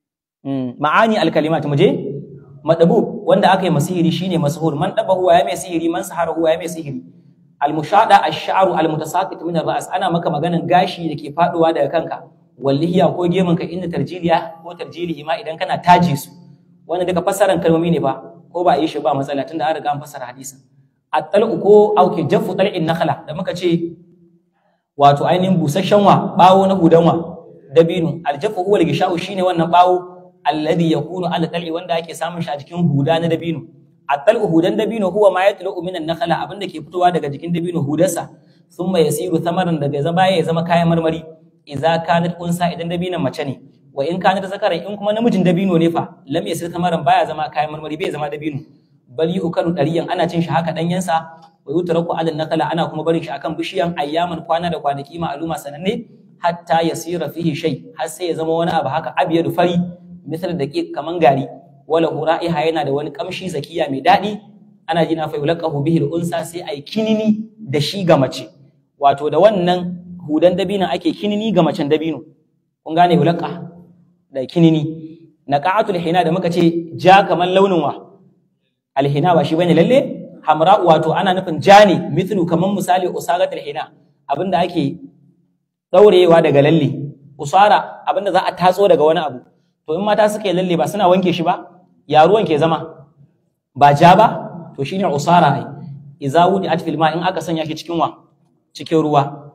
ma'ani alkalimat muje madabu wanda aka yi masihiri shine masuhur man daba huwa ya mai sihiri man sahara huwa ya mai sihiri almushada ash-sha'ru almutasaqit min ar-ra's ana maka maganan gashi da ke faduwa daga kanka wallahiya ko gemun ka inda tarjiliya ko tarjilihi ma idan kana taji su wannan duka fassaran kalmomi ne ba ko ba a yi shi ba matsala tunda an riga an fassara hadisin at-tal'u ko auke jaffu tal'in nakhla da muka ce wato ainihin busasshen wa bawo na hudanwa dabino aljafu huwa al-gishau shine wannan bawo alladhi yakunu ala tal'i wanda ake samun shi a jikin huda na dabino at-tal'u hudan dabino huwa ma yatlu min an-nakhla abinda ke fitowa daga jikin dabino hudarsa thumma yasiru thamaran daga zama ya zama kayan marmari idza kanat unsa idan dabinon mace ne wa in kanat zakaran in kuma namijin dabino ne fa lam yasir thamaran baya zama kayan marmari bai zama dabino bal yukaru dariyan ana cin shi haka danyensa wa yutraku ala nakala ana kuma barin shi akan bishiyan ayyaman kwana da kwanaki ma'aluma sananne hatta yasira fihi shay har sai ya zama wani abu haka abyadu fari misal da kaman gari wala hura'iha yana da wani kamshi zakiya mai daɗi ana jina fa yulaqahu bihi al-unsa sai ai kinini da shi ga mace wato da wannan hudan dabino ake kinini ga macen dabino kun gane yulaqa da kinini naqa'atul hina da muka ce ja kaman launin wa alhina ba shi bane lalle hamra wato ana nufin jani mithlu kaman misali usaratul hina abinda ake daurewa daga lalle usara abinda za a tatso daga wani abu to in mata suka yi lalle ba suna wanke shi ba ya ruwan ke zama ba ja ba to shine usara ai idza wudi at fil ma in aka sanya shi cikin wa cikin ruwa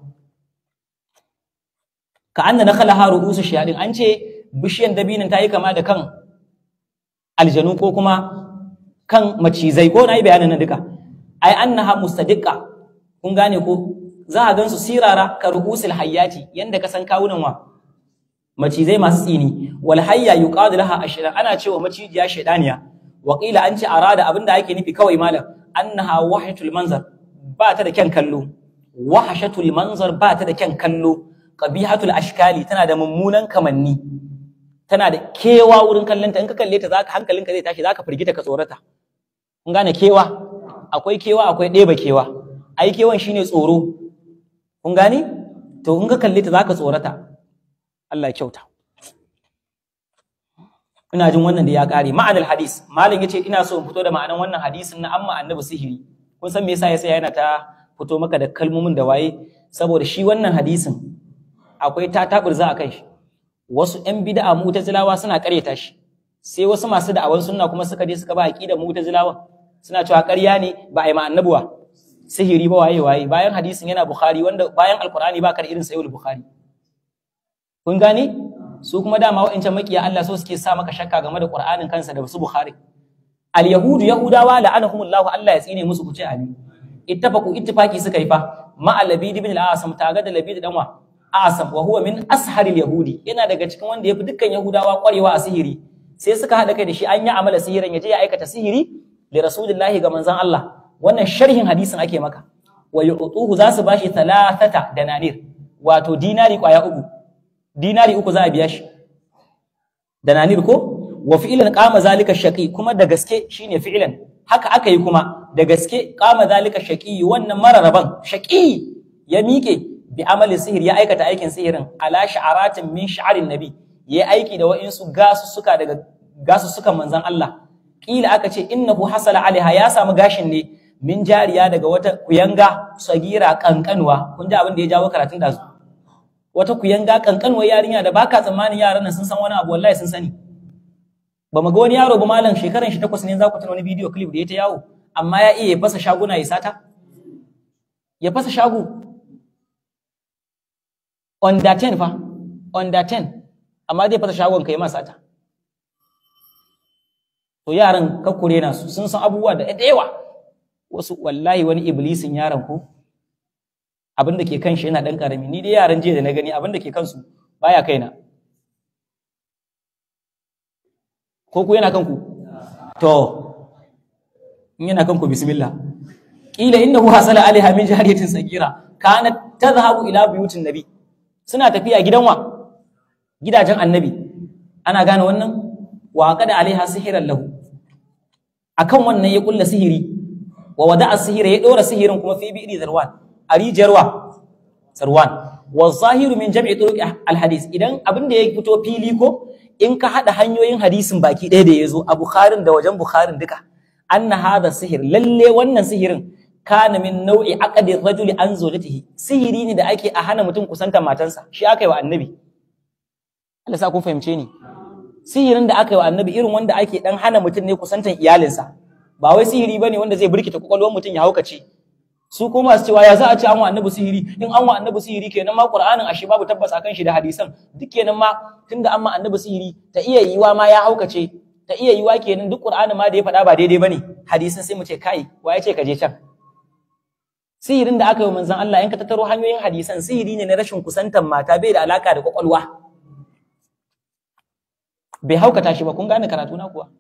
ka anna nakhalaha ru'usu shayadin an ce bishiyan dabinin ta yi kama da kan aljanu ko kuma kan macizai ko na yi bayanin nan duka ai annaha mustadiqa kun gane ko za a gansu sirara ka ru'usul hayyati yanda ka san kawunan wa macizai masu tsini wal hayya yuqadu laha ashran ana cewa macijiya shaydaniya wa qila an ce arada abinda ake nufi kawai malam annaha wahyatul manzar ba ta da kyan kallo wahashatul manzar ba ta da kyan kallo qabihatul ashkali tana da mummunan kamanni tana da kewa wurin kallonta in ka kalle ta zaka hankalinka zai tashi zaka firgita ka tsorata kun gane kewa akwai kewa akwai ɗeba kewa ai kewan shine tsoro kun gane to in ka kalle ta zaka tsorata Allah ya kyauta ina jin wannan da ya kare ma'anar hadis malam yace ina so in fito da ma'anar wannan hadisin na amma annabi sihiri kun san me yasa yasa yana ta fito maka da kalmomin da waye saboda shi wannan hadisin akwai ta taburza a kan shi wasu ƴan bid'a mu'tazilawa suna ƙaryata shi sai wasu masu da'awan sunna kuma suka je suka ba aqida mu'tazilawa suna cewa ƙarya ne ba a yi ma annabuwa sihiri ba waye waye bayan hadisin yana bukhari wanda bayan alqur'ani ba ka da irin sayyid bukhari kun gane su kuma dama wa'ancan makiya Allah so suke sa maka shakka game da qur'anin kansa da su bukhari al yahudu yahudawa la'anahumullahu Allah ya tsine musu ku ce amin ittafaqu ittifaqi suka yi fa ma labid ibn al-asam taga da labid dan wa asam wa huwa min asharil yahudi yana daga cikin wanda yafi dukkan yahudawa kwarewa a sihiri sai suka hada kai da shi an yi amala sihirin yaje ya aikata sihiri li rasulillahi ga manzon Allah wannan sharhin hadisin ake maka wa yu'tuhu za su bashi thalathata dananir wato dinari kwaya uku dinari uku za a biya shi dananir ko wa fi'lan qama zalika shaqi kuma da gaske shine fi'lan haka aka yi kuma da gaske qama zalika shaqi wannan mararaban shaqi ya miƙe bi amalin sihir ya aikata aikin sihirin ala sha'aratin min sha'arin nabi yayi aiki da wa'insu gasu suka daga gasu suka manzon Allah kila aka ce innahu hasala alaiha ya samu gashin ne min jariya daga wata kuyanga sagira kankanwa kun ji abin da ya jawo karatun da su wata kuyanga kankanwa yarinya da baka tsammanin yaran nan sun san wani abu wallahi sun sani ba mu ga wani yaro ba malam shekaran shi takwas ne za ku tuna wani bidiyo clip da ya ta yawo amma ya iya ya fasa shaguna ya sata ya fasa shago under 10 fa under 10 amma zai fasa shagon kai masa ta to yaran kakkure na su sun san abubuwa da yawa wasu wallahi wani iblisin yaran ko abin da ke kan shi yana dan karami ni dai yaran jiya da na gani abin da ke kansu baya kaina ko ku yana kanku to in yana kanku bismillah qila innahu hasala alaiha min jariyatin sagira kanat tadhhabu ila buyutin nabi suna tafiya gidan wa gidajen annabi ana gane wannan wa qada alaiha sihiran lahu akan wannan ya kulla sihiri wa wada'a sihira ya dora sihirin kuma fi bi'ri zarwan a rijiyar wa zarwan wa zahiru min jam'i turuq alhadis idan abin da ya fito fili ko in ka hada hanyoyin hadisin baki ɗaya da ya zo a bukharin da wajen bukharin duka anna hadha sihir lalle wannan sihirin kana min nau'i aqdi rajuli an zawjatihi sihiri ne da ake a hana mutum kusanta matansa shi aka yi wa annabi Allah sa kun fahimce ni sihirin da aka yi wa annabi irin wanda ake dan hana mutum ne kusantan iyalinsa ba wai sihiri bane wanda zai birkita kwakwalwar mutum ya haukace su kuma masu cewa ya za a ce an wa annabi sihiri in an wa annabi sihiri kenan ma qur'anin ashe babu tabbas akan shi da hadisan duk kenan ma tunda an ma annabi sihiri ta iya yiwa ma ya haukace ta iya yiwa kenan duk qur'anin ma da ya faɗa ba daidai bane hadisan sai mu ce kai wa ya ce ka je can sihirin da aka yi manzon Allah in ka tattaro hanyoyin hadisan sihiri ne na rashin kusantan mata bai da alaka da kwakwalwa bai haukata shi ba kun gane karatu na kuwa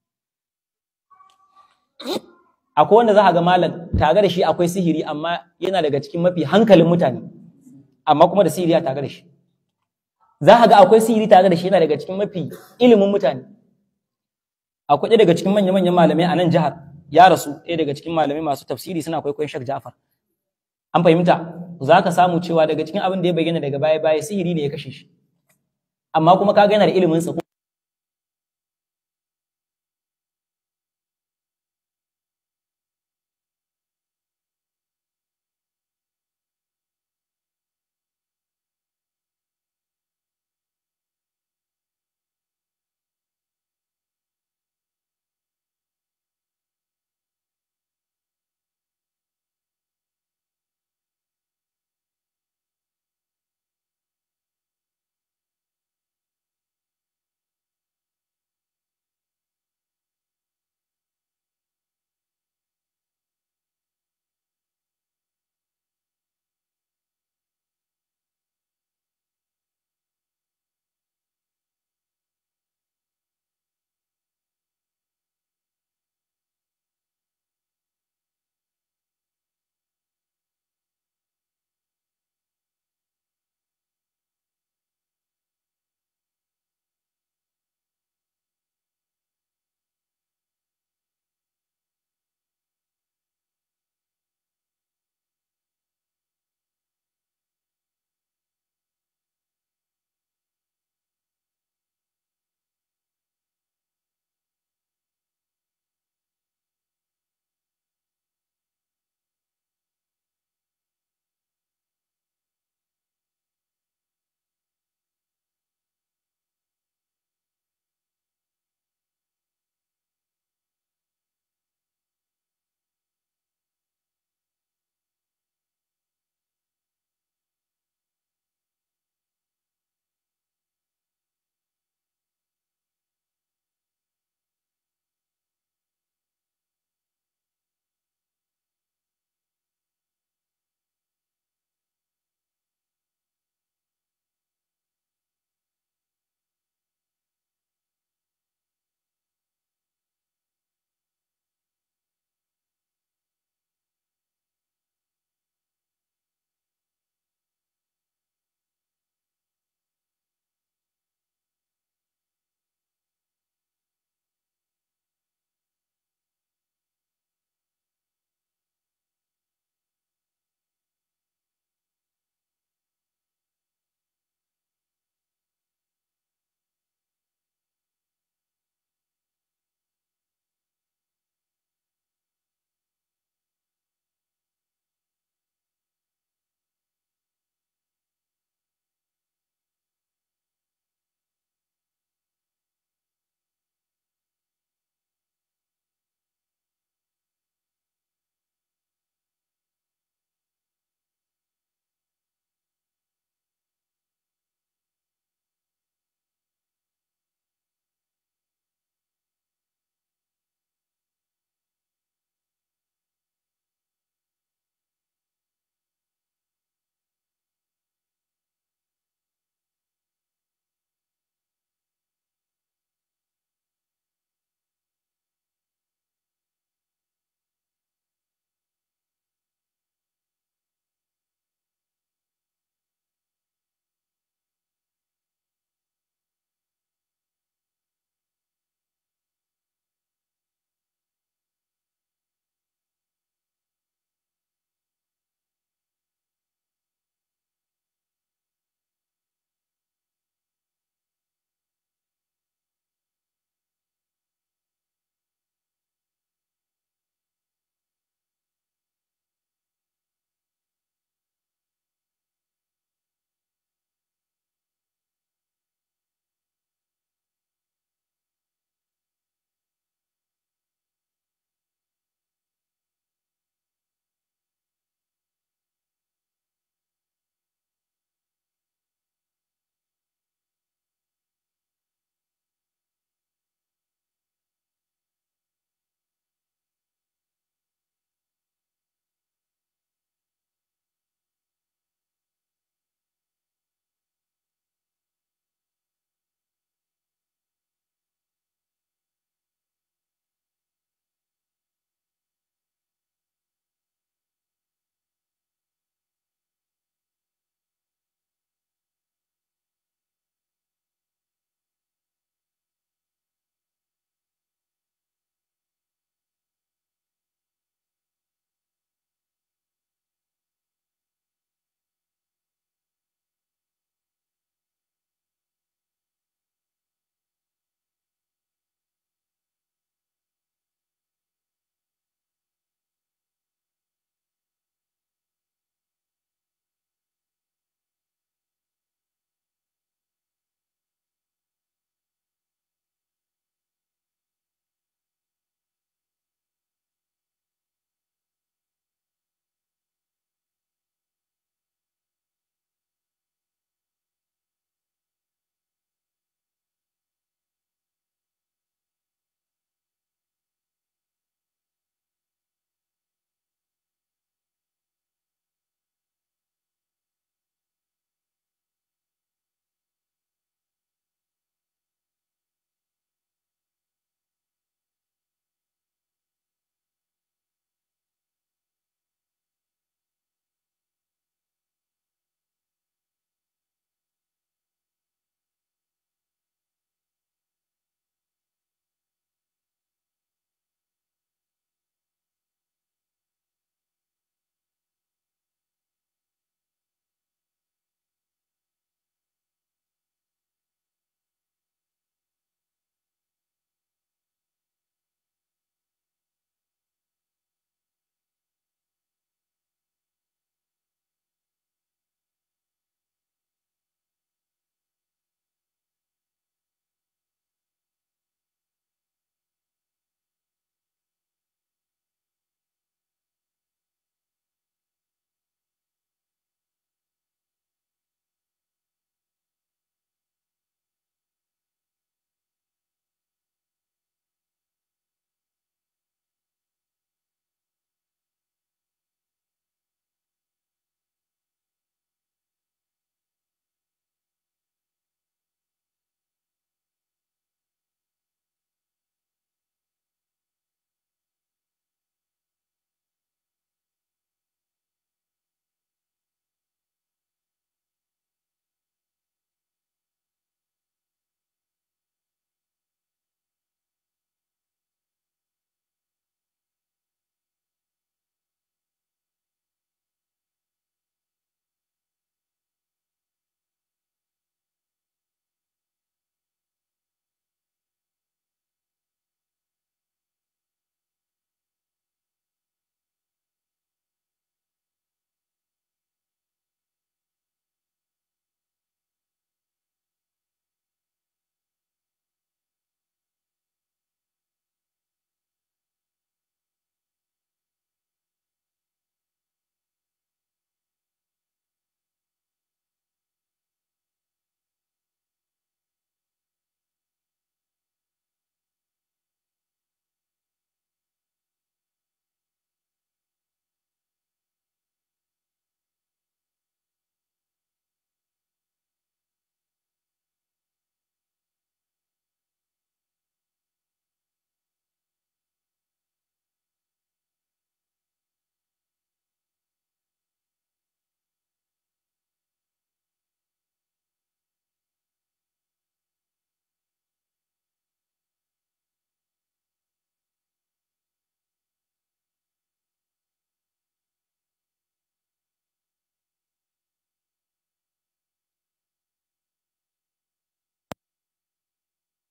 akwai wanda za a ga malam tare da shi akwai sihiri amma yana daga cikin mafi hankalin mutane amma kuma da sihiri a tare da shi za a ga akwai sihiri tare da shi yana daga cikin mafi ilimin mutane akwai ɗaya daga cikin manya-manyan malamai a nan jihar ya rasu ɗaya daga cikin malamai masu tafsiri suna kwaikwayon Sheikh Ja'far an fahimta za ka samu cewa daga cikin abin da ya bayyana daga baya-baya sihiri ne ya kashe shi amma kuma kaga yana da ilimin sa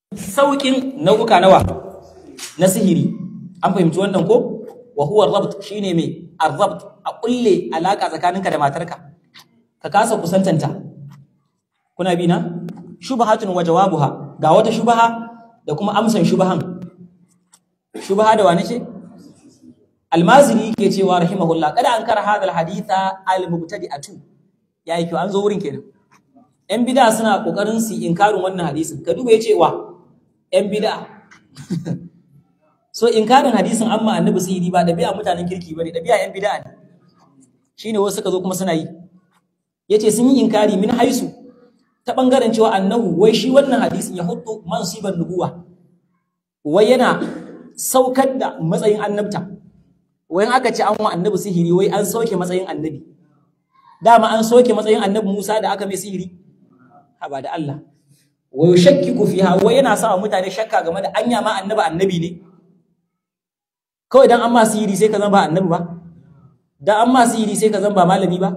saukin nau'uka nawa na sihiri an fahimci wannan ko wa huwa rabt shine mai arrabt a kulle alaka tsakaninka da matarka ka kasa kusantanta kuna bi na shubhatun wa jawabuha ga wata shubha da kuma amsan shubhan shubha da wani ce almaziri ke cewa rahimahullah kada an kara hadal haditha al-mubtadi'atu yayi kyau an zo wurin kenan yan bid'a suna kokarin su inkarin wannan hadisin ka duba yace wa yan bid'a so inkarin hadisin amma annabi sihiri ba dabi'a mutanen kirki bane dabi'a yan bid'a ne shine wasu suka zo kuma suna yi yace sun yi inkari min haisu ta bangaren cewa annahu wai shi wannan hadisin ya hudu mansiban nubuwa wai yana saukar da matsayin annabta wai aka ce an wa annabi sihiri wai an sauke matsayin annabi dama an soke matsayin annabi Musa da aka mai sihiri haba da Allah wa yushakkiku fiha wai yana sa mutane shakka game da anya ma annabi annabi ne kawai dan an ma sihiri sai ka zama ba annabi ba dan an ma sihiri sai ka zama ba malami ba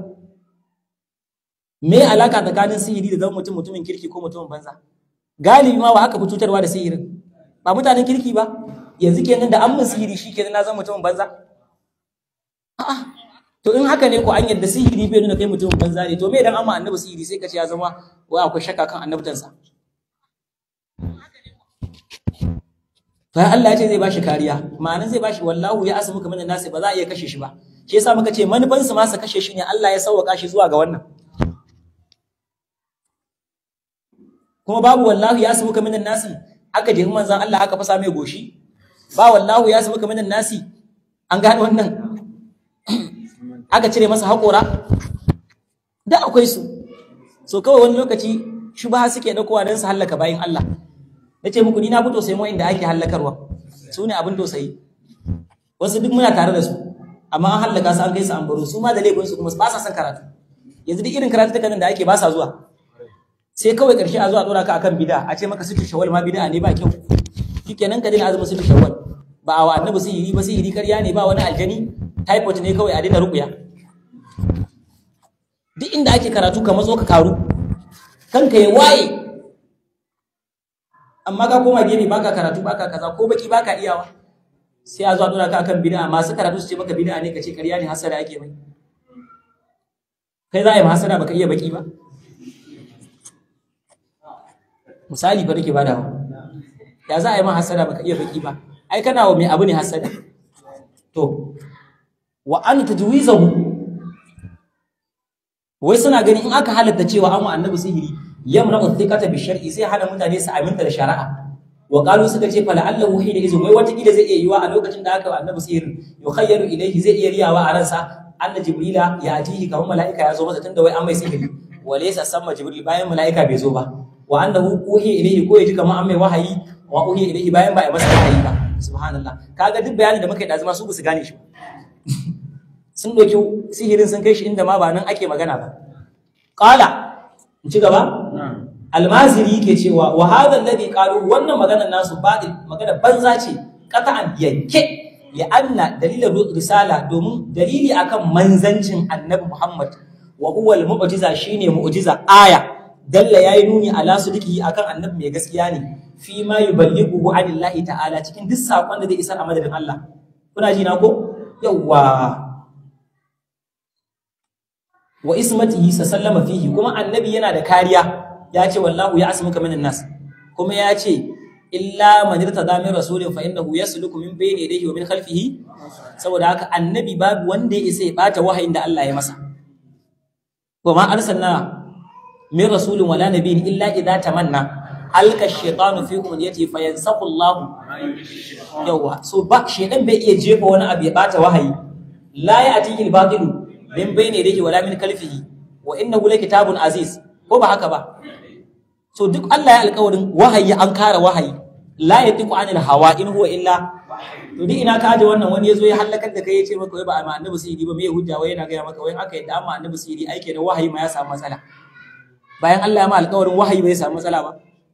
me alaka tsakanin sihiri da zama mutum mutumin kirki ko mutumin banza galibi ma wa aka fi cutarwa da sihirin ba mutanen kirki ba yanzu kenan da an mun sihiri shi kenan na zama mutumin banza a'a to in haka ne ko an yadda sihiri bai nuna kai mutumin banza ne to me idan amma annabi sihiri sai ka ce ya zama wai akwai shakka kan annabtansa bayan Allah ya ce zai bashi kariya ma'anan zai bashi wallahu ya asmuka minan nasi ba za a iya kashe shi ba shi yasa muka ce manufan su ma su kashe shi ne Allah ya sauwaka shi zuwa ga wannan kuma babu wallahu ya asmuka minan nasi aka je manzon Allah aka fasa mai goshi ba wallahu ya asmuka minan nasi an gane wannan aka cire masa haƙora da akwai su so kawai wani lokaci shubha suke ɗaukowa don su hallaka bayan Allah na ce muku ni na fi tausayi mu inda ake hallakarwa su ne abin tausayi wasu duk muna tare da su amma an hallaka su an kai su an baro su ma da laifin su kuma ba sa son karatu yanzu duk irin karatu nan da ake ba sa zuwa sai kawai ƙarshe a zuwa ɗora ka akan bida a ce maka situ shawal ma bida ne ba kyau shikenan ka dina azumin situ shawal ba a wa annabi sihiri ba sihiri karya ne ba wani aljani typhoid ne kawai a daina rukuya duk inda ake karatu ka matso ka karu kanka ya waye amma ka koma gefe baka karatu baka kaza ko baki baka iyawa sai a zo a dora ka akan bid'a masu karatu su ce maka bid'a ne kace ƙarya ne hasara ake mai kai za a yi hasara baka iya baki ba misali fa nake badawa ya za a yi ma hasara baka iya baki ba ai kana wa mai abu ne hasada to wa an tajwizahu wai suna ganin in aka halatta cewa an wa annabi sihiri yamna uthiqata bi shar'i sai hana mutane su aminta da shari'a wa qalu suka ce fala allahu hina izin wai wata kila zai iya yiwa a lokacin da aka wa annabi sihirin yukhayyaru ilayhi zai iya riyawa a ransa anna jibrila ya atihi kamar mala'ika ya zo masa tunda wai an mai sihiri wa laysa samma jibril bayan mala'ika bai zo ba wa annahu uhiya ilayhi ko yaji kamar an mai wahayi wa uhiya ilayhi bayan ba a masa wahayi ba subhanallah kaga duk bayanin da muka yi da zama su ba su gane shi ba sun ɗauki sihirin sun kai shi inda ma ba nan ake magana ba ƙala in ci gaba almaziri ke cewa wa hadha alladhi qalu wannan maganar nasu baɗi magana banza ce qata'an yanke ya anna dalilin risala domin dalili akan manzancin annabi Muhammad wa huwa al-mu'jiza shine mu'jiza aya dalla yayi nuni ala sudiki akan annabi mai gaskiya ne fi ma yuballighu anillahi ta'ala cikin duk sakon da zai isar a madadin Allah kuna ji na ko yawwa wa ismatihi sallama fihi kuma annabi yana da kariya ya ce wallahu ya asmuka minan nas kuma ya ce illa man irtada min rasulin fa innahu yasluku min bayni yadayhi wa min khalfihi saboda haka annabi babu wanda ya isa ya bata wahayin da Allah ya masa wa ma arsalna min rasulin wala nabiyyin illa idza tamanna alka shaytanu fi umniyati fa yansaqu Allah yawa so ba shaytan bai iya jefa wani abu ya bata wahayi la ya'tihi al-batilu min bayne yadayhi wala min kalfihi wa innahu kitabun aziz ko ba haka ba so duk Allah ya alƙawarin wahayi an kara wahayi la yatiqu anil hawa in huwa illa to duk ina ka aje wannan wani yazo ya halakar da kai yace maka wai ba amma annabi sirri ba me hujja wai yana ga maka wai aka yadda amma annabi sirri aike da wahayi ma ya samu matsala bayan Allah ya ma alƙawarin wahayi bai samu matsala ba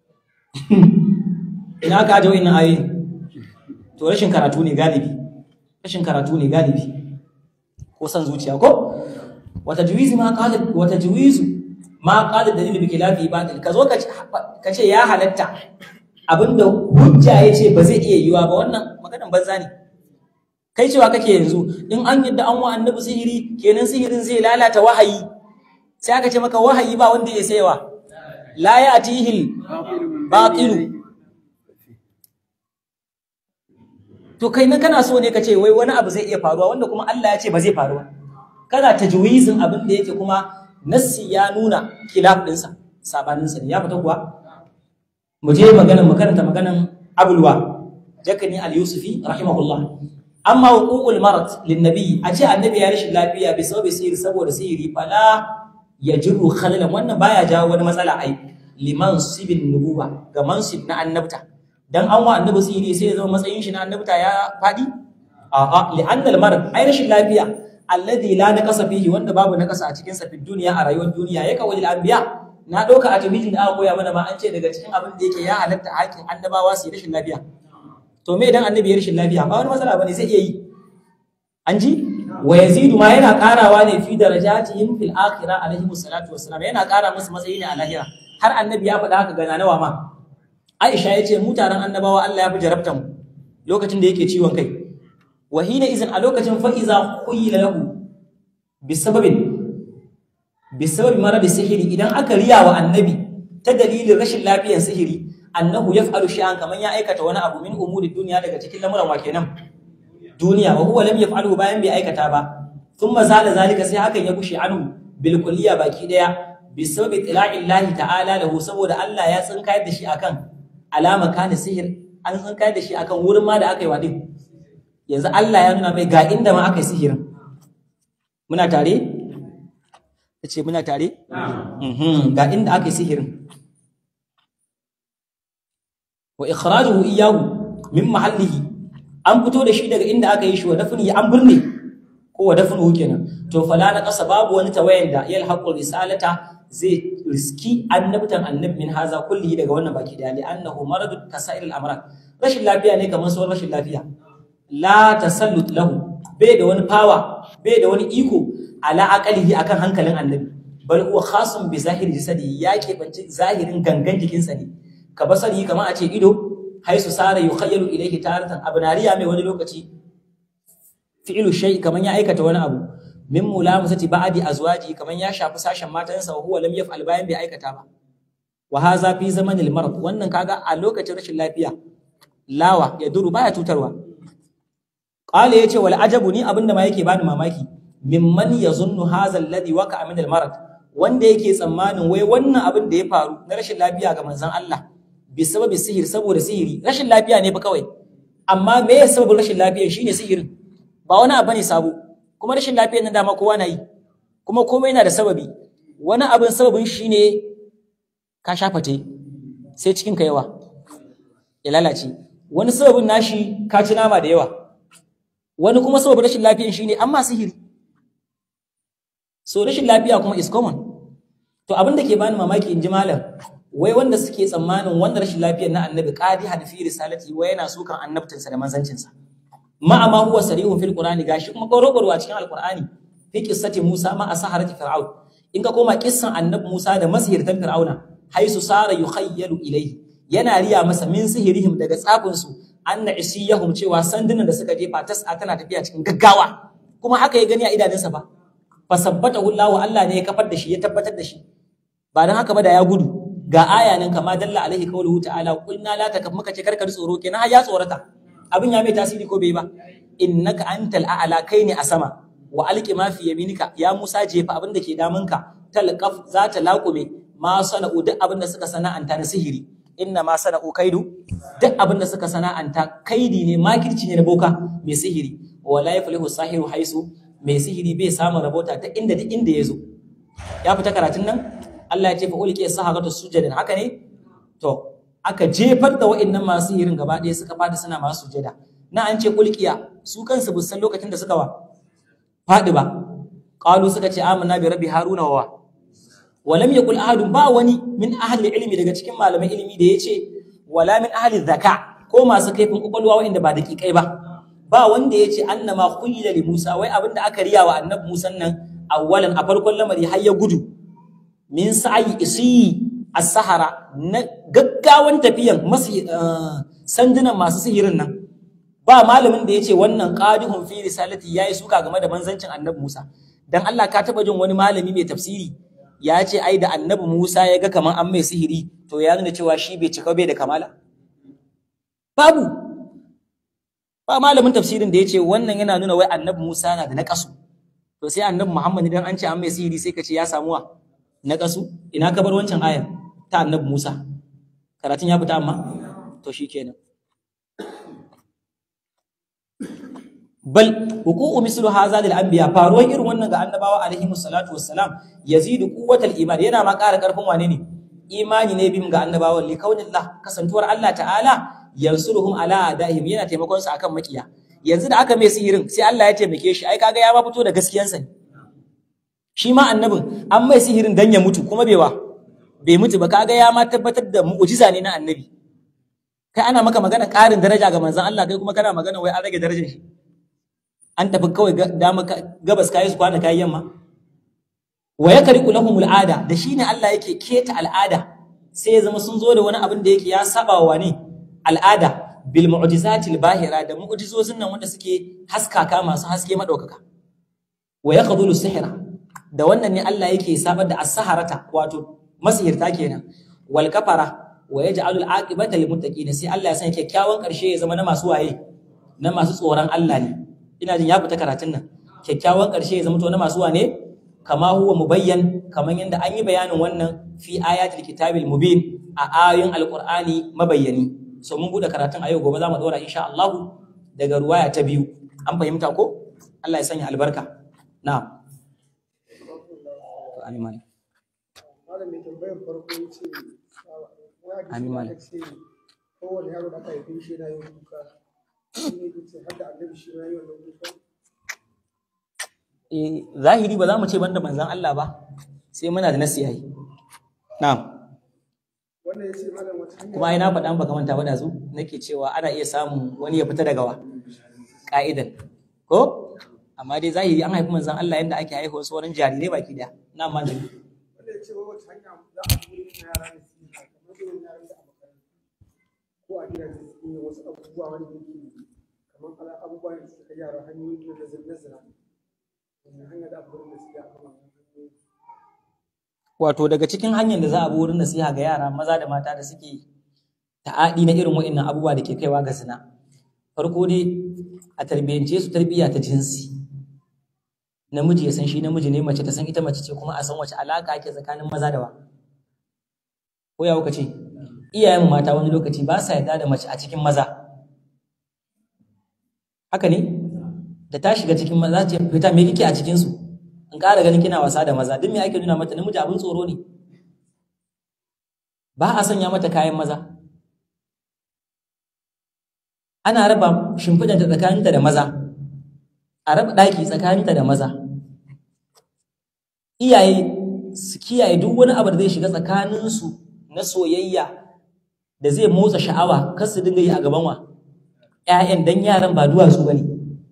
ina ka aje wannan ayoyi to rashin karatu ne galibi rashin karatu ne galibi ko san zuciya ko wata juwizi ma qala wata juwizu ma qala dalil bi khilafi batil kazo ka ce ya halatta abinda hujja ya ce ba zai iya yiwa ba wannan maganan banza ne kai cewa kake yanzu in an yadda an wa annabi sihiri kenan sihirin zai lalata wahayi sai aka ce maka wahayi ba wanda ya sayawa la ya'tihil batilu to kai nan kana so ne ka ce wai wani abu zai iya faruwa wanda kuma Allah ya ce ba zai faru ba kana tajwizin abin da yake kuma nassi ya nuna khilaf dinsa sabanin sa ne ya fita kuwa mu je maganan mu karanta maganan abulwa jakani al-yusufi rahimahullah amma huququl marad lin nabi a ce annabi ya rashin lafiya bi sababi sihiri saboda sihiri fala yajiru khalalan wannan baya jawo wani matsala ai liman sibin nubuwa ga mansib na annabta dan an wa annabi sihiri sai ya zama matsayin shi na annabta ya fadi a'a li'annal marad ai rashin lafiya alladhi la naqasa fihi wanda babu naqasa a cikin sa fi duniya a rayuwar duniya ya kawai anbiya na dauka a tawhidin da aka koya mana ma an ce daga cikin abin da yake ya halatta hakin annabawa su yi rashin lafiya to me idan annabi ya rashin lafiya ba wani matsala bane zai iya yi an ji wa yazidu ma yana karawa ne fi darajatihim fil akhirah alaihi salatu wassalam yana kara musu matsayi ne a lahira har annabi ya faɗa haka ga nawa ma Aisha ya ce mu taron annabawa Allah ya fi jarabta mu lokacin da yake ciwon kai wa hina izin a lokacin fa iza khuyila lahu bisababin bisababi marad sihiri idan aka riya wa annabi ta dalilin rashin lafiyar sihiri annahu yaf'alu shay'an kaman ya aikata wani abu min umuri duniya daga cikin lamuran wa kenan duniya wa huwa lam yaf'alu bayan bai aikata ba thumma zala zalika sai hakan ya gushe anhu bil kulliya baki daya bisababi tila'illahi ta'ala lahu saboda Allah ya tsinkayar da shi akan alama kana sihir an tsinkayar da shi akan wurin ma da aka yi wadin yanzu Allah ya nuna mai ga inda ma aka yi sihirin muna tare ce muna tare ga inda aka yi sihirin wa ikhrajuhu iyyahu min mahallihi an fito da shi daga inda aka yi shi wa dafni an birne ko wa dafnu kenan to fala na kasa babu wani tawayan da yal haqqul risalata zai riski annabtan annabi min haza kulli daga wannan baki da li annahu maradu kasair al amrad rashin lafiya ne kamar sauran rashin lafiya la tasallut lahu bai da wani power bai da wani iko ala aqalihi akan hankalin annabi bal huwa khasun bi zahiri jasadi ya keɓanci zahirin gangan jikinsa ne ka basari kamar a ce ido haisu sara yukhayyalu ilayhi taratan abnariya mai wani lokaci fi'lu shay kamar ya aikata wani abu min mulamusati ba'di azwaji kamar ya shafi sashen matansa wa huwa lam yaf'al bayan bai aikata ba wa hadha fi zamanil marad wannan kaga a lokacin rashin lafiya lawa ya duru baya tutarwa qala yace wal ajabu ni abinda ma yake bani mamaki mimman yazunnu hadha alladhi waqa'a min al marad wanda yake tsammanin wai wannan abin da ya faru na rashin lafiya ga manzon Allah bi sababi sihir saboda sihiri rashin lafiya ne fa kawai amma me ya sababin rashin lafiya shine sihirin ba wani abu ne sabo kuma rashin lafiyar nan dama kowa na yi kuma komai yana da sababi wani abin sababin shine ka shafate sai cikin ka yawa ya lalace wani sababin nashi ka ci nama da yawa wani kuma sababin rashin lafiyar shine amma sihiri so rashin lafiya kuma is common to abin da ke bani mamaki in ji malam wai wanda suke tsammanin wanda rashin lafiyar na annabi qadi hadfi risalati wai yana sukan annabtinsa da manzancinsa ma amma huwa sarihun fil qur'ani gashi kuma korokoro a cikin alqur'ani fi qissati musa ma asaharati fir'aun in ka koma kissan annabi musa da masihirtan fir'auna haisu sara yukhayyalu ilayhi yana riya masa min sihirihim daga tsafin su anna isiyahum cewa sandunan da suka jefa tas'a tana tafiya cikin gaggawa kuma haka ya gani a idanunsa ba fasabbatahu Allah Allah ne ya kafar da shi ya tabbatar da shi ba dan haka ba da ya gudu ga aya nan kama dalla alaihi qawluhu ta'ala qulna la takaf muka ce karkar tsoro kenan har ya tsorata abin ya mai tasiri ko bai ba innaka antal a'la kai ne a sama wa alqi ma fi yaminika ya Musa jefa abin da ke damunka talqaf za ta laqume ma sana'u duk abin da suka sana'anta na sihiri inna ma sana'u kaidu duk abin da suka sana'anta kaidi ne makirci ne na boka mai sihiri wala yaflihu sahiru haisu mai sihiri bai samun rabota ta inda duk inda ya zo ya fita karatun nan Allah ya ce fa ulqiya saharatu sujadan haka ne to aka jefar da wa'annan masu sihirin gaba ɗaya suka fadi suna masu sujada na an ce ulqiya su kansu bu san lokacin da suka wa fadi ba qalu suka ce amanna bi rabbi haruna wa wa lam yaqul ahadun ba wani min ahli ilmi daga cikin malaman ilimi da yace wala min ahli zaka ko masu kaifin kwakwalwa wa'anda ba daƙiƙai ba ba wanda ya ce annama khuyila li Musa wai abinda aka riya wa annabi Musa nan awwalan a farkon lamari har ya gudu min sa'i isi as-sahara na gaggawan tafiyan masu sandunan masu sihirin nan ba malamin da yace wannan qadihun fi risalati yayi suka game da manzancin annabi Musa dan Allah ka taba jin wani malami mai tafsiri ya ce ai da annabi Musa ya ga kaman an mai sihiri to ya nuna cewa shi bai cika bai da kamala babu ba malamin tafsirin da ya ce wannan yana nuna wai annabi Musa na da naƙasu to sai annabi Muhammad idan an ce an mai sihiri sai ka ce ya samu wa naƙasu ina ka bar wancan ayar ta annabi Musa karatun ya fita amma to shikenan bal huququ mislu hadha lil anbiya faruwar irin wannan ga annabawa alaihi salatu wassalam yazidu quwwatal iman yana ma ƙara ƙarfin wane ne imani ne bim ga annabawan li kaunillah kasantuwar Allah ta'ala yansuruhum ala adaihim yana taimakon su akan makiya yanzu da aka mai sihirin sai Allah ya taimake shi ai kaga ya ma fito da gaskiyansa ne shi ma annabin an mai sihirin dan ya mutu kuma bewa bai mutu ba kaga ya ma tabbatar da mu'jiza ne na annabi kai ana maka magana ƙarin daraja ga manzon Allah kai kuma kana magana wai an rage darajar shi an tafi kawai dama gabas kayi su kwana kayi yamma wa yakriqu lahumul ada da shine Allah yake keta al'ada sai ya zama sun zo da wani abin da yake ya saba wa ne al'ada bil mu'jizatil bahira da mu'jizozin nan wanda suke haskaka masu haske madaukaka wa yaqdulu sihra da wannan ne Allah yake sabar da as-saharata wato masihirta kenan wal kafara wa yaj'alul aqibata lil muttaqin sai Allah ya sanya kyakkyawan karshe ya zama na masu waye na masu tsoron Allah ne ina jin ya fita karatun nan kyakkyawan karshe ya zama to na masu wane kama huwa mubayyan kaman yanda an yi bayanin wannan fi ayatul kitabil mubin a ayoyin alqur'ani mabayyani so mun bude karatun a yau gobe zamu dora insha Allah daga ruwaya ta biyu an fahimta ko Allah ya sanya albarka na'am to amin malam malamin tambayar farko yace Amin, malam. kowane yaro da aka haife shi yana yin kuka shi ne yace har da annabi shi ma yi wannan kuka eh zahiri ba za mu ce banda manzon Allah ba sai muna da nasi yayi na'am wannan yace malam wata hanya kuma ai na faɗa baka manta ba da zu nake cewa ana iya samun wani ya fita daga wa ka'idan ko amma dai zahiri an haifi manzon Allah yanda ake haihuwa su wurin jarirai baki daya na manzon wanda yace wai wata hanya za a koyi ma yara ne su yi kamar irin yaran da a makarantu ko a gidaje su yi wasu abubuwa wanda yake kamar ala abubuwa da suka kai yara hanyoyi na zina zina wannan hanya da abubuwan da suke a kan wannan hanyoyi wato daga cikin hanyar da za a bi wurin nasiha ga yara maza da mata da suke ta'adi na irin wa'annan abubuwa da ke kaiwa ga zina farko dai a tarbiyyance su tarbiyya ta jinsi namiji ya san shi namiji ne mace ta san ita mace ce kuma a san wace alaka ake tsakanin maza da wa ko ya kuka ce iyayen mata wani lokaci ba sa yarda da mace a cikin maza haka ne da ta shiga cikin maza ce fita me kike a cikin su in ƙara ganin kina wasa da maza duk me ake nuna mata namiji abin tsoro ne ba a sanya mata kayan maza ana raba shimfiɗanta tsakaninta da maza a raba ɗaki tsakaninta da maza iyaye su kiyaye duk wani abu da zai shiga tsakaninsu na soyayya da zai motsa sha'awa kar su dinga yi a gaban wa ‘ya'yan dan yaran ba duwatsu ba ne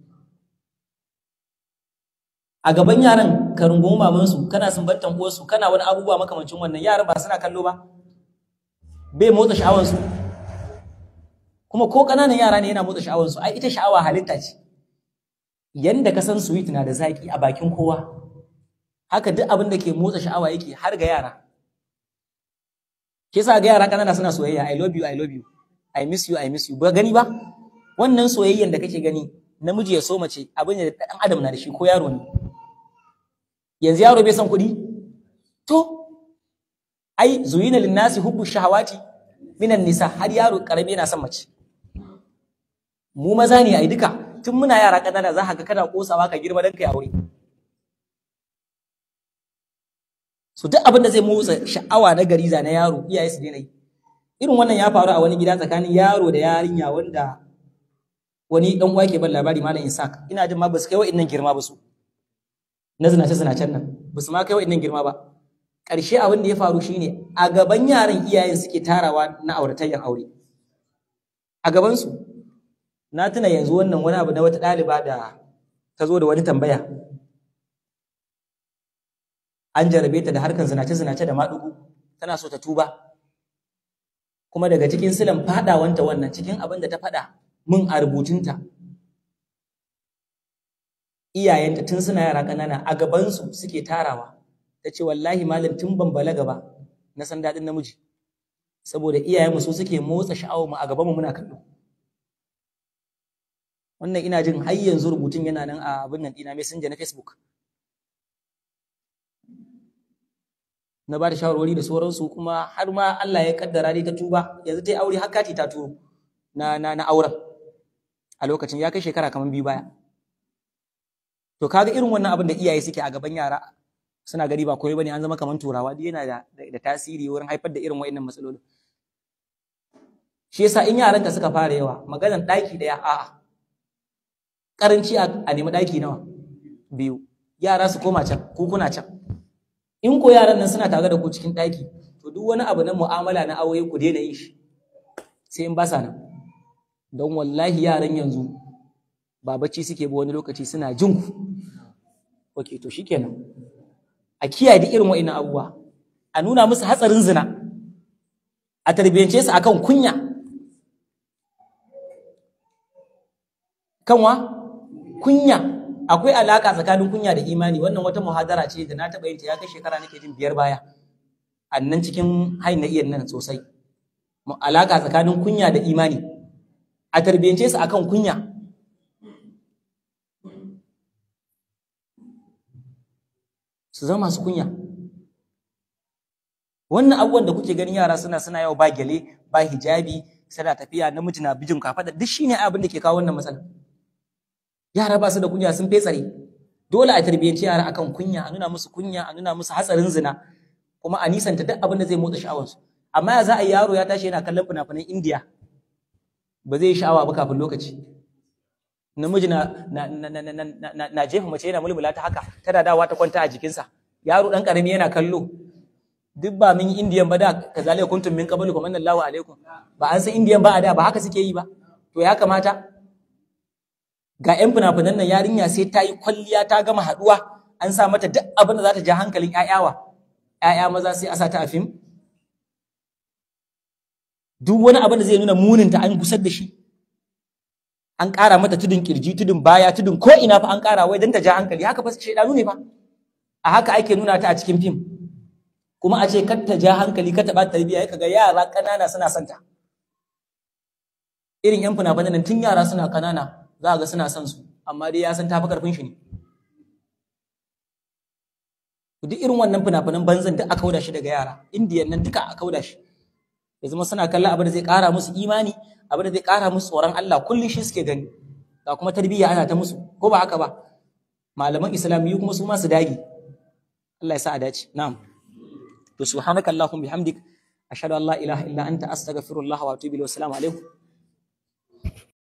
a gaban yaran ka rungumi mamansu kana sumbantan uwarsu kana wani abubuwa makamancin wannan yaran ba suna kallo ba bai motsa sha'awansu kuma ko ƙananan yara ne yana motsa sha'awansu ai ita sha'awa halitta ce yanda ka san sweet na da zaki a bakin kowa haka duk abin da ke motsa sha'awa yake har ga yara ke sa ga yara ƙanana suna soyayya i love you i love you i miss you i miss you ba gani ba wannan soyayyan da kake gani namiji ya so mace abin da ɗan adam na da shi ko yaro ne yanzu yaro bai son kuɗi to ai zuyina linnasi hubbu shahawati minan nisa har yaro karami yana son mace mu maza ne ai duka tun muna yara kanana za ka ga kana kosawa ka girma dan kai aure so duk abin da zai motsa sha'awa na gariza na yaro iyaye su daina yi irin wannan ya faru a wani gida tsakanin yaro da yarinya wanda wani dan uwa ke ban labari malam Isaac ina jin ma ba su kai wa'annan girma ba su na zinace zinacen nan ba su ma kai wa'annan girma ba ƙarshe abin da ya faru shine a gaban yaran iyayen suke tarawa na auratayyan aure a gabansu na tuna yanzu wannan wani abu na wata ɗaliba da ta zo da wani tambaya an jarabe ta da harkar zinace-zinace da maɗugu tana so ta tuba kuma daga cikin silan fadawanta wannan cikin abin da ta fada mun a rubutunta iyayenta tun suna yara ƙanana a gabansu suke tarawa ta ce wallahi malam tun ban balaga ba na san daɗin namiji saboda iyayenmu su suke motsa sha'awar mu a gabanmu muna kallo wannan ina jin har yanzu rubutun yana nan a abin nan ɗina messenger na facebook na ba da shawarwari da sauransu kuma har ma Allah ya kaddara dai ta tuba yanzu ta yi aure har kati ta turo na na na auren a lokacin ya kai shekara kamar biyu baya to kaga irin wannan abin da iyaye suke a gaban yara suna gari ba koyi bane an zama kamar turawa duk yana da, da tasiri wurin haifar da irin wa'annan matsalolin shi yasa in yaranka suka fara yawa maganar ɗaki ɗaya a'a karanci a nemi ɗaki nawa biyu yara su koma can ku kuna can in ko yaran nan suna tare da ku cikin ɗaki to duk wani abu na mu'amala na aure ku daina yin shi sai in ba sa nan don wallahi yaran yanzu ba bacci suke ba wani lokaci suna jin ku ok to shikenan a kiyaye da irin wa'annan abubuwa a nuna musu hatsarin zina a tarbiyyance su akan kunya kanwa kunya akwai alaka tsakanin kunya da imani wannan wata muhadara ce da na taɓa yin ta ya kai shekara nake jin biyar baya a nan cikin hain na iyan nan sosai alaka tsakanin kunya da imani a tarbiyyance su akan kunya su zama masu kunya wannan abubuwan da kuke ganin yara suna suna yau ba gyale ba hijabi suna tafiya namiji na bijin kafaɗa duk shine abin da ke kawo wannan matsala yara ba su da kunya sun fetsare dole a tarbiyyanci yara akan kunya a nuna musu kunya a nuna musu hatsarin zina kuma a nisanta duk abin da zai motsa sha'awarsu amma ya za a yi yaro ya tashi yana kallon fina-finan indiya ba zai yi sha'awa ba kafin lokaci namiji na na na na na na jefa mace yana mulmula ta haka tana dawa ta kwanta a jikinsa yaro dan karami yana kallo duk ba min yi indiyan ba da kazalika kuntum min qablu kuma Allahu alaikum ba an san indiyan ba a da ba haka suke yi ba to ya kamata ga 'yan fina-finan nan yarinya sai ta yi kwalliya ta gama haɗuwa an sa mata duk abin da za ta ja hankalin 'ya'yawa 'ya'ya maza sai a sa ta a fim duk wani abin da zai nuna muninta an gusar da shi an ƙara mata tudun kirji tudun baya tudun ko ina fa an ƙara wai don ta ja hankali haka fa shaidanu ne fa a haka ake nuna ta a cikin fim kuma a ce kar ta ja hankali kar ta ba tarbiyya ya kaga yara ƙanana suna santa irin 'yan fina-finan nan tun yara suna ƙanana za a ga suna son su amma dai ya san tafi karfin shi ne duk irin wannan fina-finan banzan duk aka kauda shi daga yara indiyan nan duka aka kauda shi ya zama suna kallon abin da zai kara musu imani abin da zai kara musu tsoron Allah kullum shi suke gani ga kuma tarbiyya ana ta musu ko ba haka ba malaman islamiyyu kuma su ma su dage Allah ya sa a dace na'am to subhanakallahumma bihamdik ashhadu an la ilaha illa anta astaghfirullah wa atubu ilayhi wa assalamu alaikum